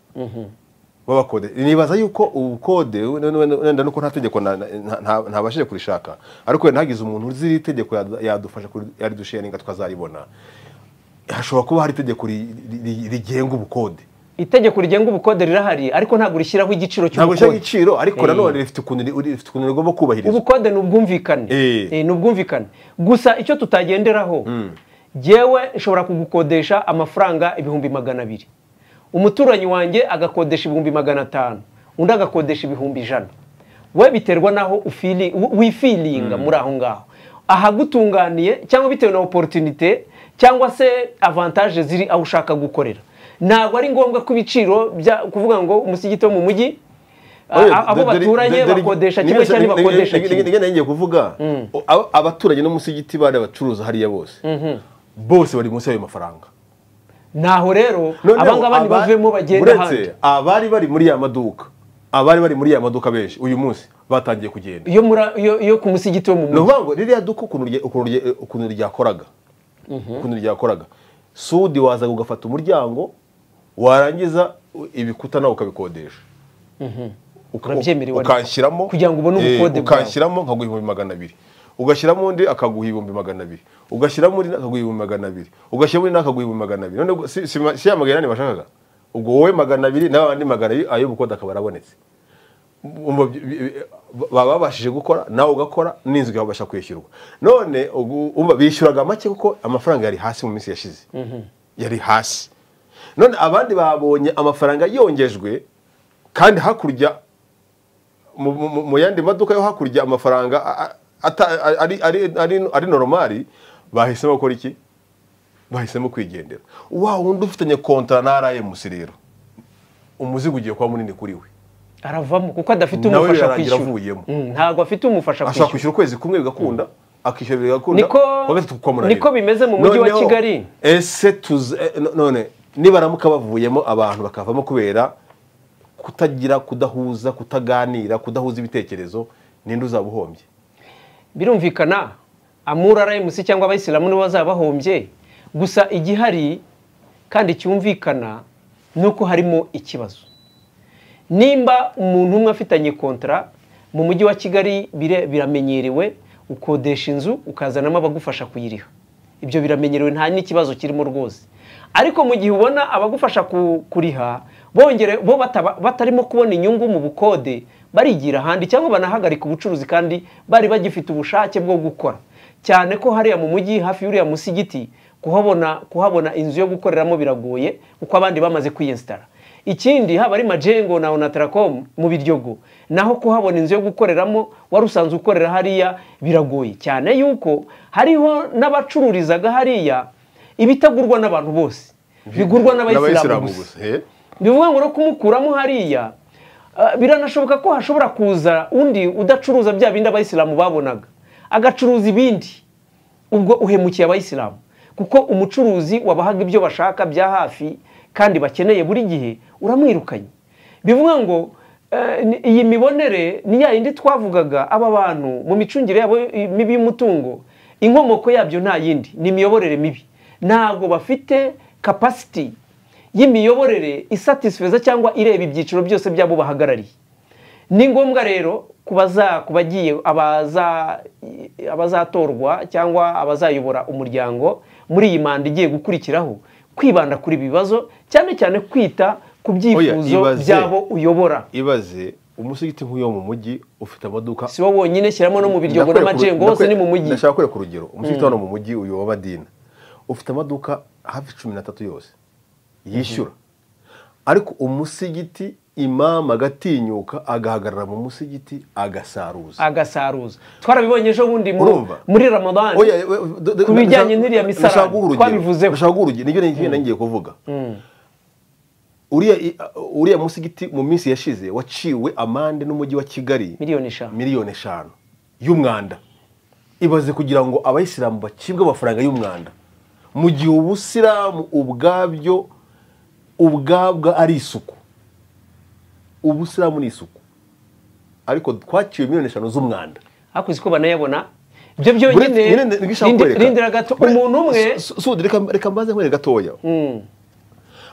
bo bakode nibaza yuko ubukode wenda- wenda wenda nuko nta tegeko na- na- nta- ntabashije kurishaka ariko wenda hagize umuntu uzi iri tegeko yadu- yadufasha kuri- yaridusharinga twazaribona hashobora kuba hari itegeko ri- ri- ri- rigenga ubukode itegeko rigenga ubukode rirahari ariko ntabwo rishyiraho igiciro ntabwo rishyiraho cy'ubukode igiciro ariko Eh. nanone rifite ukuntu ri- rifite ukuntu rigomba kubahirizwa ubukode ni ubwumvikane Eh. Eh, ni ubwumvikane gusa icyo tutagenderaho jyewe nshobora kugukodesha amafaranga ibihumbi magana abiri umuturanyi wanjye agakodesha ibihumbi magana atanu undi agakodesha ibihumbi ijana we biterwa n'aho ufili- wi- wifilinga muri aho ngaho ahagutunganiye cyangwa bitewe na oporutunite cyangwa se avantaje ziri aho ushaka gukorera ntabwo ari ngombwa ko ibiciro bya- kuvuga ngo umusigiti wo mu mujyi a- abo baturanye bakodesha kimwe cyangwa ntibakodesha kimwe kimwe ngiye kuvuga o- aba- abaturanye n'umusigiti bari abacuruza hariya bose bose bari munsi y'ayo mafaranga ntaho rero Noneho abangaba aba- ntibavemo bagenda uretse ahandi abari bari muri ya maduka abari bari muri ya maduka benshi uyu munsi batangiye kugenda iyo muri iyo- iyo ku musigiti wo mu ni mujyi ukuvuga ngo ririya duka ukuntu rye- ukuntu rye- ukuntu ryakoraga ukuntu ryakoraga sudi wazaga ugafata umuryango warangiza u- ibikuta nawe ukabikodesha Uka- Urabyemerewe ariko. ukanshyiramo Kugira ngo ubone eh, ubukode bwawe. ukanshyiramo nkaguha ibihumbi magana abiri ugashyiramo undi akaguha ibihumbi magana abiri ugashyiramo undi akaguha ibihumbi magana abiri ugashyiramo undi akaguha ibihumbi magana abiri none ubwo si, si, ma- si ya magana inani bashakaga ubwo wowe magana abiri n'abandi magana abiri ayo bukode akaba arabonetse Umva bi- bi- baba babashije gukora nawe ugakora n'inzu ikabasha kwishyurwa none ubu- umva bishyuraga make kuko amafaranga yari hasi mu minsi yashize yari hasi none abandi babonye amafaranga yongejwe kandi hakurya mu- mu mu- mu yandi maduka yo hakurya amafaranga a- a- ata- ari- ari- ari- ari noromari bahisemo gukora iki bahisemo kwigendera wa wundi ufitanye kontara na rmc rero umuzigo ugiye kuba munini kuri we aravamo kuko adafite Nawe umufasha birarangira kwishyura avuyemo. Mm, ntabwo afite umufasha ashobora kwishyura kwishyura ukwezi kumwe bigakunda akishyura bigakunda Niko- kuwa gatatu ukamunanira. niko bimeze mu mujyi wa Noneho, Kigali. ese tuzi eh, no- none nibaramuka bavuyemo abantu bakavamo kubera kutagira kudahuza kutaganira kudahuza ibitekerezo ninde uzaba uhombye birumvikana amura rmc cyangwa abayisilamu nibo bazaba bahombye gusa igihari kandi cyumvikana ni uko harimo ikibazo nimba umuntu umwe afitanye kontara mu mujyi wa kigali bire- biramenyerewe ukodesha inzu ukazanamo abagufasha kuyiriha ibyo biramenyerewe nta n'ikibazo kirimo rwose ariko mu gihe ubona abagufasha ku- kuriha bongere bo bataba- batarimo kubona inyungu mu bukode barigira ahandi cyangwa banahagarika ubucuruzi kandi bari bagifite ubushake bwo gukora cyane ko hariya mu mujyi hafi y'uriya musigiti kuhabona kuhabona inzu yo gukoreramo biragoye kuko abandi bamaze kwiyesitara ikindi haba ari majengo na onatarakome mu biryogo naho kuhabona inzu yo gukoreramo wari usanzwe ukorera hariya biragoye cyane yuko hariho n'abacururizaga hariya ibitagurwa n'abantu bose bigurwa n'abayisilamu gusa eh? bivuga ngo no kumukuramo hariya ah, biranashoboka ko hashobora kuza undi udacuruza bya bindi abayisilamu babonaga agacuruza ibindi ubwo uhemukiye abayisilamu kuko umucuruzi wabahaga ibyo bashaka bya hafi kandi bakeneye buri gihe uramwirukanye bivuga ngo eh, ni- iyi mibonere ni ya yindi twavugaga aba bantu mu micungire yabo eh, mibi y'umutungo inkomoko yabyo nta yindi ni imiyoborere mibi ntabwo bafite kapasiti y'imiyoborere isatisfeza cyangwa ireba ibyiciro byose by'abo bahagarariye ni ngombwa rero kubaza ku bagiye abaza abazatorwa cyangwa abazayobora umuryango muri iyi manda igiye gukurikiraho kwibanda kuri ibi bibazo cyane cyane kwita ku byifuzo ibaze. by'abo uyobora ibaze umusigiti nk'uyo mu mujyi ufite amaduka si wowe wonyine shyiramo no mu biryogo Ndakwereka- n'amajengo hose ndakwe- ni mu mujyi ndashaka kwereka urugero umusigiti hano mu mujyi uyu wa madina ufite amaduka hafi cumi n'atatu yose yishyura ariko umusigiti imama agatinyuka agahagarara mu musigiti agasaruza agasaruza twarabibonye ejo bundi mu- Urumva? muri ramadani Oya, we- we- do- do- ku bijyanye ndashaka- n'iriya ndashaka guha misarane urugero. twabivuzeho Ndashaka guha urugero nibyo ngiye nangiye kuvuga uriya uriya musigiti mu minsi yashize waciwe amande n'umujyi wa kigali miliyoni eshanu miliyoni eshanu y'umwanda ibaze kugira ngo abayisilamu bacibwe amafaranga y'umwanda mu gihe ubusilamu ubwabyo ubwabwa ari isuku ubusilamu ni isuku ariko twaciwe miliyoni eshanu z'umwanda hakurikije uko banayabona ibyo Buretse- nyine byonyine ndishaka rindi- kwereka. rindira gato Bure- umuntu umwe Su- su- sudi, reka- reka mbaze nkwere gatoya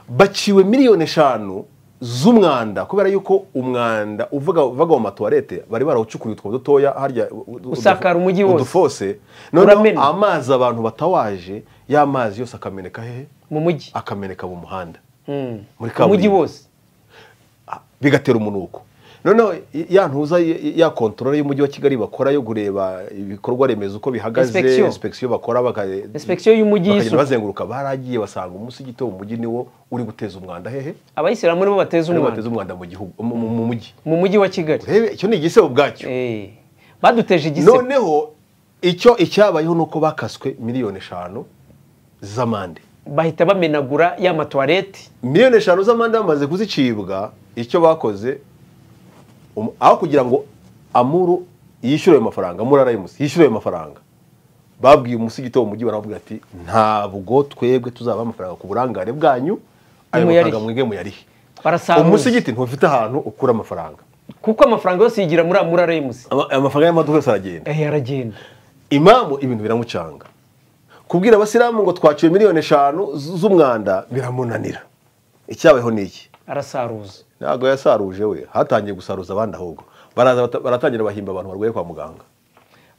baciwe miliyoni eshanu z'umwanda kubera yuko umwanda uvuga uvaga mu matuwarete bari barawucukuye utwo dutoya harya u- u- Usakara umujyi wose. udufose noneho Uramena. amazi abantu batawaje ya mazi yose akameneka hehe mu mujyi akameneka mu muhanda Mm. muri mu mujyi kaburimbo. wose bigatera umunuko noneho i- ya ntuza y- ya kontorore y'umujyi wa kigali bakora yo kureba ibikorwa remezo uko bihagaze Inspection. inspeksiyo bakora baka- Inspection y'umujyi bakagenda y'isuku. bazenguruka baragiye basanga umusigiti wo mu mujyi niwo uri guteza umwanda hehe abayisilamu nibo bateza niwo umwanda bateza umwanda mu gihugu mu- mu mu mujyi mu mujyi wa kigali urebe icyo ni igisebo ubwacyo Eh, baduteje igisebo noneho icyo icyabayeho ni uko bakaswe miliyoni eshanu z'amande bahita bamenagura ya matuwarete miliyoni eshanu z'amande bamaze kuzicibwa icyo bakoze um- aho kugira ngo amuru yishyure ayo mafaranga amuru arayimusi yishyure ayo mafaranga babwiye umusigiti wo mu mujyi baramubwira ati ntabwo twebwe tuzaba amafaranga ku burangare bwanyu ayo Muyarihe. mafaranga mwebwe muyarihe barasaruza umusigiti ntufite ahantu ukura amafaranga kuko amafaranga yose yigira muri amura remuzi Ama- ayo mafaranga y'amaduka yose aragenda eh aragenda imamu ibintu biramucanga kubwira abasilamu ngo twaciwe miliyoni eshanu z- z'umwanda biramunanira icyabayeho ni iki arasaruza ntabwo yasaruje we hatangiye gusaruza abandi ahubwo baraza bata- baratangira bahimba abantu barwaye kwa muganga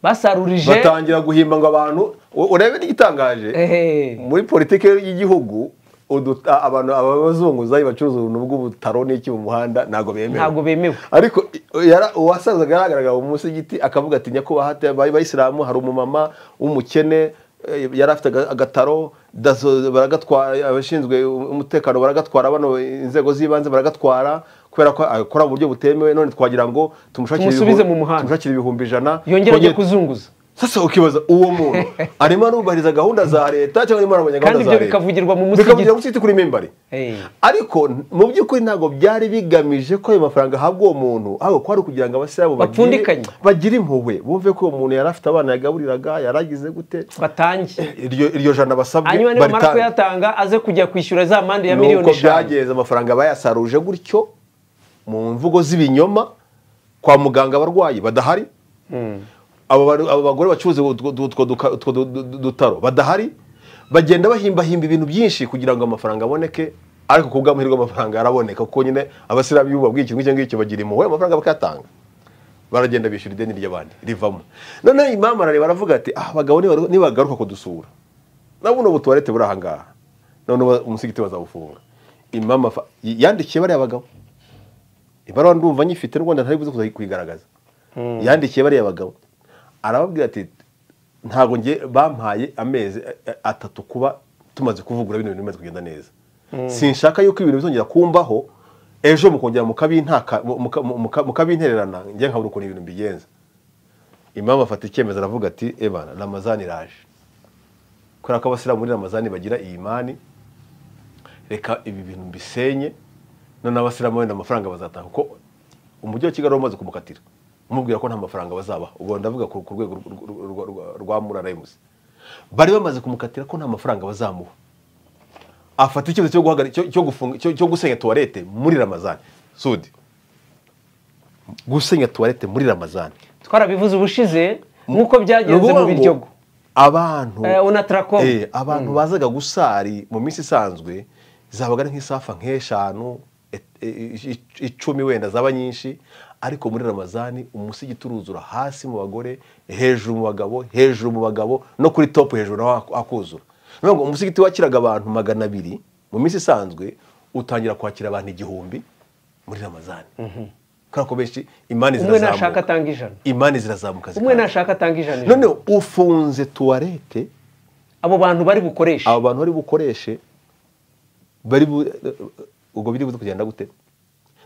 basarurije batangira guhimba ngo abantu u- urebe n'igitangaje Ehe. muri politiki y'igihugu udu- a- abantu abazunguzayi bacuruza ubuntu bw'ubutaro n'iki mu muhanda ntabwo bemewe Ntabwo bemewe. ariko i- yara- uwasazaga yaragaragara mu munsi y'igiti akavuga ati nyakubahwa hati abaye abayisilamu hari umumama w'umukene eh, yari afite aga- agataro daso baragatwara abashinzwe umutekano baragatwara bano inzego z'ibanze baragatwara kubera ko akora mu buryo butemewe none twagira ngo tumushakire Tumusubize ibihumbi- mu muhanda. tumushakire ibihumbi ijana yongera ajya twongere- kuzunguza sasa ukibaza uwo muntu arimo arubahiriza gahunda za leta cyangwa arimo arabanya gahunda Kandi za ibyo leta bikavugirwa mu musigiti. bikavugira mu musigiti kuri mimbari Eh. ariko n- mu by'ukuri ntabwo byari bigamije ko ayo mafaranga ahabwa uwo muntu ahubwo ko ari ukugira ngo abasilamu bagire- Bapfundikanye. bagire impuhwe bumve ko uwo muntu yari afite abana yagaburiraga yaragize gute batange iryo iryo jana basabwe hanyuma nibamara baritange. kuyatanga aze kujya kwishyura za mande ya miliyoni nuko eshanu byagenze amafaranga bayasaruje gutyo mu mvugo z'ibinyoma kwa muganga abarwayi badahari abo bari- abo bagore bacuruza utwo- utwo duka- utwo du- du- dutaro badahari bagenda bahimbahimba ibintu byinshi kugira ngo amafaranga aboneke ariko ku bw'amahirwe amafaranga araboneka kuko nyine abasilamu iyo babwiye ikintu nk'icyo ngicyo bagira impuhwe amafaranga bakayatanga baragenda bishyura ideni ry'abandi rivamo noneho imamu arareba baravuga ati ah abagabo nibaru- nibagaruka kudusura na buno butuwarete buri ahangaha noneho ba- umusigiti bazabufunga imamu afa- yandikiye bariya bagabo ibaruwa ndumva nyifite n'u Rwanda ntari buze kuza kuyigaragaza yandikiye bariya bagabo arababwira ati ntabwo nge bampaye amezi eh, atatu kuba tumaze kuvugura bino bintu bimaze kugenda neza sinshaka yuko ibintu bizongera kumbaho ejo mukongera mukabintaka muka- muka- mukabintererana njye nkabura ukuntu ibintu mbigenza imam afata icyemezo aravuga ati ebana ramazani iraje kubera ko abasilamu muri ramazani bagira iyi imani reka ibi bintu mbisenye noneho abasilamu wenda amafaranga bazatanga kuko umujyi wa kigali wamaze kumukatira umubwira ko nta mafaranga bazabaha ubwo ndavuga ku ku rwego rw- rw- rw- rw- rwa murarayimusi bari bamaze kumukatira ko nta mafaranga bazamuha afata icyemezo cyo guhagarika cyo- cyo gufunga- cyo- cyo gusenya tuwarete muri ramazani sudi gusenya tuwarete muri ramazani twarabivuze ubushize nk'uko byagenze Ruvuga mu ngo biryogo abantu Eh, unatracom. Eh, abantu bazaga gusari mu minsi isanzwe zabaga ari nk'isafa nk'eshanu et- eh, ic- icumi wenda zaba nyinshi ariko muri ramazani umusigiti uruzura hasi mu bagore hejuru mu bagabo hejuru mu bagabo no kuri topu hejuru naho hak- hakuzura Ni ukuvuga ngo umusigiti wakiraga abantu magana abiri mu minsi isanzwe utangira kwakira abantu igihumbi muri ramazani kubera ko benshi imani Umwe zirazamuka nashaka atanga ijana. imani zirazamuka umwe zikaza. nashaka atanga ijana ijana. none ufunze tuwarete abo bantu bari bukoreshe abo bantu bari bukoreshe bari bu- ubwo biri buze kugenda gute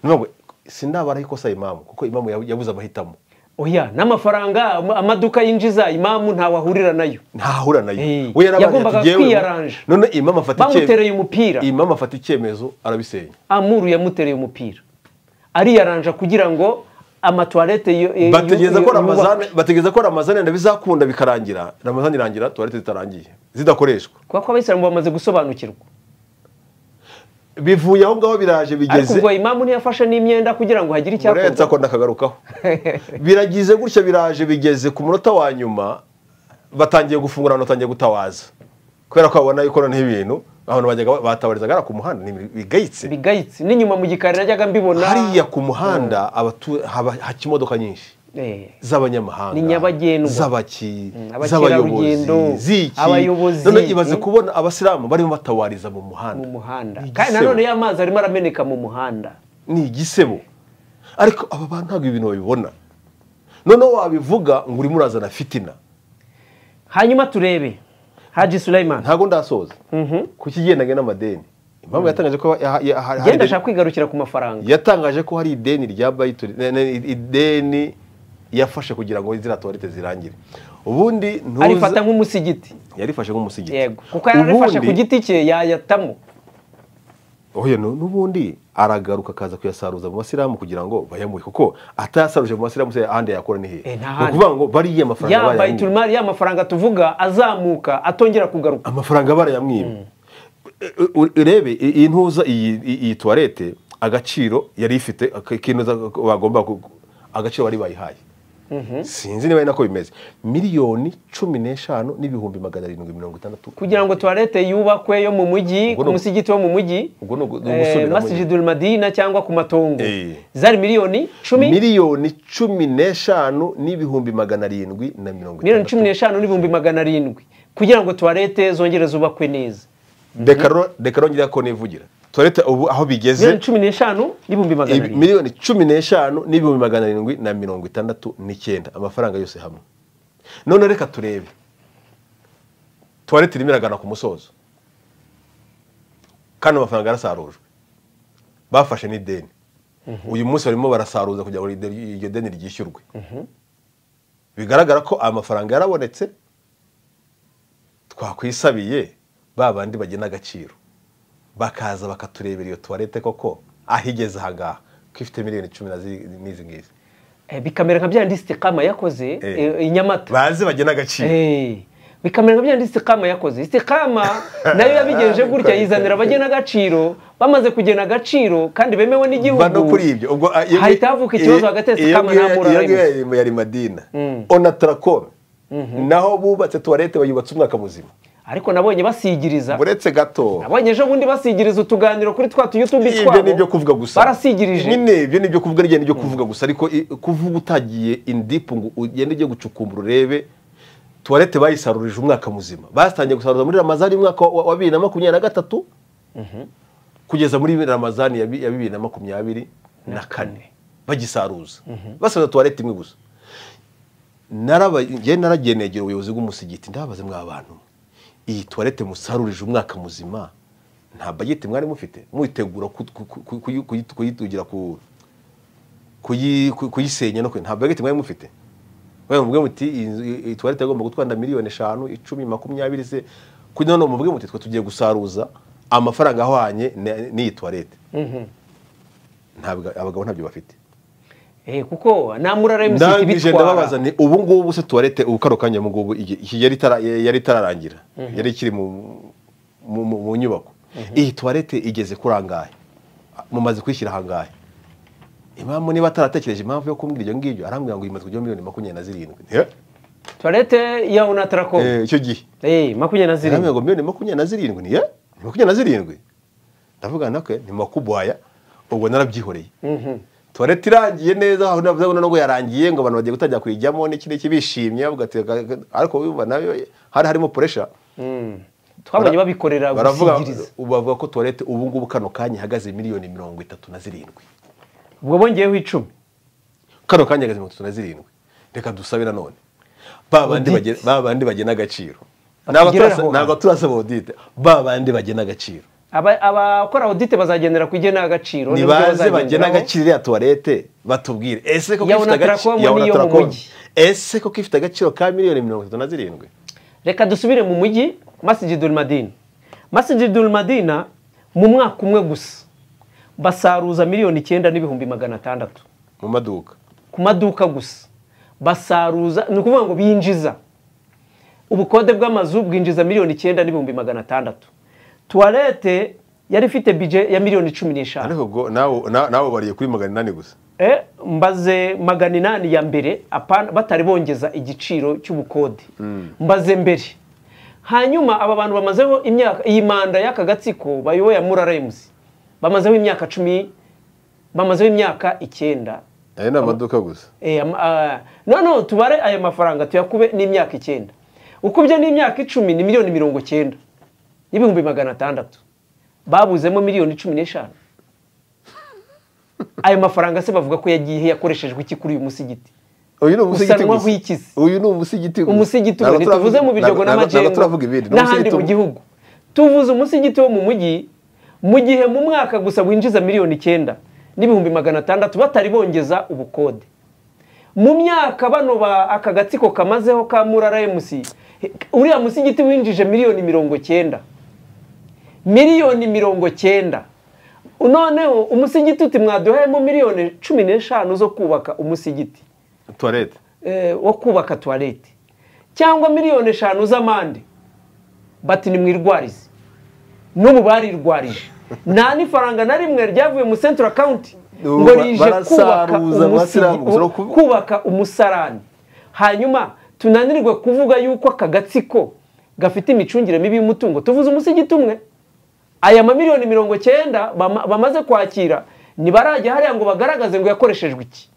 niyo mpamvu sinabara ikosa imamu kuko imamu yabu- yabuze amahitamo oya n'amafaranga ama- amaduka yinjiza imamu ntawe ahurira nayo ntahura nayo Eh, we yarabaye yagombaga ati, "Jyewe ubu-" kwiyaranja. none imamu afata icyemezo- bamutereye umupira imamu afata icyemezo arabisenya amuru yamutereye umupira ariyaranja kugira ngo amatuwarete yo- yo- bategereza yo- ko yo- ramazani yubakwe. bategereza ko ramazani yenda bizakunda bikarangira ramazani irangira tuwarete zitarangiye zidakoreshwa kubera ko abayisilamu bamaze gusobanukirwa bivuye aho ngaho biraje ariko bigeze ubwo imamu ntiyafashe n'imyenda kugira ngo hagire uretse icyakorwa ako ndakagarukaho biragize gutya biraje bigeze ku munota wa nyuma batangiye gufungura abantu batangiye gutawaza kubera ko babona yuko noneho ibintu abantu bajyaga batabarizaga hariya ku muhanda ni ibintu bigayitse bigayitse n'inyuma mu gikari najyaga mbibona hariya ku muhanda abatu- haba haca imodoka nyinshi Eh. z'abanyamahanga Ni nyabagendwa. z'abaki z'abayobozi abakerarugendo, z'iki abayobozi, none ibaze mm. kubona abasilamu barimo batawariza mu mu muhanda muhanda Ni kandi igisebo. nanone y'amazi arimo arameneka mu muhanda ni igisebo ariko aba bantu ntabwo ibintu babibona noneho wabivuga ngo urimo urazana fitina hanyuma turebe haji sulaiman ntabwo ndasoza ku kigendanye n'amadeni impamvu yatangaje ko ya- ya- hari- hari genda ideni- ashaka kwigarukira ku mafaranga yatangaje ko hari ideni rya bayituri ne- ne- ideni yafashe kugira ngo ziriya tuwarete zirangire ubundi ntuza- arifata nk'umusigiti yarifashe nk'umusigiti yego kuko yararifashe Ubundi- ku giti cye yayatamo oya nu- n'ubundi aragaruka akaza kuyasaruza mu basilamu kugira ngo bayamuhe kuko atayasaruje mu basilamu se ahandi yakora ni hehe Eh, nta ni handi. ukuvuga ngo bariya mafaranga ya barayamwiba. bayiturimari ya mafaranga tuvuga azamuka atongera kugaruka amafaranga barayamwiba U- u- urebe i- iyi ntuza iyi iyi- iyi tuwarete agaciro yari ifite ak- k'inuza bagomba ku- ku- agaciro bari bayihaye sinzi niba ari nako bimeze miliyoni cumi n'eshanu n'ibihumbi magana arindwi mirongo itandatu kugira ngo tuwarete yubakwe yo mu mujyi Ubwo ku ni- musigiti wo mu mujyi ubwo ni ugu- ni eh, ugusubiramo masjidul madina cyangwa ku matongo Eh. zari miliyoni cumi miliyoni cumi n'eshanu n'ibihumbi magana arindwi na mirongo miliyoni cumi itandatu n'eshanu n'ibihumbi magana arindwi kugira ngo tuwarete zongere zubakwe neza reka ro- reka rongera ko nivugira tuwarete ubu aho bigeze miliyoni cumi n'eshanu n'ibihumbi magana ibi- arindwi miliyoni cumi n'eshanu n'ibihumbi magana arindwi na mirongo itandatu n'icyenda amafaranga yose hamwe none reka turebe tuwarete irimo iragana ku musozo kandi amafaranga yarasarujwe bafashe n'ideni uyu munsi barimo barasaruza kugira ngo iryo- iryo deni ryishyurwe bigaragara ko aya mafaranga yarabonetse twakwisabiye ba bandi bagena agaciro bakaza bakaturebera iyo tuwarete koko aho igeze aha ngaha ko ifite miliyoni cumi na zi- n'izi ngizi Eh, bikamera nka bya ndisite kama yakoze Eh. eh, i Nyamata bazi bagena agaciro Eh, bikamera nka bya ndisite kama yakoze isite kama nayo yabigenje gutya yizanira abagena agaciro bamaze kugena agaciro kandi bemewe Ba no n'igihugu kuri ibyo ubwo ah, iyo- hahita havuka ikibazo hagati ya iyo- Sikama iyo- na Mura iyo ngiyo Remus. yari- yari madina onataracom naho bubatse tuwarete bayubatse umwaka muzima ariko nabonye basigiriza uretse gato nabonye ejo bundi basigiriza utuganiro kuri twa tuyutubi ibyo ni ibyo kuvuga gusa barasigirije nyine ibyo ni ibyo kuvuga n'igihe ni ibyo kuvuga gusa ariko i- kuvuga utagiye indipu ngo ugende ujye gucukumbura urebe tuwarete bayisarurije umwaka muzima batangiye gusarura muri ramazani umwaka wa wa bibiri na makumyabiri na gatatu kugeza muri ramazani ya bi- ya bibiri na makumyabiri na kane bagisaruza basaruza tuwarete imwe gusa naraba- njye naragiye negera ubuyobozi bw'umusigiti ndabaze mwa bantu iyi tuwarete musarurije umwaka muzima nta bageti mwari mufite muyitegura ku- ku- ku- kuyi- kuyi- kuyitugira ku kuyi- ku- kuyisenya no kwe- nta bageti mwari mufite Mwe muvuge muti iyi nzu- iyi- iyi tuwarete yagomba gutwara miliyoni eshanu icumi makumyabiri se kuri none muvuge muti twe tugiye gusaruza amafaranga ahwanye n- n'iyi tuwarete ntabwo abagabo ntabyo bafite Eh, kuko namurara MCT ndangije ndababaza bitwara ni ubu ngubu se tuwarete ubu kano kanya mu ngubu iki- iki yari itara- yari itararangira yari ikiri mu mu- mu- mu nyubako iyi tuwarete igeze kuri angahe mumaze kwishyira ahangahe impamvu niba ataratekereje impamvu yo kumbwira ibyo ngibyo arambwira ngo imaze kujya miliyoni makumyabiri na zirindwi Eh, toilette ya unatracom eh, icyo gihe eh makumyabiri na zirindwi arambwira ngo miliyoni makumyabiri na zirindwi ni eh, ni makumyabiri na zirindwi ndavuga nakwe ni makubwaya ubwo narabyihoreye Mhm. tuwarete irangiye neza aho nabona ngo yarangiye ngo abantu bagiye gutangira kuyijyamo n'iki n'iki bishimye bavuga ati "Ka- ka-" ariko wumva nayo hari harimo puresha Mm. twabonye babikorera baravuga gusigiriza ubu bavuga ko tuwarete ubu ngubu kano kanya ihagaze miliyoni mirongo itatu na zirindwi ubwo bongeyeho icumi kano kanya ihagaze mirongo itatu na zirindwi reka dusabe nanone ba bandi Audit. bagena- ba bandi bagena agaciro Batugeraho Ntabwo turasa- aho. ntabwo turasaba odite ba bandi bagena agaciro Aba- abakora audit bazagendera ku igenagaciro ni n'ibyo baze bagena bazagenderaho. agaciro ya tuwarete batubwire ese koko Ya ifite agaciro Onatracom niyo mu Onatracom. mujyi. ese koko ifite agaciro ka miliyoni mirongo itatu na zirindwi reka dusubire mu mujyi masjidul madina masjidul madina mu mwaka umwe gusa basaruza miliyoni icyenda n'ibihumbi magana atandatu mu maduka ku maduka gusa basaruza ni ukuvuga ngo binjiza ubukode bw'amazu bwinjiza miliyoni icyenda n'ibihumbi magana atandatu tuwarete yari ifite bije ya miliyoni cumi n'eshanu ariko ubwo nawe na- nawe ubariye kuri magana inani gusa Eh, mbaze magana inani ya mbere apana- batari bongeza igiciro cy'ubukode mbaze mbere hanyuma aba bantu bamazeho imyaka iyi manda y'aka gatsiko bayoboye ya mura remuzi bamazeho imyaka cumi bamazeho imyaka icyenda aya ni amaduka gusa Eh, am- ah, no no tubare aya mafaranga tuyakube n'imyaka icyenda ukubye n'imyaka icumi ni miliyoni mirongo icyenda n'ibihumbi magana atandatu babuzemo miliyoni cumi n'eshanu ayo mafaranga se bavuga ko yagiye yakoreshejwe iki kuri uyu musigiti uyu ni Usanwaho ikizi. uyu ni umusigiti gusa umusigiti Ntabwo ubwo ntituvuze turavuga- mu biryogo ntabwo- ntabwo- ntabwo n'amajengo turavuga ibindi Ni n'ahandi umusigiti mu umwe. gihugu tuvuze umusigiti wo mu mujyi mu gihe mu mwaka gusa winjiza miliyoni icyenda n'ibihumbi magana atandatu batari bongeza ubukode mu myaka bano ba aka gatsiko kamazeho ka murara emusi uriya musigiti winjije miliyoni mirongo icyenda miliyoni mirongo cyenda noneho umusigiti uti mwaduhayemo miliyoni cumi n'eshanu zo kubaka umusigiti tuwarete eh, wo kubaka tuwarete cyangwa miliyoni eshanu z'amande bati nimwirwarize n'ubu barirwarije nta n'ifaranga na rimwe ryavuye mu central account Ubu ngo ba- rije kubaka barasaruza, umusigi- basirambuza, no ku- kubaka umusarani hanyuma tunanirwe kuvuga yuko aka gatsiko gafite imicungire mibi y'umutungo tuvuze umusigiti umwe aya mamiliyoni mirongo cyenda bama- bamaze kwakira ntibarajya hariya ngo bagaragaze ngo yakoreshejwe iki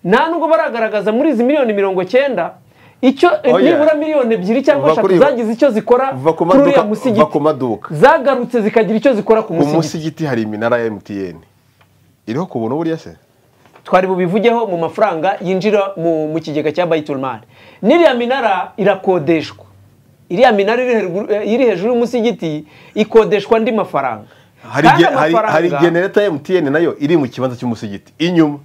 nta nubwo baragaragaza muri izi miliyoni mirongo cyenda icyo Oya. nibura miliyoni ebyiri cyangwa Kuva eshatu kuri- zagize icyo zikora kuva ku kuri uriya maduka- musigiti kuva ku maduka. zagarutse zikagira icyo zikora ku ku musigiti musigiti hari iminara ya emutiyeni iriho ku buntu buriya se twari bubivugeho mu mafaranga yinjira mu, mu kigega cya bayitulmari n'iriya minara irakodeshwa iriya minara iri hejuru- eh, iri hejuru y'umusigiti ikodeshwa andi mafaranga hari Kandi ge- hari- amafaranga- hari genereta ya emutiyeni nayo iri mu kibanza cy'umusigiti inyuma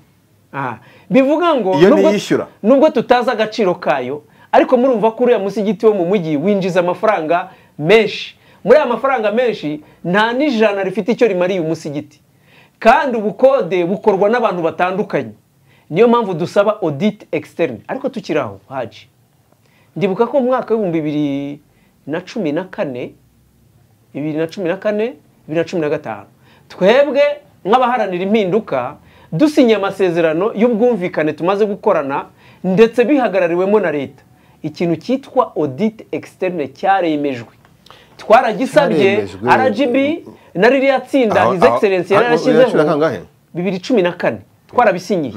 Aha. bivuga ngo Iyo nubwo- ntiyishyura. nubwo tutazi agaciro kayo ariko murumva ko uriya musigiti wo mu mujyi winjiza amafaranga menshi muri aya mafaranga menshi nta n'ijana rifite icyo rimariye umusigiti kandi ubukode bukorwa n'abantu batandukanye niyo mpamvu dusaba audit externe ariko tukiri aho haji ndibuka ko mu mwaka w'ibihumbi bibiri na cumi na kane bibiri na cumi na kane bibiri na cumi na gatanu twebwe nk'abaharanira impinduka dusinya amasezerano y'ubwumvikane tumaze gukorana ndetse bihagarariwemo na leta ikintu cyitwa audit externe cyaremejwe twaragisabye Cyaremejwe. rgb na ririya tsinda Aho- his aho- excellence aho- yari yarashyizeho yarashyize kangahe? bibiri cumi na kane twarabisinyiye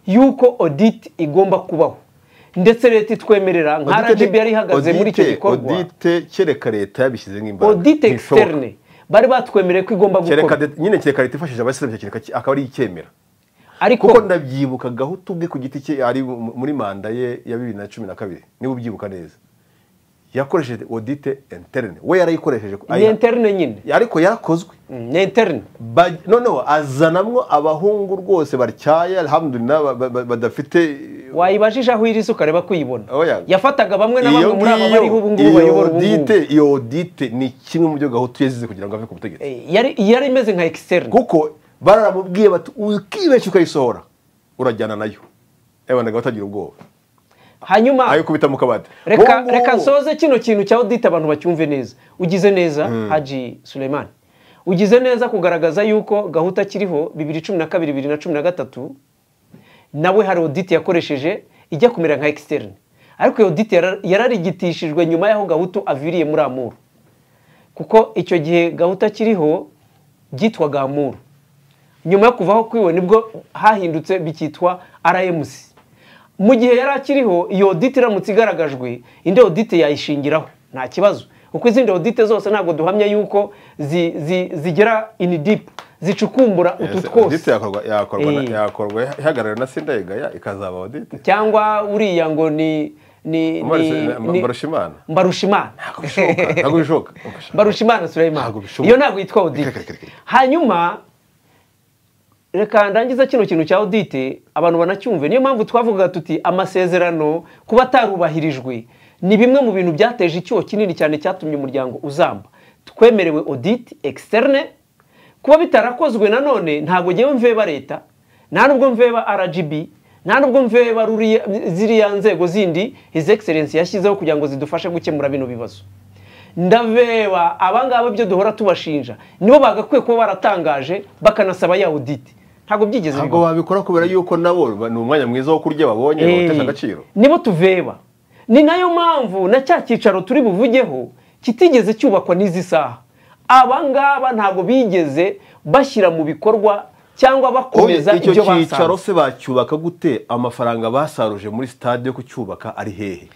yuko audit igomba kubaho ndetse leta itwemerera nka Audite rgb yari ihagaze muri icyo audite- gikorwa audite kereka leta yabishyizeho imbaraga audit Ntibishoboka. externe bari batwemereye ko igomba kereka gukora de- nyine kereka leta ifashije abayisilamu icyo kintu kaki- akaba ari icyemera ariko kuko ndabyibuka gahutu ubwe ku giti cye ari mu- muri manda ye ya bibiri na cumi na kabiri niba ubyibuka neza yakoresheje odite interine we yarayikoresheje ni interne nyine ariko yarakozwe Mm, ni interne Ba- noneho azanamwo abahungu rwose batyaye alhamdulillah ba- ba- ba- badafite wayibajije aho iri suka areba kuyibona Oya. yafataga bamwe na bamwe muri aba ngiyo- bariho ubu ngubu iyo bayobora ubu odite ngubu iyo odite ni kimwe mu byo gahutu yazize kugira ngo ave ku butegetsi Eh, yari yari imeze nka externe kuko baramubwiye bati ukibeshya ukayisohora urajyana nayo ebanaga batagira ubwoba hanyuma ayikubita mu kabati reka Ubu ngubu- reka nsoze kino kintu cya odite abantu bacyumve neza ugize neza haji suleiman ugize neza kugaragaza yuko gahunda kiriho bibiri cumi na kabiri bibiri na cumi na gatatu nawe hari odite yakoresheje ijya kumera nka externe ariko iyo odite yara- yararigitishijwe nyuma y'aho gahutu aviriye muri amuru kuko icyo gihe gahuta kiriho byitwaga amuru nyuma yo kuvaho kwiwe nibwo hahindutse bikitwa rmc mu gihe yari akiriho iyo odite iramutse igaragajwe indi odite yayishingiraho nta kibazo kuko izindi odite zose ntabwo duhamya yuko zi- zi- zigera ini dipu zicukumbura utu Ese twose odite yakorwa yakorwa na- Eh. yakorwa ihagarariwe na sindayegaya ikazaba odite cyangwa uriya ngo ni ni ni- ni- barushimana mbarushimana ntabwo bishoboka barushimana surayimana Ntabwo bishoboka. iyo ntabwo yitwa odite Reka, reka, reka. hanyuma reka ndangiza kino kintu cya odite abantu banacyumve niyo mpamvu twavugaga tuti amasezerano kuba atarubahirijwe ni bimwe mu bintu byateje icyuho kinini cyane cyatumye umuryango uzamba twemerewe odite externe kuba bitarakozwe nanone ntabwo ngewe mveba leta nta nubwo mveba rgb nta nubwo mveba ruriya- ziriya nzego zindi his excellence yashyizeho kugira ngo zidufashe gukemura bino bibazo ndabeba abangaba ibyo duhora tubashinja nibo bagakwiye kuba baratangaje bakanasaba ya audite ntabwo byigeze ntabwo bibaho babikora kubera yuko nabo ba- ni umwanya mwiza wo kurya babonye bawutesha agaciro nibo tuveba ni nayo mpamvu na cya cyicaro turi buvugeho kitigeze cyubakwa n'izi saha abangaba ntabwo bigeze bashyira mu bikorwa cyangwa bakomeza icyo ibyo cyicaro basanze se bacyubaka gute amafaranga basaruje muri sitade yo kucyubaka ari hehe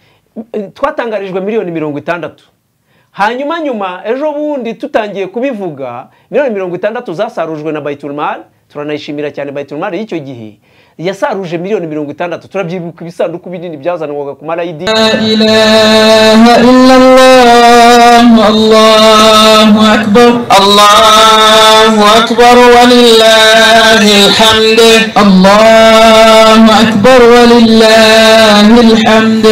Eh, twatangarijwe miliyoni mirongo itandatu hanyuma nyuma ejo bundi tutangiye kubivuga miliyoni mirongo itandatu zasarujwe na bayiturumari turanayishimira cyane bayiturumari y'icyo gihe yasaruje miliyoni mirongo itandatu turabyibuka ibisanduku binini byazanwaga ku marayidi إله إلا الله الله أكبر الله أكبر ولله الحمد الله أكبر ولله الحمد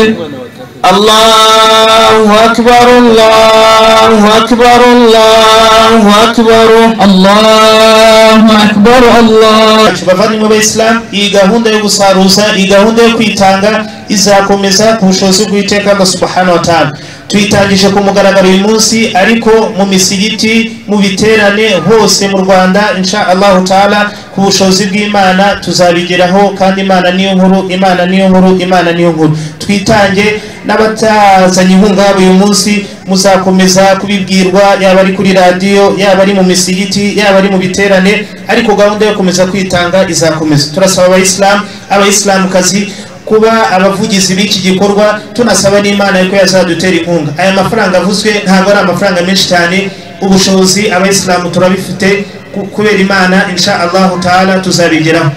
الله أكبر الله أكبر الله أكبر الله أكبر الله bacu bavandimwe b'abayisilamu iyi gahunda yo gusaruza iyi gahunda yo kwitanga izakomeza ku bushobozi bw'iteka bwa subahana wa taala tuyitangije ku mugaragaro uyu munsi ariko mu misigiti mu biterane hose mu rwanda insha allahu taala ku bushobozi bw'imana tuzabigeraho kandi imana niyo nkuru imana niyo nkuru imana niyo nkuru twitange n'abatazanye inkunga yabo uyu munsi muzakomeza kubibwirwa yaba ari kuri radiyo yaba ari mu misigiti yaba ari mu biterane ariko gahunda yo komeza kwitanga izakomeza turasaba abayisilamu abayisilamukazi kuba abavugizi b'iki gikorwa tunasaba n'imana yuko yazadutera inkunga aya mafaranga avuzwe ntabwo ari amafaranga menshi cyane ubushobozi abayisilamu turabifite ku- kubera imana insha allahu taala tuzabigeraho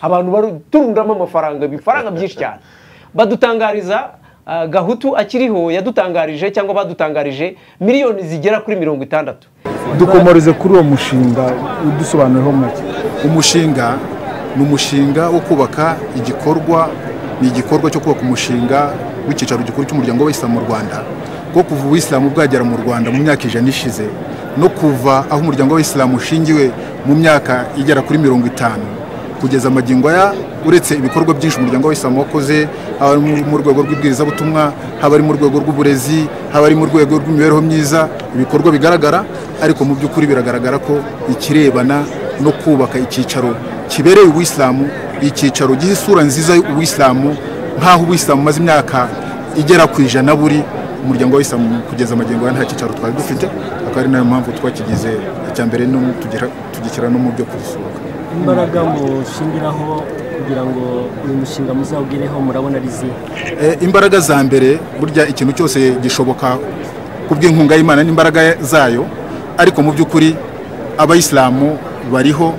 abantu baturundamo amafaranga ibifaranga byinshi cyane badutangariza ah, gahutu akiriho yadutangarije cyangwa badutangarije miliyoni zigera kuri mirongo itandatu dukomoreze kuri uwo mushinga udusobanurireho make umushinga ni umushinga wo kubaka igikorwa ni igikorwa cyo kubaka umushinga w'icyicaro gikuru cy'umuryango w'abayisilamu mu rwanda bwo kuva ubuyisilamu bwagera mu rwanda mu myaka ijana ishize no kuva aho umuryango w'abayisilamu ushingiwe mu myaka igera kuri mirongo itanu kugeza magingo aya uretse ibikorwa byinshi umuryango w'abayisilamu wakoze haba ari mu- mu rwego rw'ibwirizabutumwa haba ari mu rwego rw'uburezi haba ari mu rwego rw'imibereho myiza ibikorwa bigaragara ariko mu by'ukuri biragaragara ko ikirebana no kubaka icyicaro kibereye ubuyisilamu icyicaro giha isura nziza y'ubuyisilamu nk'aho ubuyisilamu bumaze imyaka igera ku ijana buri umuryango w'abayisilamu kugeza amagingo ya nta cyicaro twari dufite akaba ari nayo mpamvu twakigize icya mbere no mu- tugira- tugishyira no mu byo kugisura imbaraga mushingiraho kugira ngo uyu mushinga muzawugireho murabona ari izihe Eh, imbaraga za mbere burya ikintu cyose gishoboka ku bw'inkunga y'imana n'imbaraga zayo ariko mu by'ukuri abayisilamu bariho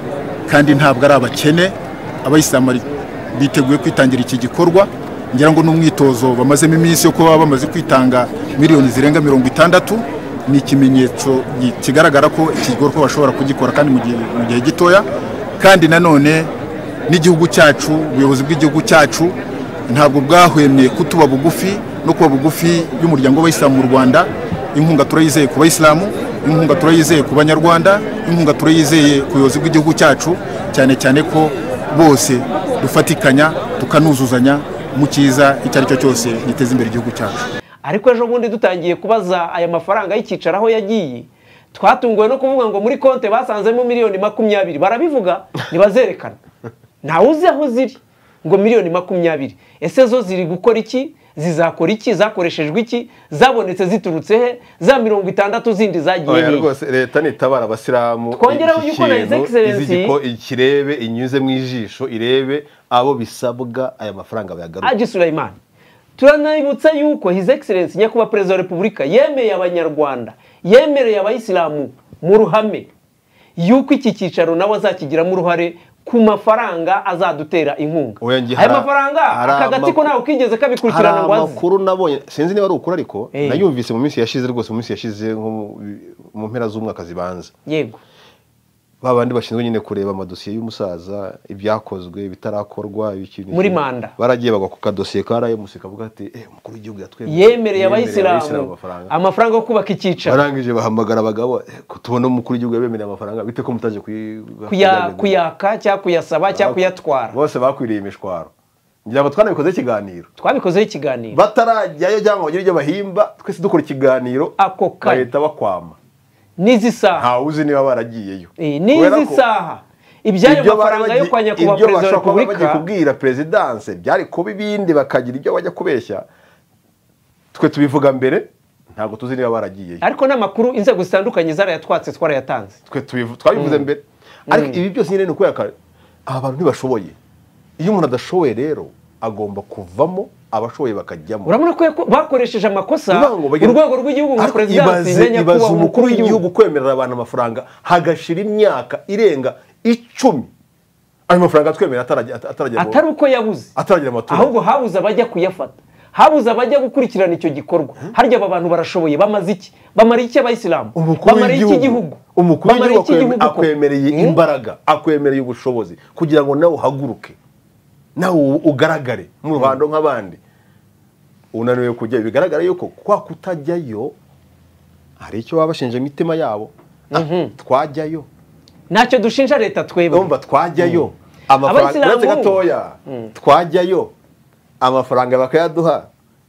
kandi ntabwo ari abakene abayisilamu bari- biteguye kwitangira iki gikorwa ngira ngo n'umwitozo bamazemo iminsi yo kuba bamaze kwitanga miliyoni zirenga mirongo itandatu ni ikimenyetso gi- kigaragara ko iki gikorwa bashobora kugikora kandi mu gihe mu gihe gitoya kandi nanone n'igihugu cyacu ubuyobozi bw'igihugu cyacu ntabwo bwahwemye kutuba bugufi no kuba bugufi y'umuryango w'abayisilamu mu rwanda inkunga turayizeye ku bayisilamu inkunga turayizeye ku banyarwanda inkunga turayizeye ku buyobozi bw'igihugu cyacu cyane cyane ko bose dufatikanya tukanuzuzanya mu cyiza icyo ari cyo cyose giteza imbere igihugu cyacu ariko ejo bundi dutangiye kubaza aya mafaranga y'icyicaro aho yagiye twatunguwe no kuvuga ngo muri konti basanzemo miliyoni makumyabiri barabivuga ntibazerekana ntawe uzi aho ziri ngo miliyoni makumyabiri ese zo ziri gukora iki zizakora iki zakoreshejwe iki zabonetse ziturutse he za mirongo itandatu zindi zagiye oya hehe? rwose leta nitabara abasilamu Twongereho iki yuko na His kintu, Excellency- izi giko- ikirebe inyuze mu ijisho irebe abo bisabwa aya mafaranga bayagaruke Haji Sulaiman turanabibutsa yuko His Excellency nyakubahwa perezida wa repubulika yemeye abanyarwanda yemereye abayisilamu mu ruhame yuko iki cyicaro nawe azakigiramo uruhare ku mafaranga azadutera inkunga Oya, njye aya hari- mafaranga hari aka gatsiko amakuru- ntawe utigeze hari kabikurikirana ngo azi amakuru nabonye sinzi niba ari ukuri ariko Eh. nayumvise mu minsi yashize rwose mu minsi yashize nko mu- mu mpera z'umwaka zibanza yego ba bandi bashinzwe nyine kureba amadosiye y'umusaza ibyakozwe ibitarakorwa ikintu Muri manda. baragiye bagwa ku kadosiye ka RMC kavuga ati eh umukuru w'igihugu yatwemereye yemereye abayisilamu amafaranga amafaranga yo kubaka icyicaro barangije bahamagara abagabo eh, ko tubona umukuru w'igihugu yabemereye amafaranga bite ko mutaje kuyi- kuya- kuyagaragaza?" kuyaka cyangwa kuyasaba cyangwa kuyatwara bose bakwiriye imishwaro ngira ngo twanabikozeho ikiganiro twabikozeho ikiganiro batarajyayo cyangwa bagire ibyo bahimba twese dukora ikiganiro Ako kanya. bahita bakwama n'izi saha ntawe uzi niba baragiyeyo Eh, Kubera n'izi ko- saha iby'ayo ibyo bari mafaranga yo bagiye- kwa nyakubahwa ibyo perezida wa bashobora kuba bagiye repubulika kubwira perezidanse byari kuba ibindi bakagira ibyo bajya kubeshya twe tubivuga mbere ntabwo tuzi niba baragiyeyo ariko n'amakuru inzego zitandukanye zarayatwatse twarayatanze twe tubivu- twabivuze mbere ariko ibi byose nyine ni ukuyaka aba bantu ntibashoboye iyo umuntu adashoboye rero agomba kuvamo abashoboye bakajyamo urabona ko yako- bakoresheje amakosa Bivuga ngo bagira- urwego rw'igihugu nka Ariko perezidansi ibaze- na ibaze nyakubahwa umukuru w'igihugu kwemerera abantu amafaranga hagashira imyaka irenga icumi ayo mafaranga atwemerera atarajya atarajya mu- atari uko yabuze ataragira amatora ahubwo habuze abajya kuyafata habuze abajya gukurikirana icyo gikorwa harya aba bantu barashoboye bamaze iki bamara iki abayisilamu umukuru bamara iki igihugu umukuru bamara w'igihugu iki igihugu akweme- ko? akwemereye Hmm? imbaraga akwemereye ubushobozi kugira ngo nawe uhaguruke nawe u- ugaragare mu ruhando nk'abandi unaniwe kujya bigaragara yuko kwa kutajyayo hari icyo baba bashinja imitima yabo Ah, twajyayo ntacyo dushinja leta twebwe urumva twajyayo amafaranga Abayisilamu- uretse gatoya twajyayo amafaranga bakayaduha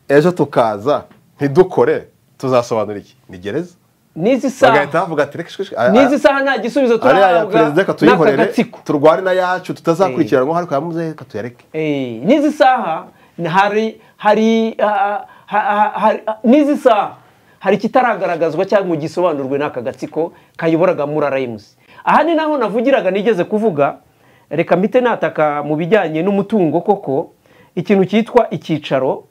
ejo tukaza ntidukore tuzasobanura iki ni gereza n'izi bagahita saha bavuga ati reka shwe- shwe, aya- n'izi saha nta gisubizo ariya ya turahabwa perezida reka n'aka tuyikorere gatsiko turwane na yacu tutazakurikiranwa ariko yamuze reka tuyareke Eh, n'izi saha hari hari ha- ha- ha- ha- n'izi saha hari ikitaragaragazwa cyangwa ngo gisobanurwe n'aka gatsiko kayoboraga muri arayimusi aha ni naho navugiraga nigeze kuvuga reka mpite nataka mu bijyanye n'umutungo koko ikintu cyitwa icyicaro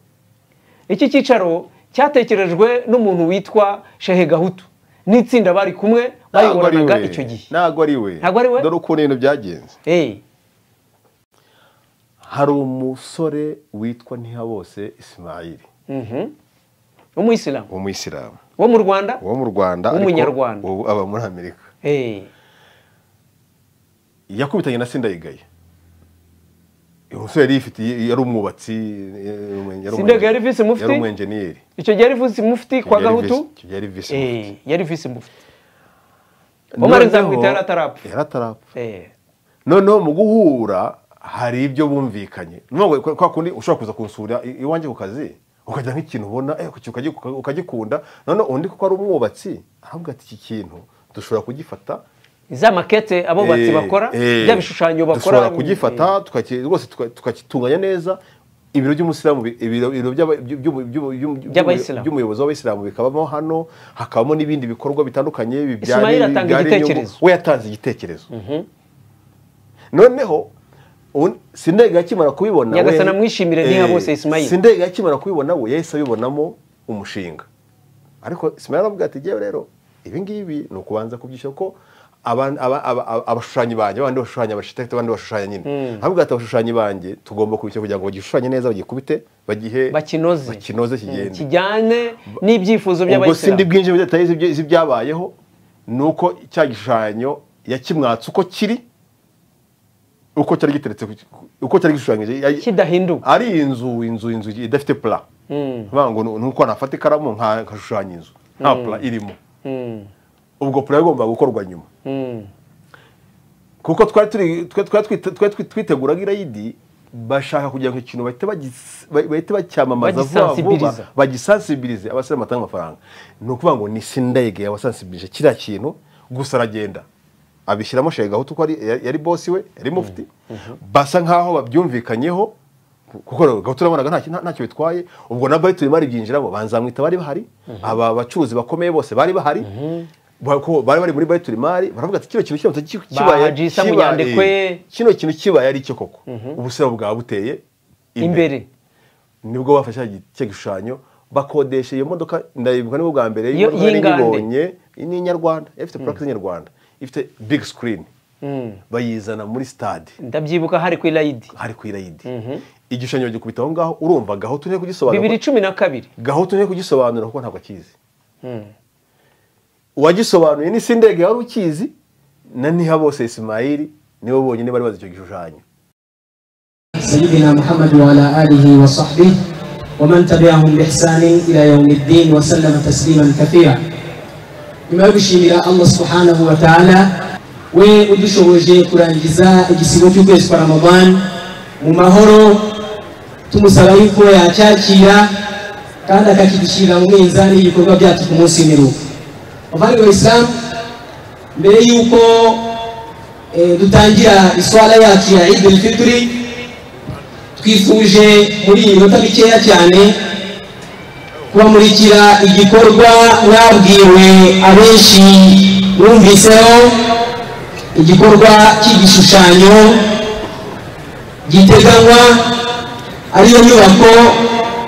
iki cyicaro cyatekerejwe n'umuntu witwa shehe gahutu n'itsinda bari kumwe Ntabwo ari bayoboranaga we. icyo gihe ntabwo ari we Ntabwo ari we? dore ukuntu ibintu byagenze Eh, hari umusore witwa ntihabose isimayiri umuyisilamu umuyisilamu wo mu rwanda uwo mu rwanda ariko W'umunyarwanda. ubu aba muri amerika Eh. yakubitanye na sindayigaye uyu musore yari yifitiye yari umwubatsi eh, umu- yari Sindega umu- yari visi mufti? yari umwenjeniyeri icyo gihe yari visi mufti kwa Yari gahutu visi- yari visi mufti. Eh, yari visi mufti Omar Noneho- Nzamwita yari atarapfa. yari atarapfa Eh, noneho mu guhura hari ibyo bumvikanye ni ukuvuga ngo kwa kundi ushobora kuza kunsura i- iwanjye ku kazi ukagira nk'ikintu ubona eh, kuki- ukagi- uka- ukagikunda noneho undi kuko ari umwubatsi aravuga ati iki kintu dushobora kugifata za makete abubatsi Eh, bakora eh, bya bishushanyo bakora dushobora kugifata tukaki- rwose tuka- tukakitunganya neza ibiro by'umusilamu bi- ibiro ibiro by'aba- by'u- by'u- by'u- by'u- By'abayisilamu. by'umuyobozi w'abayisilamu bikabamo hano hakabamo n'ibindi bikorwa bitandukanye bibyara- Ismail atanga bibyara inyungu. igitekerezo. we yatanze igitekerezo noneho un- sindega akimara kubibona Nyagasani amwishimire Ntihabose Ismail. sindega akimara kubibona we yahise abibonamo umushinga ariko Ismail aravuga ati jyewe rero ibi ngibi ni ukubanza kubyishyura ko aban- aba- aba- aba- abashushanyi banjye abandi bashushanya abashitekite abandi bashushanya nyine ahubwo ati abashushyanyi banjye tugomba kubishyira kugira ngo bagishushanye neza bagikubite bagihe bakinoze bakinoze kigende kijyane n'ibyifuzo ubwo sindi by'abayisilamu bwinshi muri detaye z'ibyo- z'ibyabayeho ni uko cya gishushanyo yakimwatse uko kiri uko cyari giteretse ku- uko cyari gishushanyije ya- kidahinduka ari inzu inzu inzu idafite pula nkuvuga ngo ni- ni uko nafata ikaramu nka- nkashushanya inzu nta pula irimo ubwo pula igomba gukorwa nyuma kuko twari turi twe- twari twite- twari twi- twiteguraga irayidi bashaka kugira ngo ikintu bahite bagis- ba- bahite bacyamamaza vuba vuba Bagisensibiliza. bagisansibilize abasiramu batanga amafaranga ni ukuvuga ngo ni sindayige yabasansibilije kiriya kintu gusa aragenda abishyiramo shega gahutu ko ari- yari yari bosi we yari mufti basa nkaho babyumvikanyeho kuko gahutu urabonaga ntacyo- nta- ntacyo bitwaye ubwo na bayituri bari byinjiramo banzamwita bari bahari aba bacuruzi bakomeye bose bari bahari ba- ko bari bari muri bayituri mari baravuga ati kino kintu kiramutse ki- kibaye Bahajisa mu kibaye- nyandekwe. kino kintu kibaye ari cyo koko ubusiramu bwaba buteye imbere nibwo bafashe cya gi- cya gishushanyo bakodesha iyo modoka ndayibuka nibwo bwa mbere Yo- iyo modoka nari y'ingande. nyibonye ni inyarwanda ifite purake z'inyarwanda ifite big screen bayizana muri stade ndabyibuka hari ku irayidi hari ku irayidi igishushanyo bagikubita aho ngaho urumva gahutu nteye kugisobanura bibiri cumi na kabiri gahutu nteye kugisobanura kuko ntabwo akizi uwagisobanuye ni sindege wari ukizi na niha bose isimayiri nibo bonyine bari bazi icyo gishushanyo سيدنا محمد وعلى آله وصحبه ومن تبعهم بإحسان إلى يوم الدين وسلم تسليما كثيرا nyuma yo gushimira allah subhanahu wa ta'ala we udushoboje kurangiza igisigo cy'ukwezi kwa ramadan mu mahoro tumusaba yuko yacyakira kandi akakidushyirira mu minzani y'ibikorwa byacu ku munsi w'imiruko bavandimwe isilamu mbere y'uko eh, dutangira iswara yacu ya idul fitri twifuje muri iyi minota mikeya cyane kubamurikira igikorwa mwabwiwe abenshi mwumviseho igikorwa cy'igishushanyo giteganywa ariyo nyubako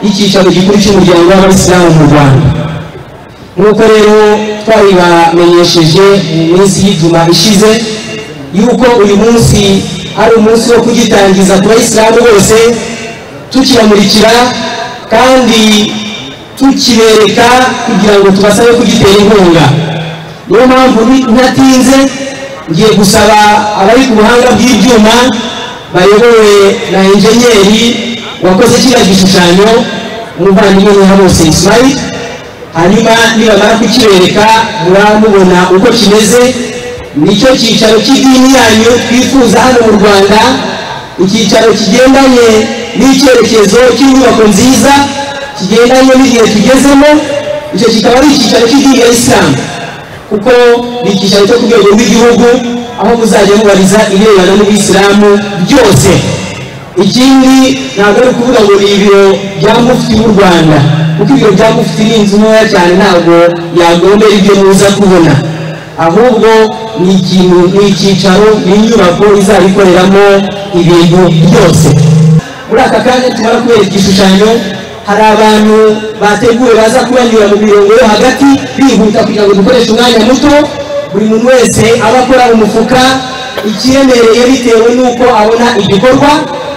y'icyicaro gikuru cy'umuryango w'abayisilamu mu rwanda nk'uko rero twabibamenyesheje mu minsi y'ijuma ishize yuko uyu munsi ari umunsi wo kugitangiza ku bayisilamu bose tukibamurikira kandi tukibereka kugira ngo tubasabe kugitera inkunga niyo mpamvu ni- ntatinze ngiye gusaba abari ku buhanga bw'ibyuma bayobowe na enjenyeri wakoze kiriya gishushanyo umuvandimwe niha bose ismail hanyuma nibamara kukibereka muramubona uko kimeze nicyo cyicaro cy'idini yanyu twifuza hano mu rwanda icyicaro kigendanye n'icyerekezo cy'inyubako nziza kigendanye n'igihe tugezemo icyo kikaba ari icyicaro cy'idini ya isilamu kuko ni icyicaro cyo ku rwego rw'igihugu aho muzajya mubariza ibirebana n'ubuyisilamu byose ikindi ntabwo ari ukuvuga ngo ni ibiro bya mufti w'u rwanda kuko ibiro bya mufti ni inzu ntoya cyane ntabwo yagombera ibyo muza kubona ahubwo ni ikintu ni icyicaro ni inyubako izabikoreramo ibintu byose muri aka kanya tumara kubereka igishushanyo hari abantu bateguwe baza kubanyura mu mirongo yo hagati bihuta kugira ngo dukoreshe umwanya muto buri muntu wese aba akora umufuka ikiremereye bitewe n'uko abona igikorwa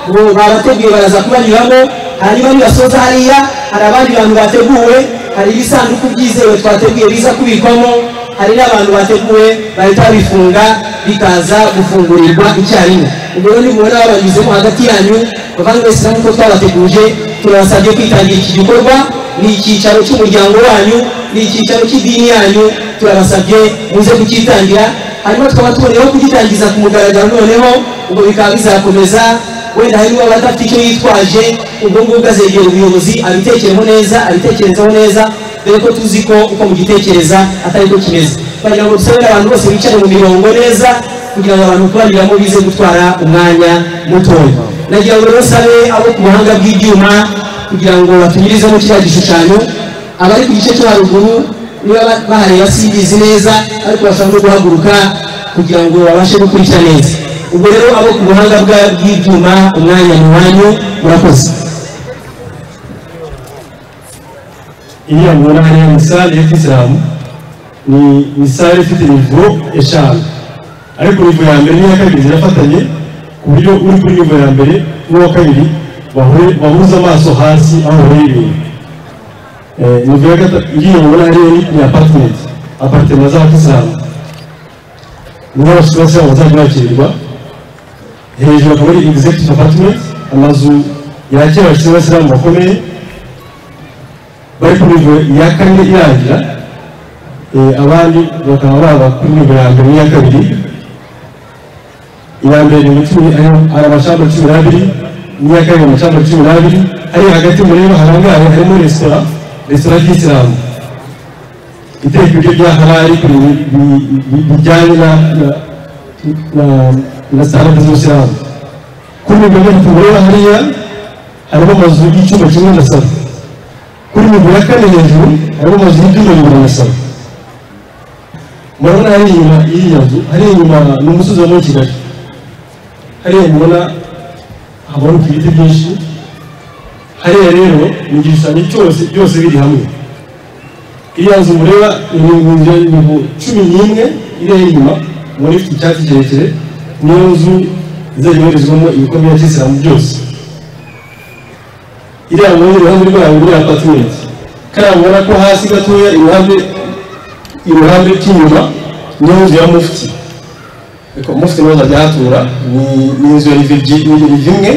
ubu babateguye baraza kubanyuramo hanyuma nibasoza hariya hari abandi bantu bateguwe hari ibisanduku byizewe twateguye biza kubikwamo hari n'abantu bateguwe bahita babifunga bikaza gufungurirwa icyarimwe ubwo rero nimubona babanyuzemo hagati yanyu bavandimwe sinamu ko twabateguje turabasabye kwitangira iki gikorwa ni icyicaro cy'umuryango wanyu ni icyicaro cy'idini yanyu turabasabye muze kucyitangira hanyuma tukaba tuboneyeho kugitangiza ku mugaragaro noneho ubwo bikaba bizakomeza wenda hari n'uwaba adafite icyo yitwaje ubwo ngubwo azegera ubuyobozi abitekeremo neza abitekerezaho neza dore ko tuzi ko uko mugitekereza atari ko kimeze kugira ngo dusabe abantu bose bicare mu mirongo neza kugira ngo abantu kubanyuramo bize gutwara umwanya mutoya nagira ngo rero sabe abo ku buhanga bw'ibyuma kugira ngo batunyurizemo kiriya gishushanyo abari ku gice cyo haruguru niba ba- bahareba simbizi neza ariko bashobora no guhaguruka kugira ngo babashe gukurikira neza ubwo rero abo ku buhanga bwa- bw'ibyuma umwanya ni wanyu murakoze iriya mubona hariya ni sale y'isilamu ni ni sale ifite nivo eshanu ariko ingingo ya mbere n'iya kabiri zirafatanye ku buryo uri kuri ingingo ya mbere n'uwa kabiri bahure- bahuza amaso hasi aho bahuriye ibintu Eh, ingingo ya gatatu ngiye mubona hariya ni ni apatimenti apatimenti azakisilamu niho abasirasilamu bazajya bakirirwa hejuru akaba ari executive apartment amazu yakira abasirasilamu bakomeye bari ku ngingo ya kane irangira eh, abandi bakaba baba kuri ngingo ya mbere n'iya kabiri iya mbere ni cumi hari amashamba cumi n'abiri n'iya kabiri amashamba cumi n'abiri hariya hagati mureba harangaye harimo resitora resitora y'isilamu iteka ibiryo bya harari ku bintu bi- bi- bijyanye na na- na- na sarade z'umusilamu kuri mirongo ine tumureba hariya harimo amazu y'icyumba kimwe na salo kuri mirongo ya kane hejuru harimo amazu y'ibyumba bibiri na salo murabona hariya inyuma y'iriya nzu hariya inyuma ni umusozi wa muri kigali hariya mubona haboneka ibiti byinshi hariya rero ni igishushanyo cyose byose biri hamwe iriya nzu mureba ni ibihumbi mirongo cumi n'imwe iriya y'inyuma muri ifite icyatsi kirekire niyo nzu izajya ibarizwamo ibikomere by'isilamu byose iriya mu rundi ruhande rwayo muri apatimenti kariya mubona ko hasi gatoya iruhande iruhande rw'inyuma niyo nzu ya mufuti ariko mufuti nawe azajya ahatura ni- ni inzu ya rivi imwe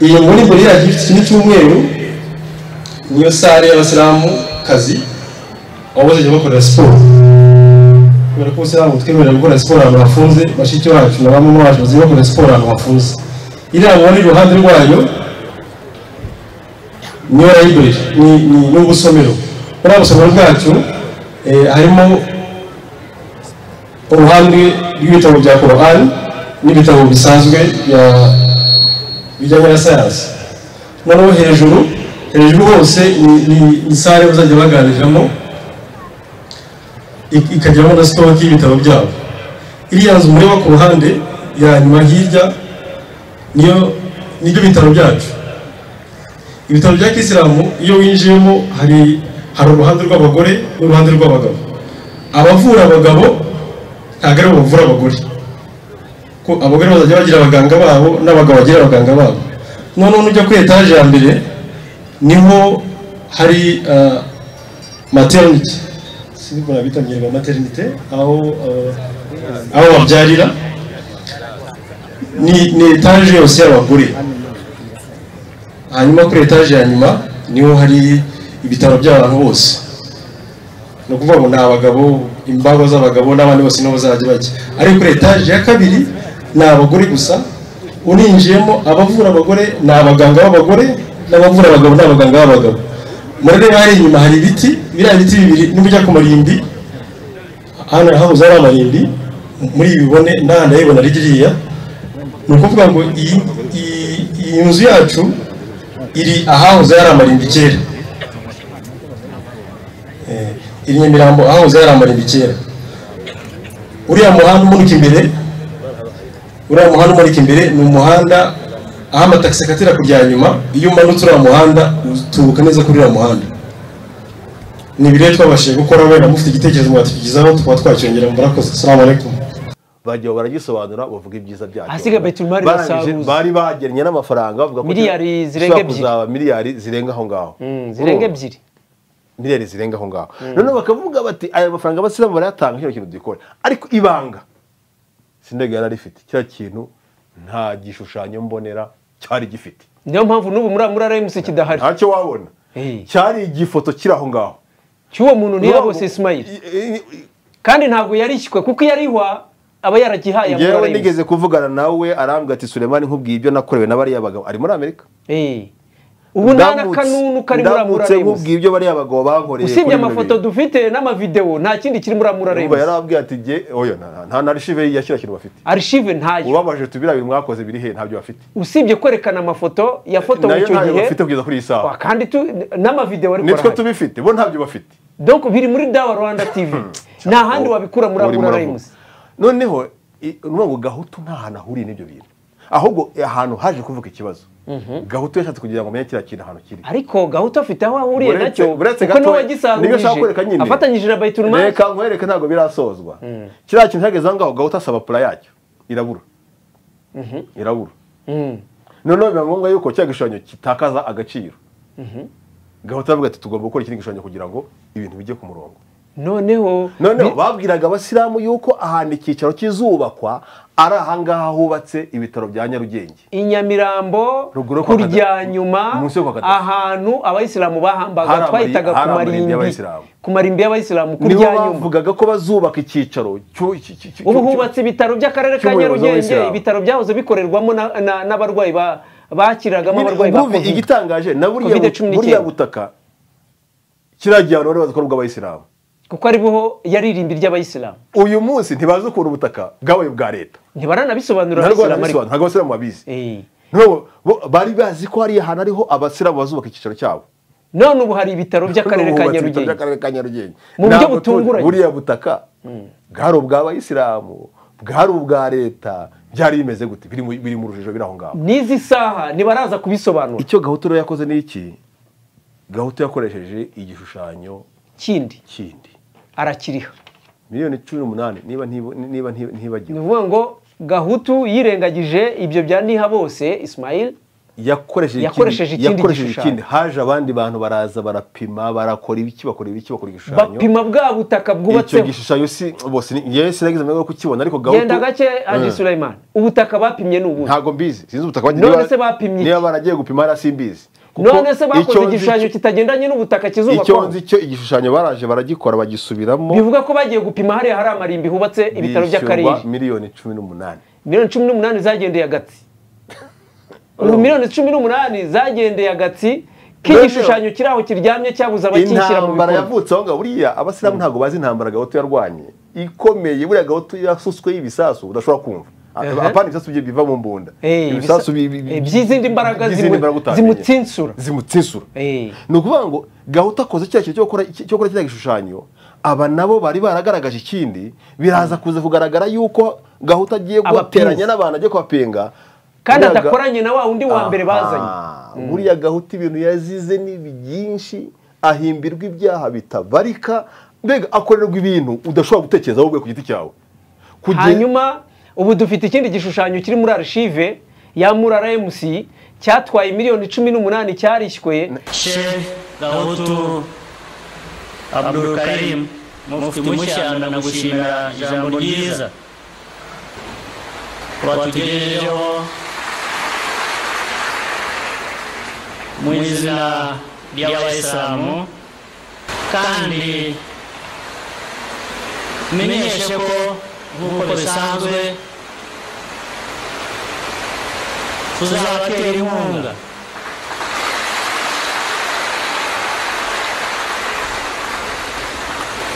iyi muri buri yacu ifite ikintu cy'umweru niyo sare y'abasilamu kazi aho bazajya bakorera siporo kubera ko abasilamu twemerera gukora siporo ahantu hafunze bashiki bacu na bamwe bacu bazajya bakora siporo ahantu hafunze iriya mubona iruhande rwayo niyo library ni ni- ni ubusomero muri abo busomero bwacu eh, harimo uruhande rw'ibitabo bya korani n'ibitabo bisanzwe bya bijyanye na sayansi noneho hejuru hejuru hose ni- ni- ni sare bazajya baganiriramo ik- ikagiramo na sitoke y'ibitabo byabo iriya nzu mureba ku ruhande ya nyuma hirya niyo nibyo bitaro byacu ibitaro bya kisilamu iyo winjiyemo hari hari uruhande rw'abagore n'uruhande rw'abagabo abavura abagabo ntabwo aribo bavura abagore ko abagore bazajya bagira abaganga babo n'abagabo bagira abaganga babo noneho nujya kuri etaje ya mbere niho hari ah, maternity sinzi ko bita mu kinyarwanda maternity aho ah, aho babyarira ni ni etaje yose y'abagore hanyuma kuri etaje ya nyuma niho hari ibitaro by'abantu bose ni ukuvuga ngo ni abagabo imbago z'abagabo n'abandi bose niho bazajya bajya ariko kuri etaje ya kabiri ni abagore gusa uninjiyemo abavura abagore ni abaganga b'abagore n'abavura abagabo ni abaganga b'abagabo murebe hari inyuma hari ibiti biriya biti bibiri n'ibijya ku marimbi hano hahoze ari amarimbi muri ibi bibone n'ahandi ayibona ari ririya ni ukuvuga ngo iyi iyi- iyi nzu yacu iri ahahoze hari amarimbi kera Eh, iri nyamirambo ahahoze hari amarimbi kera uriya muhanda umunuka imbere uriya muhanda umanuka imbere ni umuhanda aho amatagisi akatira kujya nyuma iyo umanutse uriya muhanda utubuka neza kuri uriya muhanda ni ibirere twabashije gukora wenda mufite igitekerezo mwatukigezaho tukaba twacyongera murakoze salamu alaikum bagiye baragisobanura bavuga ibyiza byacyo Ahasigaye Baitul-Mali Barangije, basaruza. bari bagennye n'amafaranga bavuga ko Miliyari gishobora zirenga ebyiri. kuzaba miliyari zirenga aho ngaho Mm, zirenga Urumva? ebyiri miliyari zirenga aho ngaho noneho bakavuga bati aya mafaranga abasilamu barayatanga kino kintu dukora ariko ibanga sindega yari arifite cya kintu nta gishushanyo mbonera cyari gifite niyo mpamvu n'ubu muri muri RMC kidahari ntacyo wabona Eh. cyari igifoto kiri aho ngaho cy'uwo muntu niyo bose Ismail kandi ntabwo yarishywe kuko iyo arihwa aba yaragihaye muri yewe RMC. nigeze kuvugana nawe arambwira ati suremani nkubwiye ibyo nakorewe na bariya bagabo ari muri amerika Eh. ubu nta n'akanunu kari muri ndamutse amurarembusi nkubwiye ibyo bariya bagabo bankoreye usibye kuri bino amafoto bintu. dufite n'amavidewo nta kindi kiri muri Urumva amurarembusi yarababwiye ati jye oya nta- nta na arishive yakira kintu bafite arishive ntayo ubabaje tubira bintu mwakoze biri he ntabyo bafite usibye kwerekana amafoto yafotowe nayo icyo ntayo gihe bafite kugeza kuri iyi wa, saha kandi tu- n'amavidewo ariko nitwe arahari tubifite bo ntabyo bafite donc biri muri dawa rwanda tv nta handi wabikura muri Muri amurarembusi Muravuga. noneho i- ni ukuvuga ngo gahutu nta hantu ahuriye n'ibyo bintu ahubwo eh, ahantu haje kuvuka ikibazo gahutu yashatse kugira ngo amenye kiriya kintu ahantu kiri ariko gahuto afite aho ahuriye Buretse- nacyo buretse kuko niwe gatoya. Nibyo nshaka kwereka wagisarurije nyine. afatanyije na bayiturumari reka nkwereke ntabwo birasozwa kiriya kintu cyageze aho ngaho gahutu asaba pura yacyo irabura irabura noneho biba ngombwa yuko cya gishushanyo kitakaza agaciro gahutu aravuga ati tugomba gukora ikindi gishushanyo kugira ngo ibintu bijye ku murongo noneho noneho babwiraga abasilamu yuko ahantu icyicaro kizubakwa ari ahangaha hubatse ibitaro bya nyarugenge i Nyamirambo Ruguru kwa Kada- kurya nyuma munsi yo kwa Kadafi. ahantu abayisilamu Hari bahambaga amari- twahitaga ku hari amarimbi marimbi y'abayisilamu. ku marimbi y'abayisilamu nibo kurya nyuma bavugaga ko bazubaka icyicaro cyo- cy- cy- cy- ubu cyo- hubatse ibitaro by'akarere ka cy'umuyobozi nyarugenge w'Abayisilamu. ibitaro byahoze bikorerwamo na- na- n'abarwayi ba- bakiragamo abarwayi ba Ububi, covid igitangaje na buriya Covid cumi n'icyenda. buriya butaka kiriya gihano rero bazi ko ari ubw'abayisilamu kuko aribo yari irimbi ry'abayisilamu uyu munsi ntibazi ukuntu ubutaka bwabaye ubwa leta ntibaranabisobanurira ntabwo abayisilamu ariko banabisobanura ntabwo abasilamu babizi Eh. Nabo- bo- bari bazi ko hari ahantu ariho abasilamu bazubaka icyicaro cyabo none ubu hari ibitaro by'akarere ka Bubatse ibitaro nyarugenge by'akarere ka nyarugenge Mu buryo Ntabwo tu- butunguranye. buriya butaka bwari ubw'abayisilamu bwari ubwa leta byari bimeze gute biri mu- biri mu rujijo biri aho ngaho n'izi saha ntibaraza kubisobanura icyo gahutu rero yakoze ni iki gahutu yakoresheje igishushanyo kindi kindi arakiriha miliyoni cumi n'umunani niba ntibu- niba ntibu- ni ntibagiwe ukuvuga ngo gahutu yirengagije ibyo bya niha bose ismail yakoresheje ikindi- Yakoresheje ikindi yakoresheje gishushanyo. ikindi haje abandi bantu baraza barapima barakora ibiki bakora ibiki bakora igishushanyo bapima bwa butaka icyo bwubatseho gishushanyo si bose ni- yewe sinagize amahirwe yo kukibona ariko gahutu genda gake haji sulaiman ubutaka bapimye ni ubuhe ntabwo mbizi sinzi ubutaka bagiye- None niba- se bapimye iki? niba baragiye gupima hariya simbizi Kuko none se icyo bakoze nzi igishushanyo cyo- kitagendanye n'ubutaka icyo kizubakwaho nzi cyo igishushanyo baraje baragikora bagisubiramo bivuga ko bagiye gupima hariya hari amarimbi hubatse ibitaro bishyurwa by'akarere miliyoni cumi n'umunani miliyoni cumi n'umunani zagendeye agatsi ubu miliyoni cumi n'umunani zagendeye agatsi k'igishushanyo kiri aho kiryamye cyabuze abakishyira mu intambara bikorwa yavutse aho ngaho buriya abasilamu ntabwo bazi intambara gahutu yarwanye ikomeye buriya gahutu yasutsweho ibisasu udashobora kumva Ehe. apana ibisasu bye biva mu mbunda Eh, ibisasu ibisa- bi- bi- eh, by'izindi mbaraga by'izindi zimu- mbaraga utamenye. zimutsinsura zimutsinsura Eh. ni ukuvuga ngo gahutu akoze cya kintu cyo gukora cyo gukora kiriya gishushanyo aba nabo bari baragaragaje ikindi biraza kuza kugaragara yuko gahutu agiye guteranya Abapinzi. n'abantu agiye kubapenga kandi Buriya ga- adakoranye na wa undi wa mbere bazanye Aha, buriya gahuta ibintu yazize ni byinshi ahimbirwa ibyaha bitabarika mbega akorerwa ibintu udashobora gutekereza wowe ku giti cyawe Kuge- hanyuma ubu dufite ikindi gishushanyo kiri muri arishive ya murara mc cyatwaye miliyoni cumi n'umunani cyarishywe Sheikh Gahutu Abdul Karim mufti Mushana nagushimira ijambo ryiza watugejejeho mu izina ry'abayisilamu kandi menyeshe ko nk'uko bisanzwe tuzabatera inkunga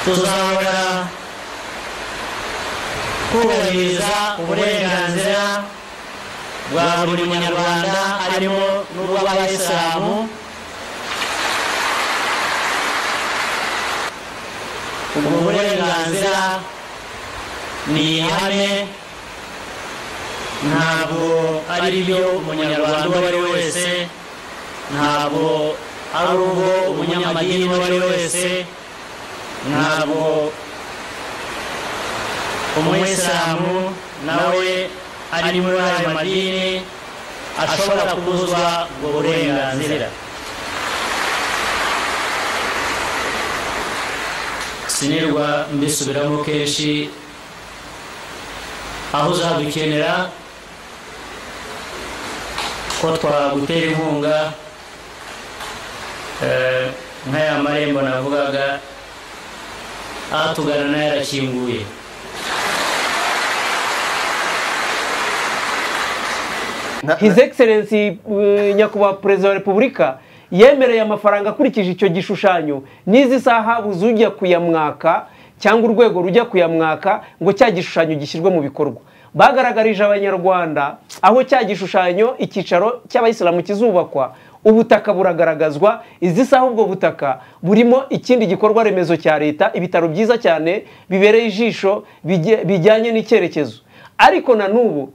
tuzahora kubahiriza uburenganzira bwa buri munyarwanda harimo n'ubw'abayisilamu ubwo burenganzira ni ihame ntabwo ari byo umunyarwanda uwo ari we wese ntabwo ari ubwo umunyamadini uwo ari we wese ntabwo umuyisilamu nawe ari muri ayo madini ashobora kubuzwa ubwo burenganzira sinirwa mbisubiramo kenshi aho uzadukenera ko twagutera inkunga eh, nk'aya marembo navugaga atugana nayo arakinguye na- his excellence eh, nyakubahwa perezida wa repubulika yemereye amafaranga akurikije icyo gishushanyo n'izi saha buze ujya kuyamwaka cyangwa urwego rujya kuyamwaka ngo cya gishushanyo gishyirwe mu bikorwa bagaragarije abanyarwanda aho cya gishushanyo icyicaro cy'abayisilamu kizubakwa ubutaka buragaragazwa izi saha ubwo butaka burimo ikindi gikorwa remezo cya leta ibitaro byiza cyane bibereye ijisho bijye- bijyanye n'icyerekezo ariko na n'ubu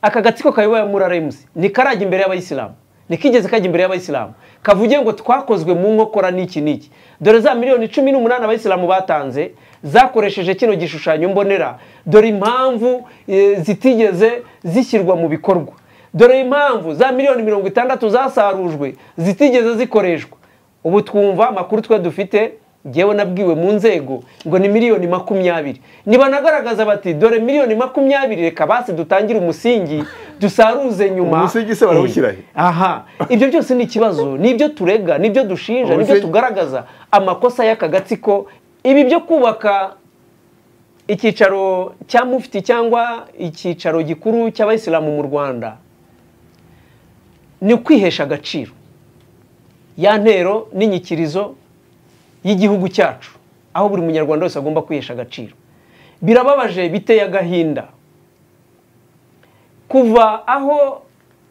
aka gatsiko kayoboye muraremuzi ntikarajya imbere y'abayisilamu ntikigeze kajya imbere y'abayisilamu kavuge ngo twakozwe mu nkokora n'iki n'iki dore za miliyoni cumi n'umunani abayisilamu batanze zakoresheje kino gishushanyo mbonera dore impamvu eh, zitigeze zishyirwa mu bikorwa dore impamvu za miliyoni mirongo itandatu zasarujwe zitigeze zikoreshwa ubu twumva amakuru twe dufite ngewe nabwiwe mu nzego ngo ni miliyoni makumyabiri ntibanagaragaza bati dore miliyoni makumyabiri reka basi dutangire umusingi dusaruze nyuma Umusingi se barawushyira he? aha ibyo byose ni ikibazo ni ibyo turega ni ibyo dushinja ni ibyo Umusingi- tugaragaza amakosa y'aka gatsiko ibi byo kubaka icyicaro cya mufti cyangwa icyicaro gikuru cy'abayisilamu mu rwanda ni ukwihesha agaciro ya ntero n'inyikirizo y'igihugu cyacu aho buri munyarwanda wese agomba kwihesha agaciro birababaje biteye agahinda kuva aho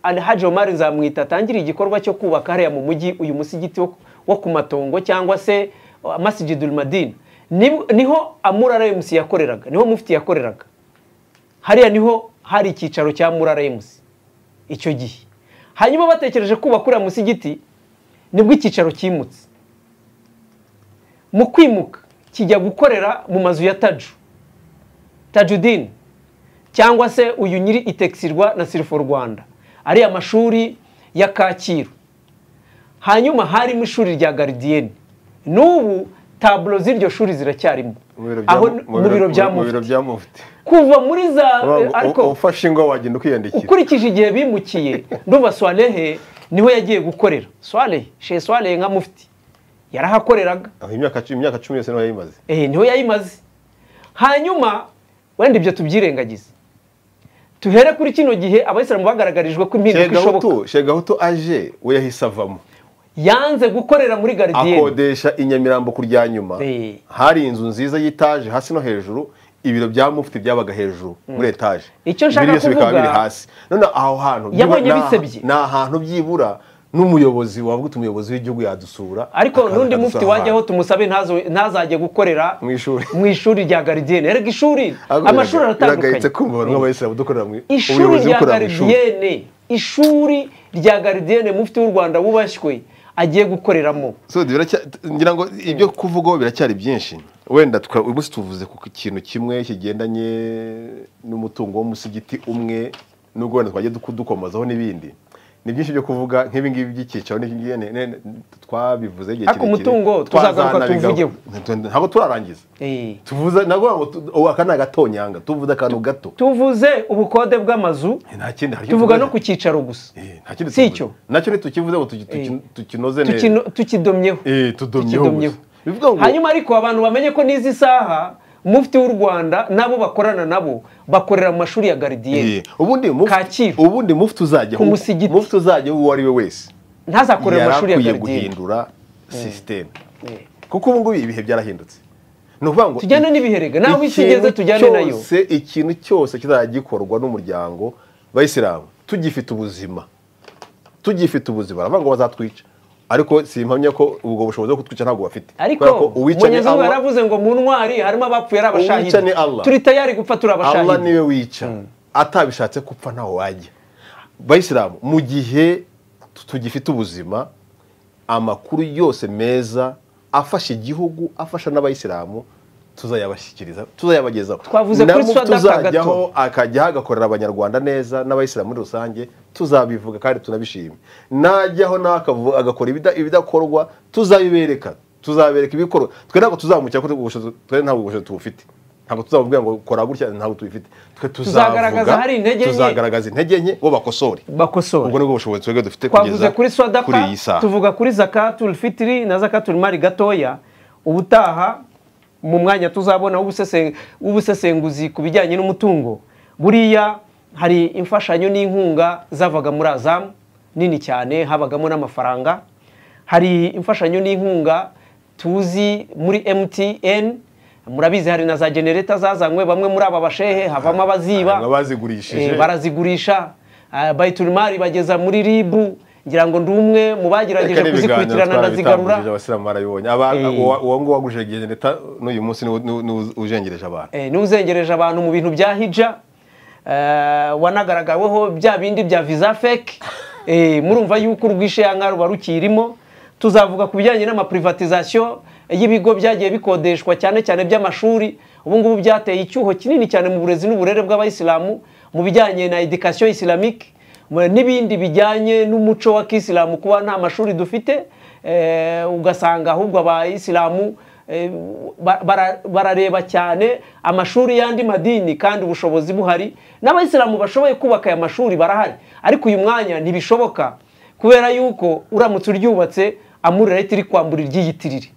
alhaji omar nzamwita atangiriye igikorwa cyo kubaka hariya mu mujyi uyu musigiti wo- wo ku matongo cyangwa se uh, masjidul madina Ni- niho amura rems yakoreraga niho mufti yakoreraga hariya niho hari icyicaro cya mura rems icyo gihe hanyuma batekereje kubaka uriya musigiti nibwo icyicaro cyimutse mu kwimuka kijya gukorera mu mazu ya taju tajudini cyangwa se uyu nyiri itekisirwa na sirifo rwanda ari amashuri ya kacyiru hanyuma harimo ishuri rya garidiyeni n'ubu taburo z'iryo shuri ziracyarimo aho mu biro bya mu biro mufti bya mufti kuva muri za Wa- u- ariko ufashe ingwa wagenda ukiyandikira ukurikije igihe bimukiye ndumva swarehe niho yagiye gukorera swarehe she swarehe nka mufti yarahakoreraga aho imyaka cumi imyaka cumi yose niho yayimaze eh, niho yayimaze hanyuma wenda ibyo tubyirengagize tuhere kuri kino gihe abayisilamu bagaragarijwe ko impinduka ishoboka shegahutu shegahutu aje we yahise avamo yanze gukorera muri garidiyeni akodesha i nyamirambo ku rya nyuma Eh. hari inzu nziza y'itaje hasi no hejuru ibiro bya mufti byabaga hejuru muri etaje Icyo nshaka Ibindi byose bikaba kuvuga- biri hasi none aho hantu byibura- Yabonye ni aha- bisebye. ni ahantu byibura n'umuyobozi wavuga uti umuyobozi w'igihugu yadusura ariko akaza n'undi mufti akadusura wajyaho tumusabe ntazo- ntazajye gukorera Mu ishuri. mu ishuri rya garidiyeni erega ishuri ahandi. amashuri biragayitse aratandukanye kumva abantu b'abayisilamu dukorera mu ishuri ubuyobozi rya bukorera mu ishuri garidiyeni ishuri rya garidiyeni mufti w'u rwanda wubashywe agiye gukoreramo So, biracya- ngira ngo ibyo kuvugaho biracyari byinshi wenda tuka- uyu munsi tuvuze ku kintu kimwe kigendanye n'umutungo w'umusigiti umwe n'ubwo wenda twagiye duku- dukomozaho n'ibindi ni byinshi byo kuvuga nk'ibi ngibi by'icyicaro n'iki ngibi ne- ne- twabivuze igihe Ariko umutungo tuzagaruka twazanabigaho. tuwuvugeho. Ntu- ntabwo turarangiza Eh. tuvuze nabwo ngo tu- ubu aka ni agatonyanga tuvuze akantu gato tuvuze ubukode bw'amazu nta kindi hari icyo tuvuga tuvuze. no ku cyicaro gusa Eh, nta kindi Si tuvuze. icyo. nacyo ntitukivuze ngo tuki- tuki- tukinoze neza Tukino- tukidomyeho Eh, tudomyeho Tukidomyeho. gusa. Bivuga ngo- hanyuma ariko abantu bamenye ko n'izi saha mufti w'u rwanda n'abo bakorana nabo bakorera mu mashuri ya garidiyeni Yeah. ubundi mufti- Kacyiru. ubundi mufti uzajya Ku musigiti. mufti uzajya uwo ari we wese ntazakorera mu mashuri ya yarakwiye garidiyeni guhindura sisiteme Eh. kuko ubu ngubu ibihe byarahindutse ni ukuvuga ngo Tujyane n'ibiherega, naho isi ikintu igeze tujyane nayo. cyose ikintu cyose kizajya gikorwa n'umuryango bayisilamu tugifite ubuzima tugifite ubuzima baravuga ngo bazatwica ariko simpamya ko ubwo bushobozi bwo kutwica ntabwo bafite ariko Kubera ko uwica ni umunyezamu Allah, yaravuze ngo mu ntwari harimo abapfuye ari Uwica ni abashahidi Allah. turi tayari gupfa turi Allah abashahidi niwe wica atabishatse gupfa ntaho wajya bayisilamu mu gihe tu- tugifite ubuzima amakuru yose meza afasha igihugu afasha n'abayisilamu tuzayabashyikiriza tuzayabagezaho Twavuze kuri Nabo Swadaka tuzajyaho akajyaho agakorera abanyarwanda neza n'abayisilamu muri rusange tuzabivuga kandi tunabishime najyaho nawe akavu- agakora ibida- ibidakorwa tuzabibereka tuzabereka ibikorwa twe ntabwo tuzamukira ko ubushobozi- twe ntabwo ubushobozi tubufite ntabwo tuzamubwira ngo kora gutya ntabwo tubifite twe Tuzagaragaza tuzavuga, hari intege nke. tuzagaragaza intege nke bo bakosore bakosora ubwo nibwo bushobozi twebwe dufite twavuze kugeza kuri kuri swadaka iyi saha tuvuga kuri zakatul fitiri na zakatul mari gatoya ubutaha mu mwanya tuzabona w'ubusese- w'ubusesenguzi ku bijyanye n'umutungo buriya hari imfashanyo n'inkunga zavaga muri azamu nini cyane habagamo n'amafaranga hari imfashanyo n'inkunga tuzi muri mtn murabizi hari na za genereta zazanywe bamwe muri aba bashehe havamo abaziba Hanyuma bazigurishije. Eh, barazigurisha Ah, bayiturumari bageza muri ribu ngira ngo ndi umwe mu bagerageje Reka n'ibiganiro kuzikurikirana twabitambukije ndazigarura abasilamu barabibonye Aba- Eh. uwa- uwo nguwo waguje geneta n'uyu munsi ni we- ni we- ni we uzengereje abantu Eh, n'uzengereje abantu mu bintu bya hija eh, wanagaragaweho bya bindi bya visa fake eh, murumva yuko urwishenga ruba rukirimo tuzavuga ku bijyanye n'amaprivatizasiyo y'ibigo byagiye bikodeshwa cyane cyane by'amashuri ubu ngubu byateye icyuho kinini cyane mu burezi n'uburere bw'abayisilamu mu bijyanye na edikasiyo isilamike mu- n'ibindi bijyanye n'umuco wa kisilamu kuba nta mashuri dufite eh, ugasanga ahubwo abayisilamu eh, ba- bara- barareba cyane amashuri y'andi madini kandi ubushobozi buhari n'abayisilamu bashoboye kubaka aya mashuri barahari ariko uyu mwanya ntibishoboka kubera yuko uramutse uryubatse amurira leta iri kwambura iryiyitirire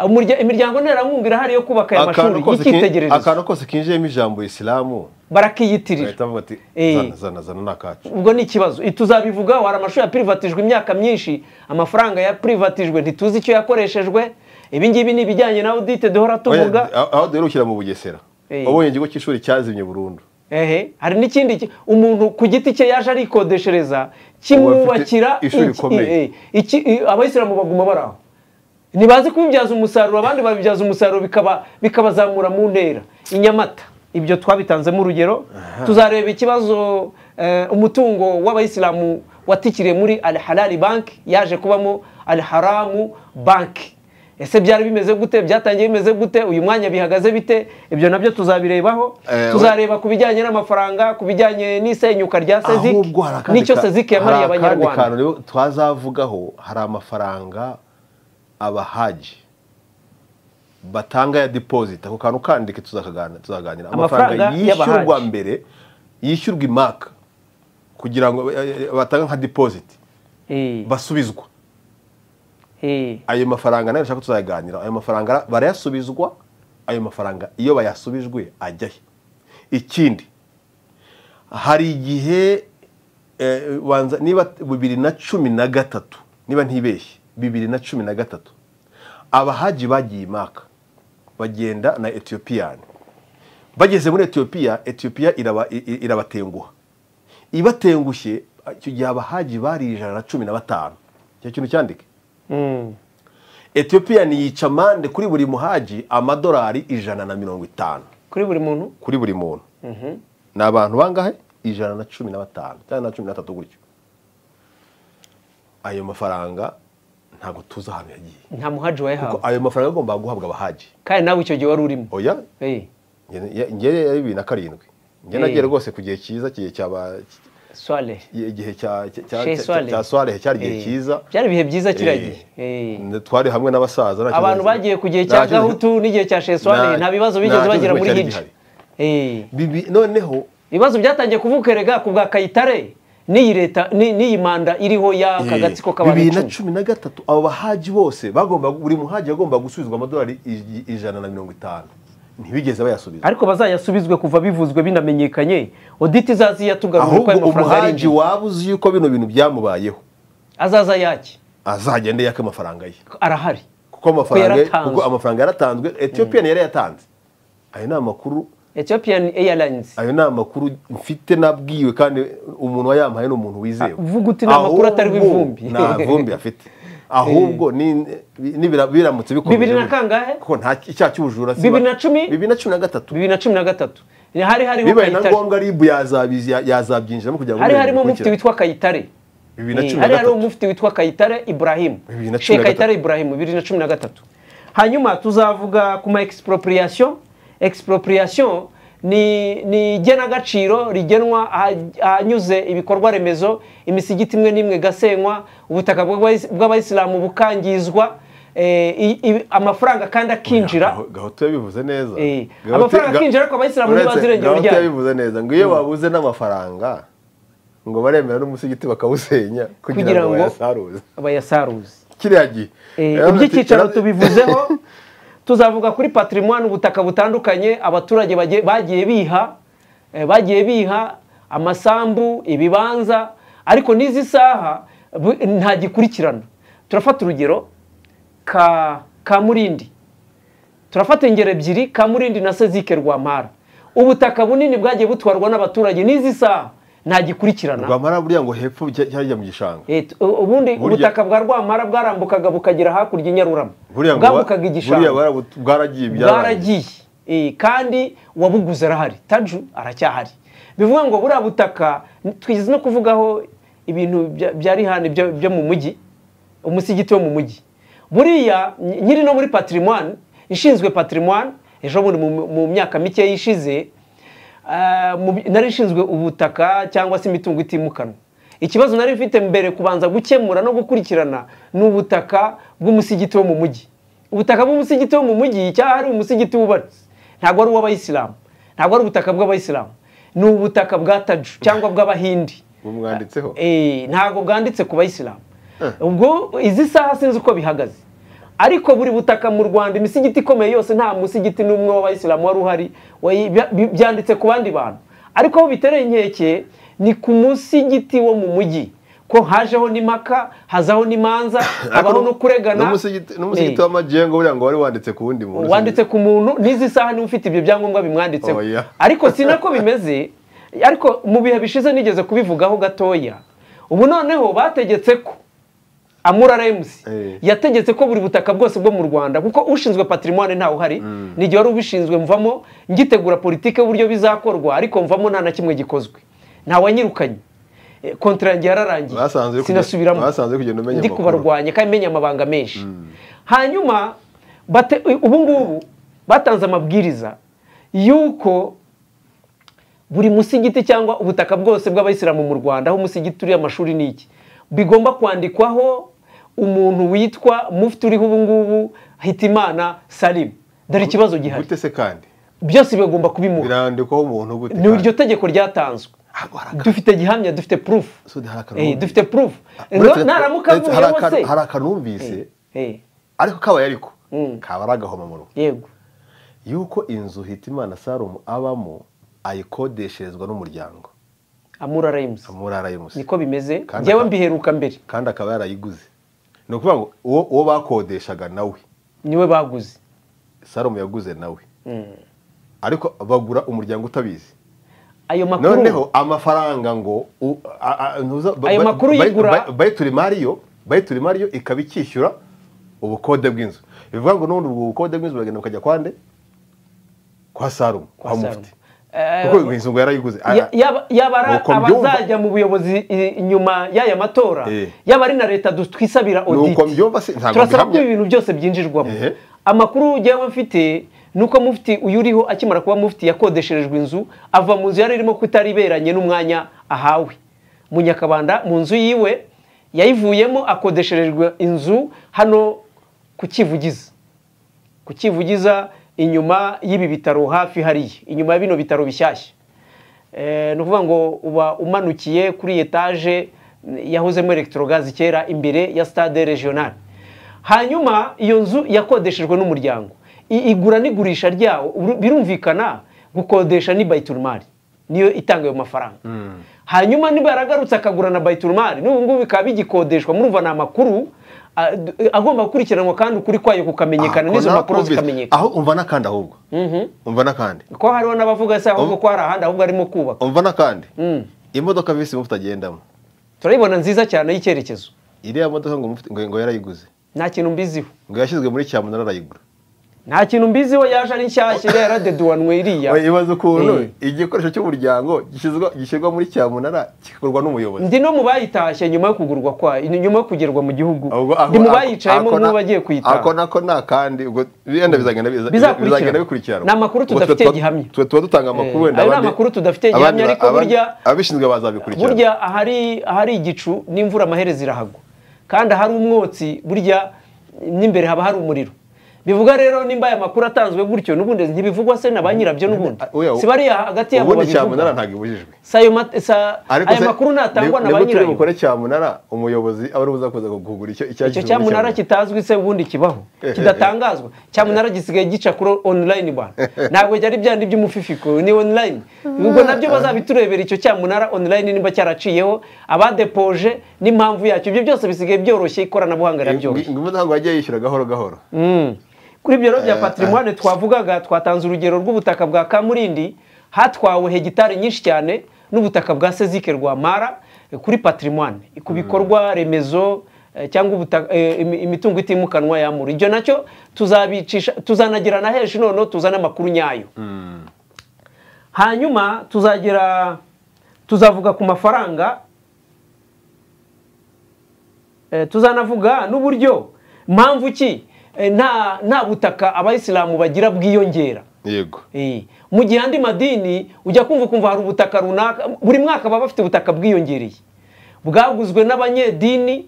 Umurya- imiryango nterankunga irahari yo kubaka aya mashuri akantu kose ki- y'icyitegererezo akantu kose kinjiyemo ijambo isilamu barakiyitirira bahita bavuga ati Eh. zana zana zana ni akacu ubwo ni ikibazo I- tuzabivugaho hari amashuri yaprivatijwe imyaka myinshi amafaranga yaprivatijwe ntituzi icyo yakoreshejwe ibi ngibi ni ibijyanye na audite duhora tuvuga Oya, aho duherukira mu bugesera Eh. wabonye ikigo cy'ishuri cyazimye burundu ehe hari n'ikindi ki- umuntu ku giti cye yaje arikodeshereza Ubu afite kimwubakira ishuri iki- rikomeye. eh, iki i- abayisilamu baguma bari aho ntibazi kubibyaza umusaruro abandi babibyaza umusaruro bikaba bikabazamura mu ntera i nyamata ibyo twabitanzemo urugero tuzareba ikibazo eh, umutungo w'abayisilamu watikiriye muri al halali banki yaje kubamo al haramu banki ese byari bimeze gute byatangiye bimeze gute uyu mwanya bihagaze bite ibyo nabyo tuzabirebaho Eh, tuzareba ku bijyanye n'amafaranga ku bijyanye n'isenyuka rya seziki ahubwo hari akandi nicyo ka- seziki yamariye hari akandi kantu abanyarwanda rero twazavugaho hari amafaranga abahaji batanga ya deposit ako kantu kandike tuzakagana- tuzaganira amafaranga Amafaranga yishyurwa y'abahaji. mbere yishyurwa imaka kugira ngo eh, eh, batanga nka deposit Eh, basubizwa eh. ayo mafaranga nayo nshaka tuzayaganira ayo mafaranga barayasubizwa ayo mafaranga iyo bayasubijwe ajya he ikindi hari igihe eh, banza- niba bibiri na cumi na gatatu niba ntibeshye bibiri na cumi na gatatu abahaji bagiye imaka bagenda na etiyopiyani bageze muri etiyopiya etiyopiya iraba- i- i- irabatenguha ibatengushye icyo gihe abahaji bari ijana na cumi na batanu icyo kintu cyandike etiyopiya yica amande kuri buri muhaji amadolari ijana na mirongo itanu kuri buri muntu kuri buri muntu ni abantu bangahe ijana na cumi na batanu cyangwa na cumi na batatu gutyo ayo mafaranga ntabwo tuzi ahantu yagiye nta muhaji Kuko wayahawe ayo mafaranga agomba guhabwa abahaji kandi nawe icyo gihe wari urimo oya Eh, ngere ya bibiri na karindwi njye Eh. nagiye rwose ku gihe cyiza igihe cyaba swale igihe cya cya- cya- Chez cya- Soirée. cya soirée cyari igihe Eh. cyiza byari ibihe byiza kiriya Eh. gihe Eh. twari hamwe n'abasaza nta kibazo- abantu bagiye ku gihe cya nta kibazo- gahutu n'igihe cya sheswari Nta- nta bibazo nta bigeze kibazo bagira muri cyari hiji gihari. Bibi- noneho ibibazo byatangiye kuvukerega ku bwa kayitare n'iyi leta ni- n'iyi manda iriho y'aka gatsiko k'abantu bibiri na icumi cumi na gatatu abo bahaji bose bagomba buri muhaji yagomba gusubizwa amadolari ij- ijana na mirongo itanu ntibigeze bayasubiza ariko bazayasubizwe kuva bivuzwe binamenyekanye oditi izaziya tugarura uko ahubwo ayo mafaranga ari umuhaji injira. waba uzi yuko bino bintu byamubayeho azaza yaki azagende yaka amafaranga ye arahari kuko amafaranga ye- yaratanzwe. kuko amafaranga yaratanzwe etiyopiya yari yatanze ayo ni amakuru ethiopian airlines ayo ni amakuru mfite nabwiwe kandi umuntu wayampaye ni umuntu wizewe uvuga uti ni amakuru Ahubwo atariho ivumbi. nta vumbi afite ahubwo ni- ni- bira- biramutse bikomeje bibiri na gutya. kangahe kuko nta icyaha cy'ubujura si- Bibiri na cumi? bibiri na cumi na gatatu bibiri na cumi na gatatu Ni hari hariho bibaye na kayitare ngombwa ribu yazabizi- ya- yazabyinjiramo kugira ngo hari urebe harimo bikurikira. mufti witwa kayitare bibiri na Eh, cumi na hari hari gatatu umufti witwa Kayitare Ibrahim Bibiri na cumi Sheikh na gatatu. Kayitare Ibrahim bibiri na cumi na gatatu hanyuma tuzavuga ku ma expropriation expropriation ni ni igenagaciro rigenwa aha- ahanyuze ibikorwa remezo imisigiti imwe n'imwe igasenywa ubutaka bw'abayis- bw'abayisilamu bukangizwa eh, i- i- amafaranga kandi akinjira Gaho- gahoto yabivuze neza Eh, Gahoto- amafaranga ga- akinjira ariko abayisilamu uretse- ntibazirengera gahoto uryana yabivuze neza ngo iyo babuze n'amafaranga ngo baremera n'umusigiti bakawusenya Kugira kugira ngo ngo- bayasaruze abayasaruzi kiriya gihe Eh, Yavuze ati- iby'icyicaro yaravuze- tubivuzeho tuzavuga kuri patrimoine ubutaka butandukanye abaturage bagiye- bagiye biha eh, bagiye biha amasambu ibibanza ariko n'izi saha bu- nta gikurikirana turafata urugero ka ka murindi turafata ingero ebyiri kamurindi na sezike rwampara ubutaka bunini bwagiye butwarwa n'abaturage n'izi saha nta gikurikirana rwamara buriya ngo hepfo cya- cyajya mu gishanga Eh, tu- u- ubundi Burya- ubutaka bwa rwamara bwarambukaga bukagera hakurya i nyarurama buriya ngo ba- bwambukaga buriya igishanga barabu- bwaragiye byararangiye. bwaragiye Eh, kandi uwabuguze arahari taju aracyahari bivuga ngo buriya butaka twigeze no kuvugaho ibintu bya- bya rihani byo byo mu mujyi umusigiti wo mu mujyi buriya ny- nyiri no muri patrimoine ishinzwe patrimoine ejo bundi mu- mu myaka mike ishize ah, mu bi- nari ishinzwe ubutaka cyangwa se imitungo itimukanwa ikibazo nari mfite mbere kubanza gukemura no gukurikirana ni ubutaka bw'umusigiti wo mu mujyi ubutaka bw'umusigiti wo mu mujyi cyahari umusigiti wubatse ntabwo ari uw'abayisilamu ntabwo ari ubutaka bw'abayisilamu ni ubutaka bwa taju cyangwa bw'abahindi bumwanditseho Eh, ntabwo bwanditse ku bayisilamu ubwo izi saha sinzi uko bihagaze ariko buri butaka mu rwanda imisigiti ikomeye yose nta musigiti n'umwe w'abayisilamu wari uhari wayi- bya- bi- byanditse ku bandi bantu ariko aho bitereye inkeke ni ku musigiti wo mu mujyi ko hajeho n'impaka hazaho n'imanza habaho no kuregana n'umusigiti Eh, n'umusigiti w'amagengo buriya ngo wari wanditse ku wundi muntu wanditse ku muntu n'izi saha niba ufite ibyo byangombwa bimwanditseho Oya. ariko si nako bimeze ariko mu bihe bishize nigeze kubivugaho gatoya ubu noneho bategetse ko amura remusi Eh. yategetse ko buri butaka bwose bwo mu rwanda kuko ushinzwe patrimoine ntawe uhari n'igihe wari ubishinzwe mvamo ngitegura politike y'uburyo bizakorwa ariko mvamo nta na kimwe gikozwe ntawanyirukanye Eh, kontra yanjye yararangiye Basanze uri kugenda- sinasubiramo basanze uri kugenda umenya ndi amakuru. kubarwanya kandi menya amabanga menshi hanyuma bate- ubu ngubu batanze amabwiriza y'uko buri musigiti cyangwa ubutaka bwose bw'abayisilamu mu rwanda aho umusigiti uriya amashuri ni iki bigomba kwandikwaho umuntu witwa mufti uriho ubu ngubu hitimana salimu dore ikibazo gihari gute se kandi byose bigomba kubimuha birandikwaho umuntu gute ni iryo tegeko ryatanzwe Ntabwo hari aka- dufite gihamya dufite purufu Sudi, hari akantu Eh, wumvise. dufite purufu Uretse- naramuka uretse hari avuyeho akantu- se hari akantu wumvise Eh, ariko kabaye ariko Mm. kaba ari agahomamunwa yego yuko inzu hitimana sarumu abamo ayikodesherezwa n'umuryango amura remusi muri arayimusi niko bimeze Kandi njyewe aka- mbiheruka mbere kandi akaba yarayiguze ni ukuvuga ngo uwo uwo bakodeshaga nawe niwe baguze sarumu yaguze nawe ariko bagura umuryango utabizi ayo noneho makuru amafaranga ngo u- a- a- ntuza- ba- Ayo ba- makuru ba- yigura- ba- bayitura imari yo bayitura imari yo ikaba icyishyura ubukode bw'inzu bivuga ngo n'ubundi ubwo bukode bw'inzu uragenda ukajya kwande kwa sarumu kwa Sarumu. mufti Eh, kuko inzu ngo yarayiguze ya- yaba- yaba ari Nuko mbyumva- abazajya mu buyobozi i- inyuma y'aya matora Eh. yaba ari na leta du- twisabira audit Nuko mbyumva se- ntabwo turasaba ko mbihamya. ibi bintu byose byinjirwamo Ehe. amakuru njyewe mfite ni uko mufti uyu uriho akimara kuba mufti yakodesherejwe inzu ava mu nzu yari irimo ko itari iberanye n'umwanya ahawe mu nyakabanda mu nzu yiwe yayivuyemo akodesherejwe inzu hano ku kivugiza ku kivugiza inyuma y'ibi bitaro hafi hariya inyuma ya bino bitaro bishyashya Eh, ni ukuvuga ngo uba umanukiye kuri etaje yahozemo elegitorogazi kera imbere ya stade regional hanyuma iyo nzu yakodeshejwe n'umuryango I- igura n'igurisha ryawo uru- birumvikana gukodesha ni bayiturumari niyo itanga ayo mafaranga hanyuma niba yaragarutse akagura na bayiturumari n'ubu ngubu bikaba bigikodeshwa murumva ni amakuru ah, d- agomba gukurikiranwa kandi ukuri kwayo Ah, kukamenyekana ko n'izo makuru narakumvise. zikamenyekana aho umva n'akandi ahubwo umva n'akandi ko hariho n'abavuga se ahubwo ko hari ahandi ahubwo arimo kubaka umva n'akandi Mm. imodoka visi mufite agendamo turayibona nziza cyane y'icyerekezo iriya modoka ngo Mufti- ngo ngo yarayiguze nta kintu mbiziho ngo yashyizwe muri cyamunara arayigura nta kintu mbiziho yaje ari nshyashya iriya yaradeduwanwe iriya Oya, ibaze ukuntu Eh. igikoresho cy'umuryango gishyizwa- gishyirwa muri cyamunara kigakorwa n'umuyobozi ndi no mu bayitashye nyuma yo kugurwa kwayo nyuma yo kugerwa mu gihugu Ahubwo ako- ndi mu ako- bayicayemo ako na- nk'ubu bagiye ako kuyitaha nako nta kandi ubwo birenda bizagenda biza- Bizakurikirana. bizagenda bikurikirana Ni amakuru Ubwo tudafite tuba- gihamya. tuba tuba dutanga amakuru Eh, wenda ayo ni abandi- amakuru tudafite abandi gihamya, ba- ariko abandi- burya- abishinzwe bazabikurikirana burya ahari ahari igicu n'imvura amaherezo irahagwa kandi ahari umwotsi burya n'imbere haba hari umuriro bivuga rero nimba aya makuru atanzwe gutyo n'ubundi ntibivugwa se na ba nyirabyo n'ubundi Oya, si bariya hagati yabo ubundi cyamunara babivuga ntabwo ibujijwe Si ayo ma- sa- aya se, makuru natangwa ni- na ba nibwo turi nyirayo bukore cyamunara umuyobozi aba ari buza kuza kugura icyo icyo icyo yashyize muri cyamunara Cyamunara. kitazwi se ubundi kibaho kidatangazwa cyamunara gisigaye gica kuri online bana ntabwo byari byandi by'umufifiko ni online ubwo nabyo bazabiturebera icyo cyamunara online nimba cyaraciyeho abadepoje n'impamvu yacyo ibyo byose bisigaye byoroshye ikoranabuhanga Ngo- rirabyoroshye ngo umudamu wagiye yishyura gahoro gahoro kuri ibyo rero bya patrimoine twavugaga twatanze urugero rw'ubutaka bwa kamurindi hatwawe hegitari nyinshi cyane n'ubutaka bwa sezike rwa mara eh, kuri patrimoine ku bikorwa remezo eh, cyangwa ubutaka- eh, imi- imitungo itimukanwa yamura ibyo nacyo tuzabicisha tuzanagira na henshi noneho tuzana amakuru nyayo hanyuma tuzagera tuzavuga ku mafaranga Eh, tuzanavuga n'uburyo mpamvu ki eh, nta nta butaka abayisilamu bagira bwiyongera yego Eh, mu gihe andi madini ujya kumva kumva hari ubutaka runaka buri mwaka baba bafite ubutaka bwiyongereye bwaguzwe n'abanyedini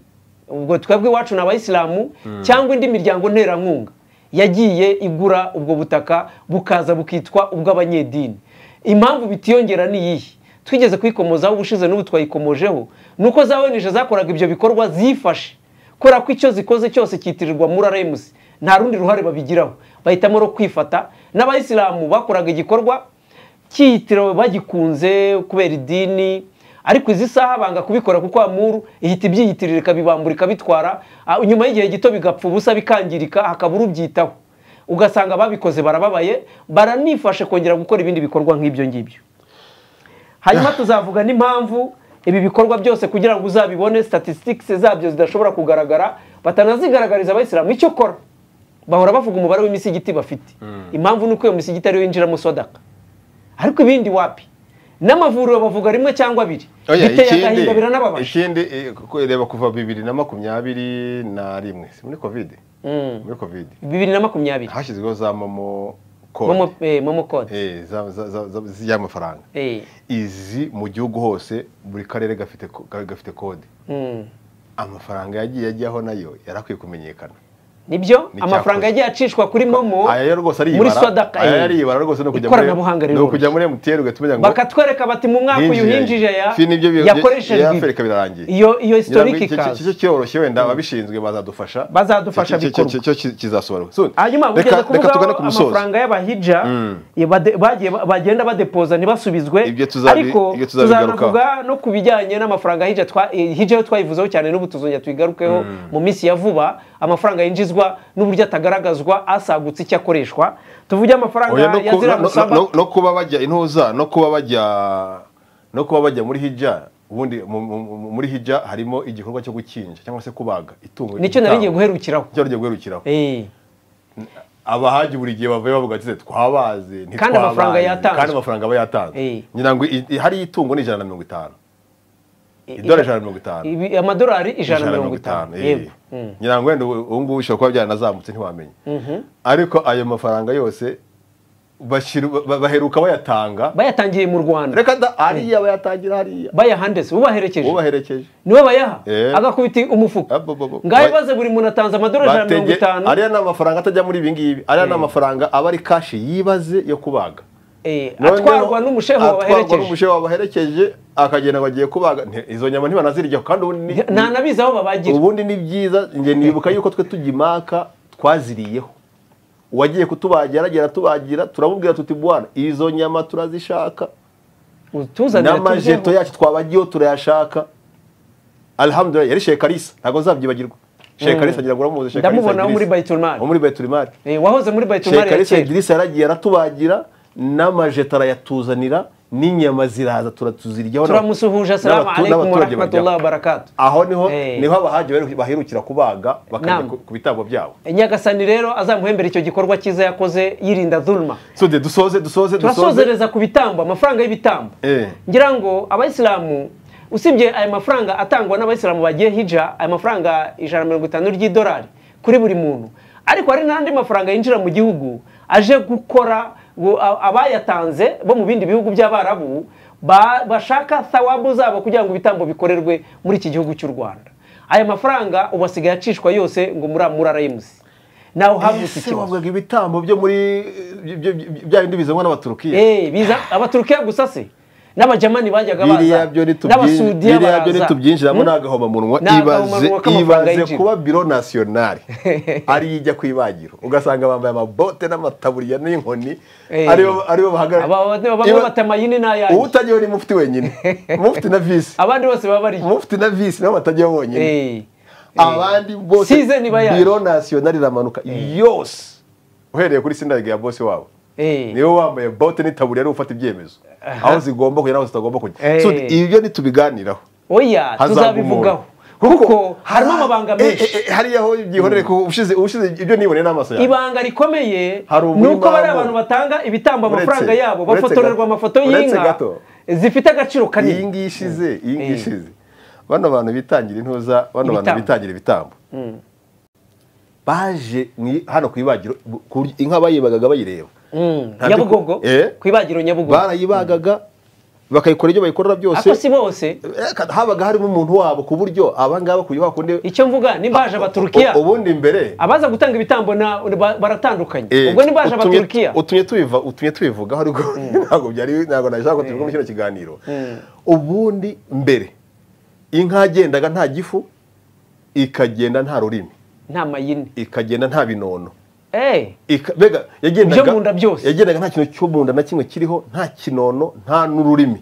ubwo twebwe iwacu ni abayisilamu cyangwa indi miryango nterankunga yagiye igura ubwo butaka bukaza bukitwa ubw'abanyedini impamvu bitiyongera ni iyihe twigeze kwikomozaho ubushize n'ubu twayikomojeho ni uko za ONG zakoraga ibyo bikorwa zifashe kubera ko icyo zikoze cyose cyitirirwa muri remusi nta rundi ruhare babigiraho bahitamo no kwifata n'abayisilamu bakoraga igikorwa cyitiriwe bagikunze kubera idini ariko izi saha banga kubikora kuko amuru ihita ibyiyitirira ikabibambura ikabitwara ah, nyuma y'igihe gito bigapfa ubusa bikangirika hakaba urubyitaho ugasanga ababikoze barababaye baranifashe kongera gukora ibindi bikorwa nk'ibyo ngibyo hanyuma tuzavuga n'impamvu ibi bikorwa byose kugira ngo uzabibone statistics zabyo zidashobora kugaragara batanazigaragariza abayisilamu icyo kora bahora bavuga umubare w'imisigiti bafite impamvu ni uko iyo misigiti ariyo yinjiramo sodaka ariko ibindi wapi n'amavuriro bavuga rimwe cyangwa abiri Oya, biteye ikindi- agahinda biranababaje ikindi eh, kuko reba kuva bibiri na makumyabiri na rimwe si muri kovide Mm. muri kovide bibiri na makumyabiri hashyizweho za momo momo kode eh, momo code Eh, za- za- za- za- z'amafaranga Eh, izi mu gihugu hose buri karere gafite ko- ka- gafite kode mm. amafaranga yagiye ajyaho nayo yari akwiye kumenyekana nibyo Ni amafaranga icyakozwe. yagiye acishwa kuri momo aya yo rwose ariyibara muri sodaka aya eh. yo ariyibara rwose no kujya ikoranabuhanga muri no riroroshye kujya muri MTN ugahita umenya ngo bakatwereka bati mu mwaka uyu hinjira hinjije ya Fi nibyo bi- yakoreshejwe ibi. yarafurika birarangiye iyo iyo historiki cyo ikaza cyoroshye wenda ababishinzwe bazadufasha Bazadufasha Cyo- cyo- bikorwe. cyo- cyo cyo kizasohoka So, hanyuma reka- bugeze reka tugane kuvugaho ku musozo amafaranga y'abahija Mm. ya bade- bagiye bagenda badepoza ntibasubizwe Ibyo tuzabi- ariko ibyo tuzabigarukaho. tuzanavuga no ku bijyanye n'amafaranga hija twa- eh, hija yo twayivuzeho cyane n'ubu tuzongera tuyigarukeho mu minsi ya vuba amafaranga yinjizwa n'uburyo atagaragazwa asagutse icyo akoreshwa tuvuge amafaranga Oya, no ku- yazira no- no- musaba no- no kuba bajya intuza no kuba bajya no kuba bajya muri hija ubundi mu- mu- mu- muri hija harimo igikorwa cyo gukinja cyangwa se kubaga itungo nicyo nari ngiye guherukiraho nicyo narigiye guherukiraho Eh. abahaji buri gihe bavuye bavuga ati twabaze Kandi amafaranga ntitwabaze." yatanzwe. kandi amafaranga aba yatanzwe Eh. ngira ngo i- i- hariyo itungo ni ijana na mirongo itanu idora ijana na mirongo itanu Ibi- amadolari ijana na mirongo itanu yego Mm. ngira ngo wenda ubu ubu ngubu bishobora kuba byaranazamutse ntiwamenya ariko ayo mafaranga yose bashira- ba- baheruka bayatanga bayatangiye mu rwanda reka da hariya bayatangira hariya bayahandese ubaherekeje ubaherekeje niwe bayaha Eh. agakubita umufuka Abo- abo- abo. ngaho baze buri muntu atanze amadorari ijana na mirongo Batege- itanu ariya ni amafaranga atajya muri ibi ngibi ariya ni amafaranga aba ari kashi yibaze yo kubaga Eh, Noneho atwarwa n'umusheho atwarwa wabaherekeje n'umusheho wabaherekeje akagenda ngo agiye kubaga Nti- izo nyama ntibanazirya kandi ubundi ni- nta nabizi aho babagira ubundi ni byiza njye nibuka yuko twe tugimaka twaziriyeho uwagiye kutubagira aragera atubagira turamubwira tuti bwana izo nyama turazishaka utuzanira n'amajeto tuzumva. yacu twabagiyeho turayashaka alhamdulillah yari shekarisa ntabwo nzabyibagirwa shekarisa ngira ngo uramuzi shekarisa Ndamubona wo muri Idrisa. Baitul Mali. wo muri bayitumari Eh, wahoze muri bayitumari ya shekarisa kera idirisa yaragiye aratubagira n'amajeto arayatuzanira n'inyama ziraza turatuziryaho turamusuhuje asalamu n'abatu- alaikum wa n'abaturage rahmatullahi wa baryaho. barakatu aho niho Eh. niho abahaji baheru- bahirukira kubaga bakajya Naam. ku- ku bitambo byabo nyagasani rero azamuhembera icyo gikorwa cyiza yakoze yirinda dhulma so de dusoze dusoze dusoze turasozereza ku bitambo amafaranga y'ibitambo Eh. ngira ngo abayisilamu usibye aya mafaranga atangwa n'abayisilamu bagiye hija aya mafaranga ijana na mirongo itanu ry'idolari kuri buri muntu ariko hari n'andi mafaranga yinjira mu gihugu aje gukora ngo a- abayatanze bo mu bindi bihugu by'abarabu ba- bashaka thawabu zabo kugira ngo ibitambo bikorerwe muri iki gihugu cy'u rwanda aya mafaranga ubu asigaye acishwa yose ngo muri amura remusi nawe havutse ese ikibazo wavugaga ibitambo byo muri byo- byo- byo- bya bindi bizanwa n'abaturukiya Eh, biza abaturukiya gusa se n'abajamani bajyaga biriya baza byo nitubyi- n'abasudiya biriya byo baraza nitubyinjiramo ni agahomamunwa Ni ibaze agahomamunwa k'amafaranga ibaze y'injira. kuba biro nasiyonari ariyo ijya ku ibagiro ugasanga bambaye amabote n'amataburiya n'inkoni Eh. aribo aribo bahagarara Aba- bamwe Iba- bata amayini ubu n'ayanjye utagiyeho ni mufti wenyine mufti na visi abandi bose baba bari mufti na visi nabo batagiyeho bonyine Eh, abandi bose Size ni bayaje. biro nasiyonari iramanuka yose uhereye kuri sindage ya bose wabo eh. niwe wambaye bote n'itaburiya ari gufata ibyemezo aho zigomba kujya n'aho zitagomba kujya Eh. So, ibyo ntitubiganiraho oya hazaga umuntu tuzabivugaho kuko harimo amabanga menshi Eh, eh, hariya aho byihorere ko ushize ushize ibyo niboneye n'amaso yawe ibanga rikomeye Hari ni uburyo uko bari babamo. abantu batanga ibitambo Uretse- amafaranga yabo uretse bafotorerwa gato- amafoto uretse y'inka gato. zifite agaciro iyi kanini ngiyi ishize iyi ngiyi Eh. ishize bano bantu bitangira intuza bano bantu Ibitambo. bitangira ibitambo baje mu- hano ku ibagiro ku buryo inka bayibagaga bayireba Mm. Ntabyo- nyabugogo Eh? ku ibagiro nyabugogo barayibagaga bakayikora ibyo bayikorera byose ako si bose Eh, kada- habaga harimo umuntu wabo ku buryo abangaba kugira bakunde icyo mvuga nimbaje abaturukiya U- ubundi imbere abaza gutanga ibitambo na ba- baratandukanye eh, ubwo nimbaje utumye- abaturukiya utumye tubiva utumye tubivugaho ariko ntabwo byari ntabwo nashaka ko tubivuga muri kino kiganiro ubundi mbere inka yagendaga nta gifu ikagenda nta rurimi nta mayini ikagenda nta binono Eh, Ika- mbega yagendaga Ibyo mu nda byose. yagendaga nta kintu cyo mu nda na kimwe kiriho nta kinono nta n'ururimi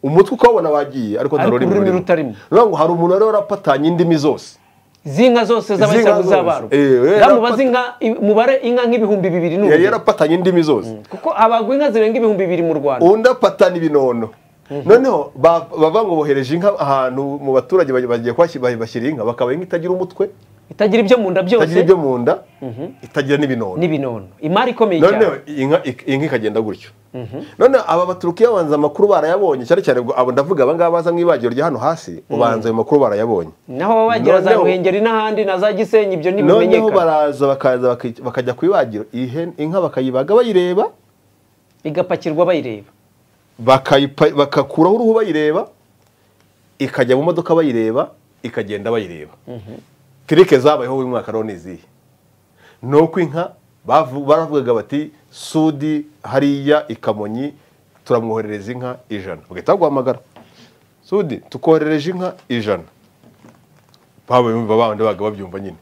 umutwe ukawubona wagiye ariko nta Ariko rurimi ururimi rurimo. rutarimo. Urumva ngo hari umuntu wari warapatanye indimi zose z'inka zose Iz'inka z'abayisilamu zose. z'abarwa Eh, eh, zamubaze inka mubare inka nk'ibihumbi bibiri yari n'ubu yarapatanye indimi zose kuko abagwa inka zirenga ibihumbi bibiri mu rwanda undi apatana ibinono noneho ba- bavuga ngo bohereje inka ahantu mu baturage baj- bagiye kuhashyira- bashyira inka bakaba inka itagira umutwe itagira ibyo mu nda byose itagira ibyo mu nda itagira n'ibinono n'ibinono imari ikomeye cyane noneho inka ik- inka ikagenda gutyo noneho aba baturukiya babanza amakuru barayabonye cyane cyane ubwo abo ndavuga aba ngaba baza mu ibagiro rya hano hasi ubanza ayo makuru barayabonye naho baba bagira za Noneho- ruhengeri n'ahandi na za gisenyi ibyo noneho ntibimenyekana baraza bakaza baki- bakajya ku ibagiro iyi hen- inka bakayibaga bayireba igapakirwa bayireba bakayipa- bagakuraho uruhu bayireba ikajya mu modoka bayireba ikagenda bayireba tirike zabayeho uyu mwaka rero ni izihe ni uko inka bavu- baravugaga bati sudi hariya i kamonyi turamwoherereza inka ijana bagahita baguhamagara sudi tukoherereje inka ijana babumva babandi babaga babyumva nyine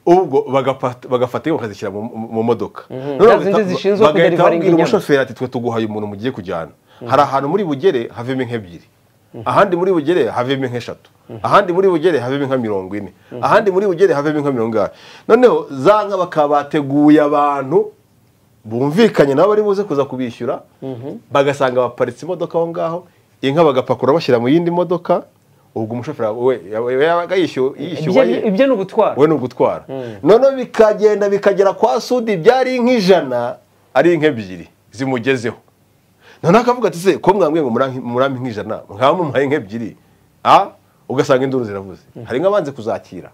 ubwo bagafata bagafata inka bakazishyira mu- mu mu modoka Ya zindi zishinzwe bagahita kuderivaringa babwira inyama. umushoferi ati twe tuguhaye umuntu mugiye kujyana hari ahantu muri bugere havemo inka ebyiri ahandi muri bugere havemo inka eshatu ahandi muri bugere havemo inka mirongo ine ahandi muri bugere havemo inka mirongo inani noneho za nka bakaba bateguye abantu bumvikanye nabo bari buze kuza kubishyura bagasanga baparitse imodoka aho ngaho inka bagapakura bashyira mu yindi modoka ubwo umushoferi we we yabaga yishyuwe ibyo yishyuwe ni- ibyo ni ugutwara we ni ugutwara noneho bikagenda bikagera kwa sudi byari nk'ijana ari inka ebyiri zimugezeho noneho akavuga ati se ko mwambwiye ngo murampe- murampe nk'ijana mwaba mumuhaye inka ebyiri a ugasanga induru ziravuze hari inka banze kuzakira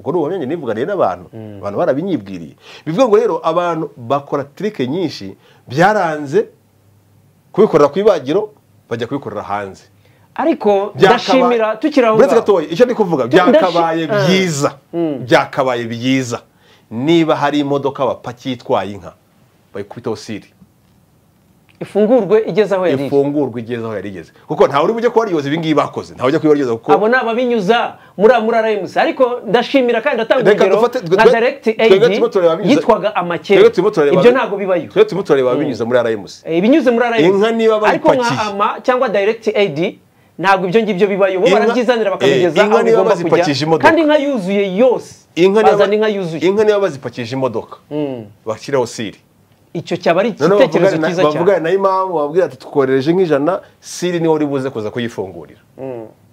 ubwo ni ubuhamya njye nivuganiye n'abantu abantu barabinyibwiriye bivuga ngo rero abantu bakora tirike nyinshi byaranze kubikorera ku ibagiro bajya kubikorera hanze ariko Byakabaye- ndashimira tukiri aho uretse ngaho. gatoya icyo ndi kuvuga Ndashi- byakabaye Ah. byiza byakabaye byiza niba hari imodoka bapakiye itwaye inka bayikubitaho siri ifungurwe igeze aho yari iri. ifungurwa igeze aho yari igeze kuko ntawe uri bujye kuba wariyoza ibi ngibi bakoze ntawe ujya kubibaryoza kuko abo ni ababinyuza muri muri RMC ariko ndashimira kandi ndatanga Reka urugero dufate- twe- nka twe- direct twebwe aid turimo turareba binyuze- yitwaga amakere twebwe turimo turareba ibyo ntabwo bibayo twebwe turimo turareba binyuze muri RMC Eh, ibinyuze muri RMC Inka niba ariko nka bayipakiye. ama cyangwa direct aid ntabwo ibyo ngibyo bibayo bo Inka- barabyizanira eh, bakabigeza inka aho niba bigomba kujya bazipakisha imodoka. kandi inka yuzuye yose inka niba bazana inka yuzuye inka niba bazipakije imodoka bashyiraho siri icyo cyaba ari noneho igitekerezo bavugane na- cyiza cyane bavugane na imamu babwira ati twoherereje nk'ijana siri niwe uri buze kuza kuyifungurira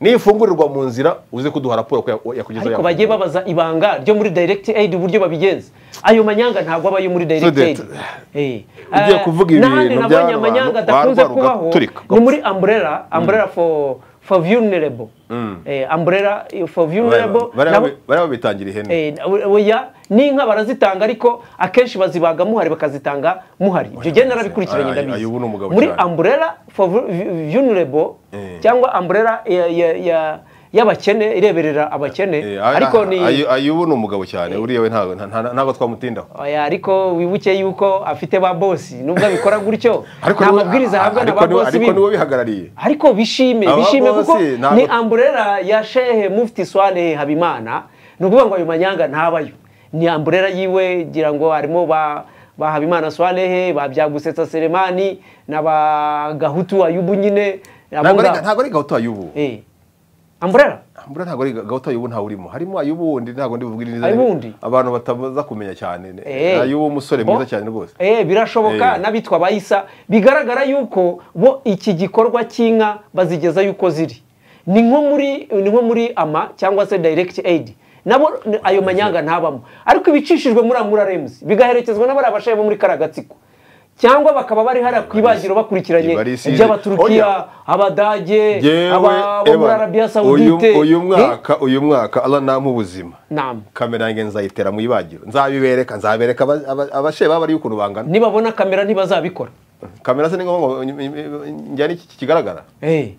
niyo ifungurirwa mu nzira uze kuduha raporo ko ya- yakugezeho ariko yafunguye. bagiye babaza ibanga ryo muri direct aid uburyo babigenza ayo manyanga ntabwo abayo muri direct aid Sudeti, Eh, ugiye eh, kuvuga ibi n'ahandi bintu nabonye by'abantu amanyanga barwaye adakunze uruga- kubaho turika. ni muri umbrella umbrella for for vulnerable Eh, umbrella for vulnerable nabo- bariya babitangira ihene Eh, oya n'inka barazitanga ariko akenshi bazibaga muhari bakazitanga muhari ibyo gihe narabikurikiranye ay- ndabizi ayo ubu ni umugabo muri cyane. umbrella for vu- vu- vulnerable cyangwa umbrella ya- ya- ya- y'abakene ireberera abakene Eh, ariko ni ayo- ayo ubu ni umugabo cyane uriya we ntago- nta- nta- ntabwo twamutindaho oya ariko wibuke yuko afite ba bosi nubwo abikora gutyo Ariko nta niwe- mabwiriza ahabwa na ariko ba niwe- bosi ariko niwe biwe bihagarariye ariko bishime Aba bishime bosi kuko ntabwo- ni amburera ya shehe mufti swale habimana ni ukuvuga ngo ayo manyanga ntabayo ni amburera yiwe ngira ngo harimo ba ba habimana swalehe ba byagusetsa seremani na ba gahutu ayubu nyine abo ntabwo ari ngabo. ntabwo ari gahutu ayubu Eh. amburera mbura ntabwo ari gahutu ayubu ntawurimo harimo ayubundi ntabwo ndi buvuge neza Ayubundi? abantu bataza kumenya cyane Eh. ayubu w'umusore Bo- mwiza cyane rwose Eh, birashoboka Eh. n'abitwa abayisa bigaragara yuko bo iki gikorwa cy'inka bazigeza yuko ziri ni nko muri ni nko muri ama cyangwa se direct aid nabo ni- ayo manyanga ntabamo ariko ibicishijwe muri amura remusi bigaherekezwa n'abari abashaye bo muri kariya gatsiko cyangwa bakaba bari hariya ku ibagiro bakurikiranye Bari isize. iby'abaturukiya Oya. abadage Yewe, aba- bo muri Evan, arabiya uyu- sawudite uyu Eh? mwaka uyu mwaka Allah nampa ubuzima Naam. kamera yanjye nzayitera mu ibagiro nzabibereka nzabereka aba- aba- abashe baba ariyo ukuntu bangana nibabona kamera ntibazabikora kamera se ni ngombwa ngo ny- ny- njyane iki kigaragara Eh.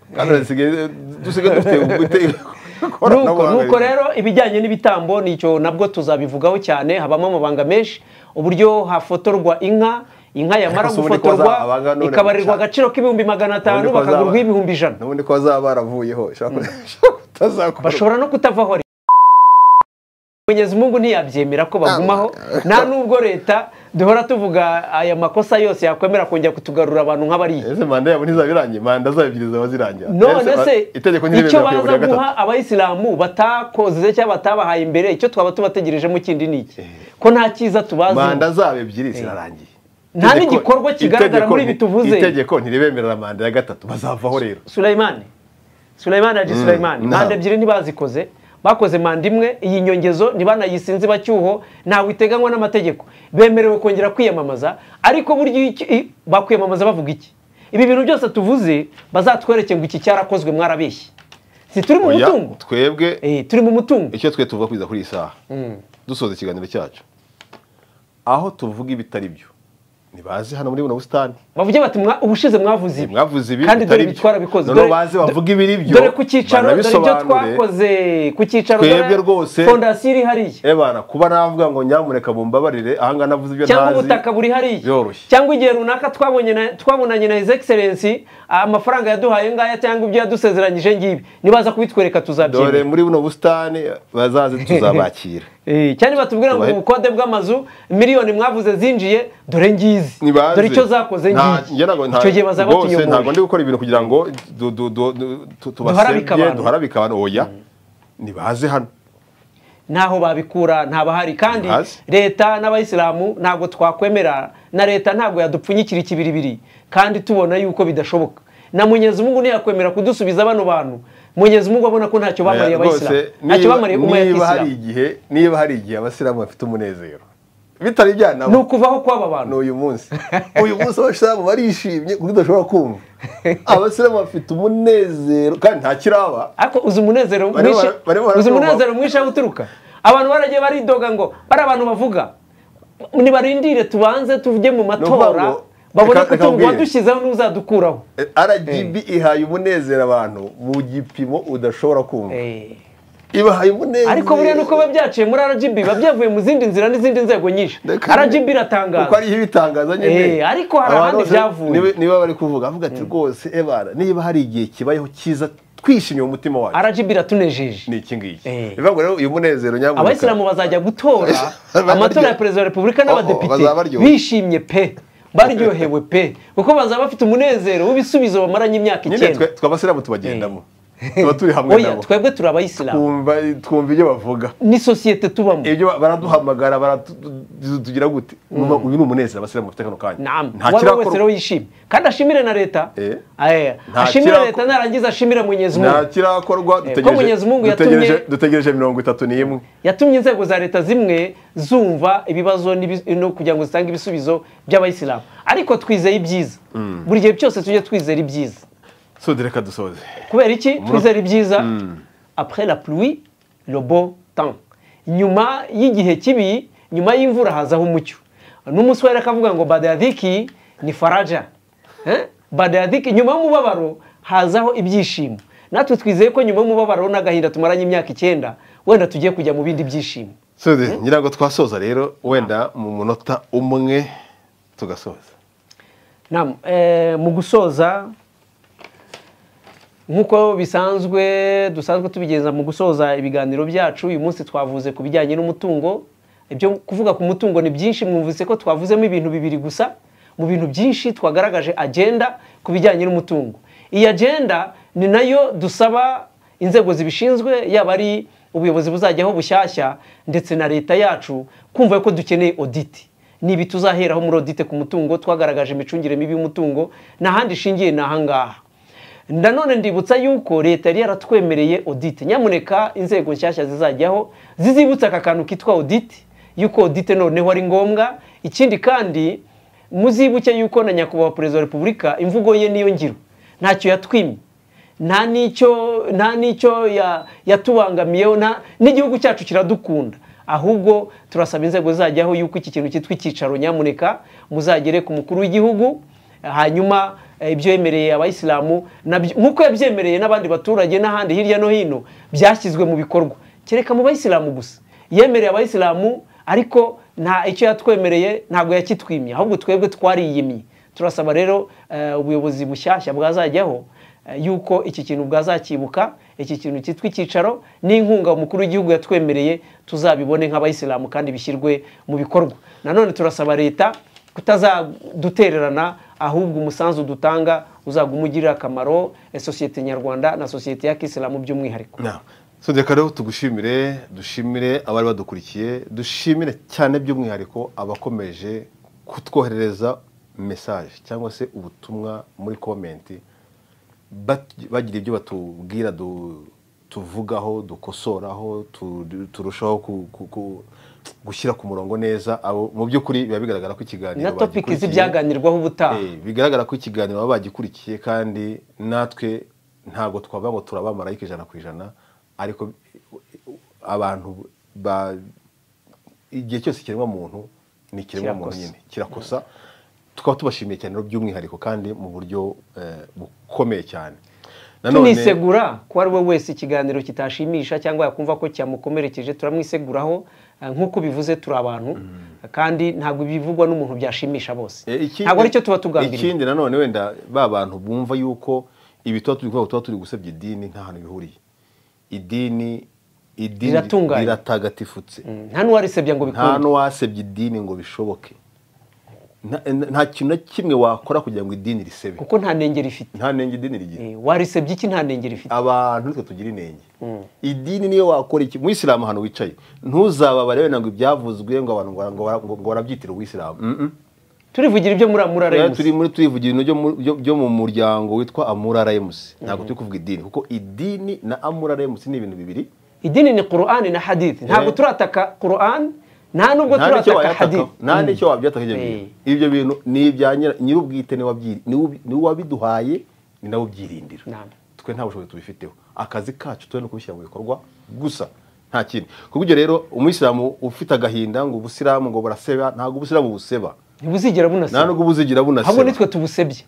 Kamera zisigaye- dusigaye dufite ubute- nuko ikoranabuhanga nuko rero ibijyanye n'ibitambo nicyo nabwo tuzabivugaho cyane habamo amabanga menshi uburyo hafotorwa inka inka yamara Ese ubundi ko gufotorwa bazaba abanga none ikabarirwa guca- agaciro k'ibihumbi magana atanu Ubundi ko bazaba- bakagurwaho ibihumbi ijana n'ubundi ko bazaba baravuyeho ushobora kuba- utazakora. bashobora no kutavaho rero Mwenyezi Mungu ntiyabyemera ko bagumaho nta nubwo leta duhora tuvuga aya makosa yose yakwemera kongera kutugarura abantu nk'abariya ese manda yabo ntizaba irangiye manda zabo ebyiri zaba zirangira none Ese ba- se itegeko icyo ntiremeza kuyobora baza iya gatatu guha abayisilamu batakoze cyangwa batabahaye imbere icyo twaba tubategerejemo kindi ni iki ko nta cyiza manda tubazi zabo ebyiri zirarangiye Nta Itegeko- n'igikorwa kigaragara itegeko muri nti- ibi tuvuze. itegeko ntiribemerera manda ya gatatu bazavaho rero Sulaiman Sulaiman Haji Sulaiman nta- manda ebyiri ntibazikoze bakoze manda imwe iyi nyongezo ntibanayisinze bacyuho ntawe iteganywa n'amategeko bemerewe kongera kwiyamamaza ariko burya iyo iki- i- bakwiyamamaza bavuga iki ibi bintu byose tuvuze bazatwereke ngo iki cyarakozwe mwarabeshye si turi mu Oya, mutungo twebwe Eh, turi mu mutungo icyo twe tuvuga kugeza kuri iyi saha dusoza ikiganiro cyacu aho tuvuga ibitari byo ntibaze hano muri buno busitani bavuge bati "Mwa- ubushize mwavuze ibi mwavuze ibi kandi dore bitari byo ibitwara bikoze noneho baze bavuge ibiri byo dore ku cyicaro dore ibyo banabisobanure. twakoze ku cyicaro Twebwe dore rwose- fondasiyo iri hariya ebana kuba navuga ngo nyamuneka mumbabarire ahangaha navuze ibyo cyangwa ntazi ubutaka buri hariya byoroshye. cyangwa igihe runaka twabonye na- twabonanye na his excellency amafaranga yaduhaye ngaya cyangwa ibyo yadusezeranyije ngibi nibaza kubitwereka dore tuzabyemera muri buno busitani bazaze tuzabakira Eh, cyane batubwira ngo Tubahe- ubukode bw'amazu miliyoni mwavuze zinjiye dore ngizi Ntibaze. dore icyo zakoze Nta- ngiyi njye ntabwo- nta- icyo gihe bazaba rwose ntabwo ndi tuyoboye gukora ibintu kugira ngo du- du- du- du- tu- Duharabike tubasebye abantu. duharabike abantu oya nibaze hano ntaho babikura ntabahari kandi Ntazi. leta n'abayisilamu ntabwo twakwemera na leta ntabwo yadupfunyikira ikibiribiri kandi tubona yuko bidashoboka na munyezi mungu ntiyakwemera kudusubiza bano bantu munyezi mungu abona ko ntacyo bamariye abayisilamu Rwose, ntacyo niba- bamariye umwe niba hari yakisilamu igihe niba hari igihe abasilamu bafite umunezero bitari ni ibyanabo ukuvaho kw'aba bantu ni uyu munsi uyu munsi abasilamu barishimye kuko udashobora kumva abasilamu bafite umunezero kandi nta kiraba ariko uzi umunezero Barimo mwinshi bara- barimo barabyumva. uzi umunezero mwinshi aho uturuka abantu baragiye baridoga ngo bari abantu bavuga nibarindire tubanze tujye mu ukuvuga matora ngo- babone reka- ko reka tuba nkubwire. wadushyizeho n'uzadukuraho rgb ihaye umunezero abantu mu gipimo udashobora kumva Eh. ibahaye umunezero ariko buriya nuko biba byaciye muri RGB biba byavuye mu zindi nzira n'izindi nzego nyinshi Reka- RGB kuko iratangaza ariyo ibitangaza nyine Eh, ariko hari Abantu ahandi bose byavuye. niba- niba bari kuvuga avuga ati rwose ebara niba hari igihe kibayeho cyiza twishimiye umutima wacu RGB iratunejeje ni iki ngiki Eh. bivuga ngo rero uyu munezero nyamuneka abayisilamu bazajya gutora Bararyoha. amatora ya perezida wa repubulika n'abadepite bazaba baryoha. bishimye pe baryohewe pe kuko bazaba bafite umunezero w'ibisubizo bamaranye imyaka nyine twe icyenda twe abasilamu tubagendamo tuba turi hamwe oya nabo twebwe turi abayisilamu twumva twumva ibyo bavuga ni sosiyete tubamo ibyo ba- baraduhamagara baratugira gute Numva uyu ni umunezero abasilamu bafite kano kanya Naam, nta uwo ari we wese rero kirakorwa yishimye kandi ashimire na leta Eh. Eh, Nta ashimire kirako- leta narangiza ashimire munyezi nta mungu kirakorwa ko Mwenyezi Mungu dutegereje yatumye- dutegereje mirongo itatu n'imwe yatumye inzego za leta zimwe zumva ibibazo n'ibi- no kugira ngo zitange ibisubizo by'abayisilamu ariko twizeye ibyiza buri gihe cyose tujye twizera ibyiza sode reka dusoze kubera iki twizera ibyiza après la pluie le beau temps nyuma y'igihe kibi nyuma y'imvura hazaho umucyo n'umuswahili akavuga ngo badadiki ni faraja Eh? badadiki nyuma y'umubabaro hazaho ibyishimo natwe twizeye ko nyuma y'umubabaro n'agahinda tumaranye imyaka icyenda wenda tugiye kujya mu bindi byishimo Soze, ngira ngo twasoza rero wenda mu munota umwe tugasoza Naam, eh, mu gusoza nk'uko bisanzwe dusanzwe tubigenza mu gusoza ibiganiro byacu uyu munsi twavuze ku bijyanye n'umutungo ibyo kuvuga ku mutungo ni byinshi mwumvise ko twavuzemo ibintu bibiri gusa mu bintu byinshi twagaragaje agenda ku bijyanye n'umutungo iyi agenda ni nayo dusaba inzego zibishinzwe yaba ari ubuyobozi buzajyaho bushyashya ndetse na leta yacu kumva ko dukeneye audit ni ibi tuzaheraho muri audit ku mutungo twagaragaje imicungire mibi y'umutungo nta handi ishingiye ni ahangaha nanone ndibutsa yuko leta yari yaratwemereye audit nyamuneka inzego nshyashya zizajyaho zizibutsa aka kantu kitwa audit yuko audit noneho ari ngombwa ikindi kandi muzibuke yuko na nyakubahwa perezida wa repubulika imvugo ye niyo ngiro ntacyo yatwimye nta n'icyo nta n'icyo ya- yatubangamiyeho nta- n'igihugu cyacu kiradukunda ahubwo turasaba inzego zizajyaho yuko iki kintu cyitwa icyicaro nyamuneka muzagere ku mukuru w'igihugu hanyuma eh, ibyo yemereye abayisilamu nabyo- nk'uko yabyemereye n'abandi baturage n'ahandi hirya no hino byashyizwe mu bikorwa kereka mu bayisilamu gusa yemereye abayisilamu ariko nta icyo yatwemereye ntabwo yakitwimye ahubwo twebwe twariyimye turasaba rero eh, ubuyobozi bushyashya bwazajyaho Eh, yuko iki kintu bwazakibuka iki kintu cyitwa icyicaro n'inkunga umukuru w'igihugu yatwemereye tuzabibone nk'abayisilamu kandi bishyirwe mu bikorwa nanone turasaba leta kutazadutererana ahubwo umusanzu dutanga uzaguma ugirira akamaro eh, sosiyete nyarwanda na sosiyete ya kisilamu by'umwihariko sodeka rero tugushimire dushimire abari badukurikiye dushimire cyane by'umwihariko abakomeje kutwoherereza mesaje cyangwa se ubutumwa muri komenti bat- bagira ibyo batubwira du- tuvugaho dukosoraho tu- turushaho ku- ku- ku- gushyira ku murongo neza abo mu by'ukuri biba bigaragara ko ikiganiro na topiki bagikurikiye. z'ibyaganirwaho ubutaha Eh, bigaragara ko ikiganiro baba bagikurikiye kandi natwe ntabwo twavuga ngo turabamarayika ijana ku ijana ariko abantu ba igihe cyose kiremwa muntu ni ikiremwa muntu Kirakosa. nyine kirakosa tukaba tubashimiye cyane rero by'umwihariko kandi mu buryo eh, bukomeye cyane Nanone- tunisegura ko ari we wese ikiganiro kitashimisha cyangwa yakumva ko cyamukomerekeje turamwiseguraho eh, nk'uko bivuze turi abantu kandi ntabwo ibivugwa n'umuntu byashimisha bose Eh, ikindi- ntabwo aricyo tuba tugambiriye ikindi nanone wenda ba bantu bumva yuko ibi tuba turi kuvuga tuba turi gusebya idini nta hantu bihuriye idini idini Riratunganye. riratagatifutse nta n'uwarisebya ngo nta bikunde n'uwasebya idini ngo bishoboke Nta- nta kintu na kimwe wakora kugira ngo idini risebe kuko nta nenge rifite nta nenge idini rigira Eh, warisebye iki nta nenge rifite abantu nitwe tugira inenge idini niyo wakora iki mu isilamu ahantu wicaye ntuzababare wenda ngo ibyavuzwe ngo abantu ngo- ngo- ngo- ngo barabyitira ubuyisilamu Mm-mm. turivugira ibyo muri amura Rero remusi turi muri turivugira ibintu byo mu- byo- byo mu muryango witwa amura remusi ntabwo turi kuvuga idini kuko idini na amura remusi ni ibintu bibiri idini ni Qur'an na hadith ntabwo Eh. turataka Qur'an nta nubwo nta n'icyo turataka hadith wayatakaho nta n'icyo wabyataka ibyo Eh. bintu ibyo bintu ni ibya nyira- nyir'ubwite niwe wabyi- niwe ubi- niwe wabiduhaye ni nawe ubyirindirira Naam. twe nta bushobozi tubifiteho akazi kacu tube no kubishyira mu bikorwa gusa nta kindi ku bw'ibyo rero umuyisilamu ufite agahinda ngo ubusilamu ngo buraseba ntabwo ubusilamu buseba ntibuzigera nta bunaseba nubwo buzigira ahubwo bunaseba nitwe tubusebye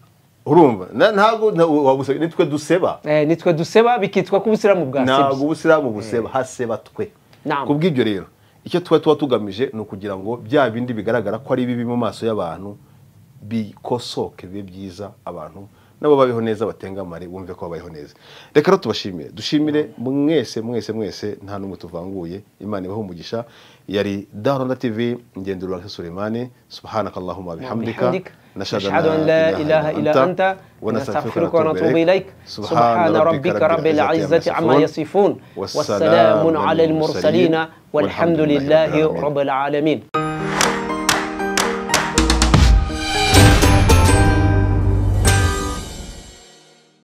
urumva Na- ntabwo nta- wabuseba- nitwe duseba Eh, nitwe duseba bikitwa ko ubusiramu ntabwo bwasebye ubusiramu buseba haseba twe Naam. ku bw'ibyo rero icyo tuba tuba tugamije ni ukugira ngo bya bindi bigaragara ko ari bibi mu maso y'abantu bikosoke bibe byiza abantu nabo babeho neza batengamare bumve ko babayeho neza reka rero tubashimire dushimire mwese mwese mwese nta n'umwe tuvanguye imana ibaho umugisha yari darona tv ngendera urasa sulemani subhanakallahumma bihamdika وبحمدك nashhadu نشهد أن لا إله إلا أنت ونستغفرك ونتوب إليك سبحان ربك رب العزة عما يصفون والسلام على المرسلين والحمد لله رب العالمين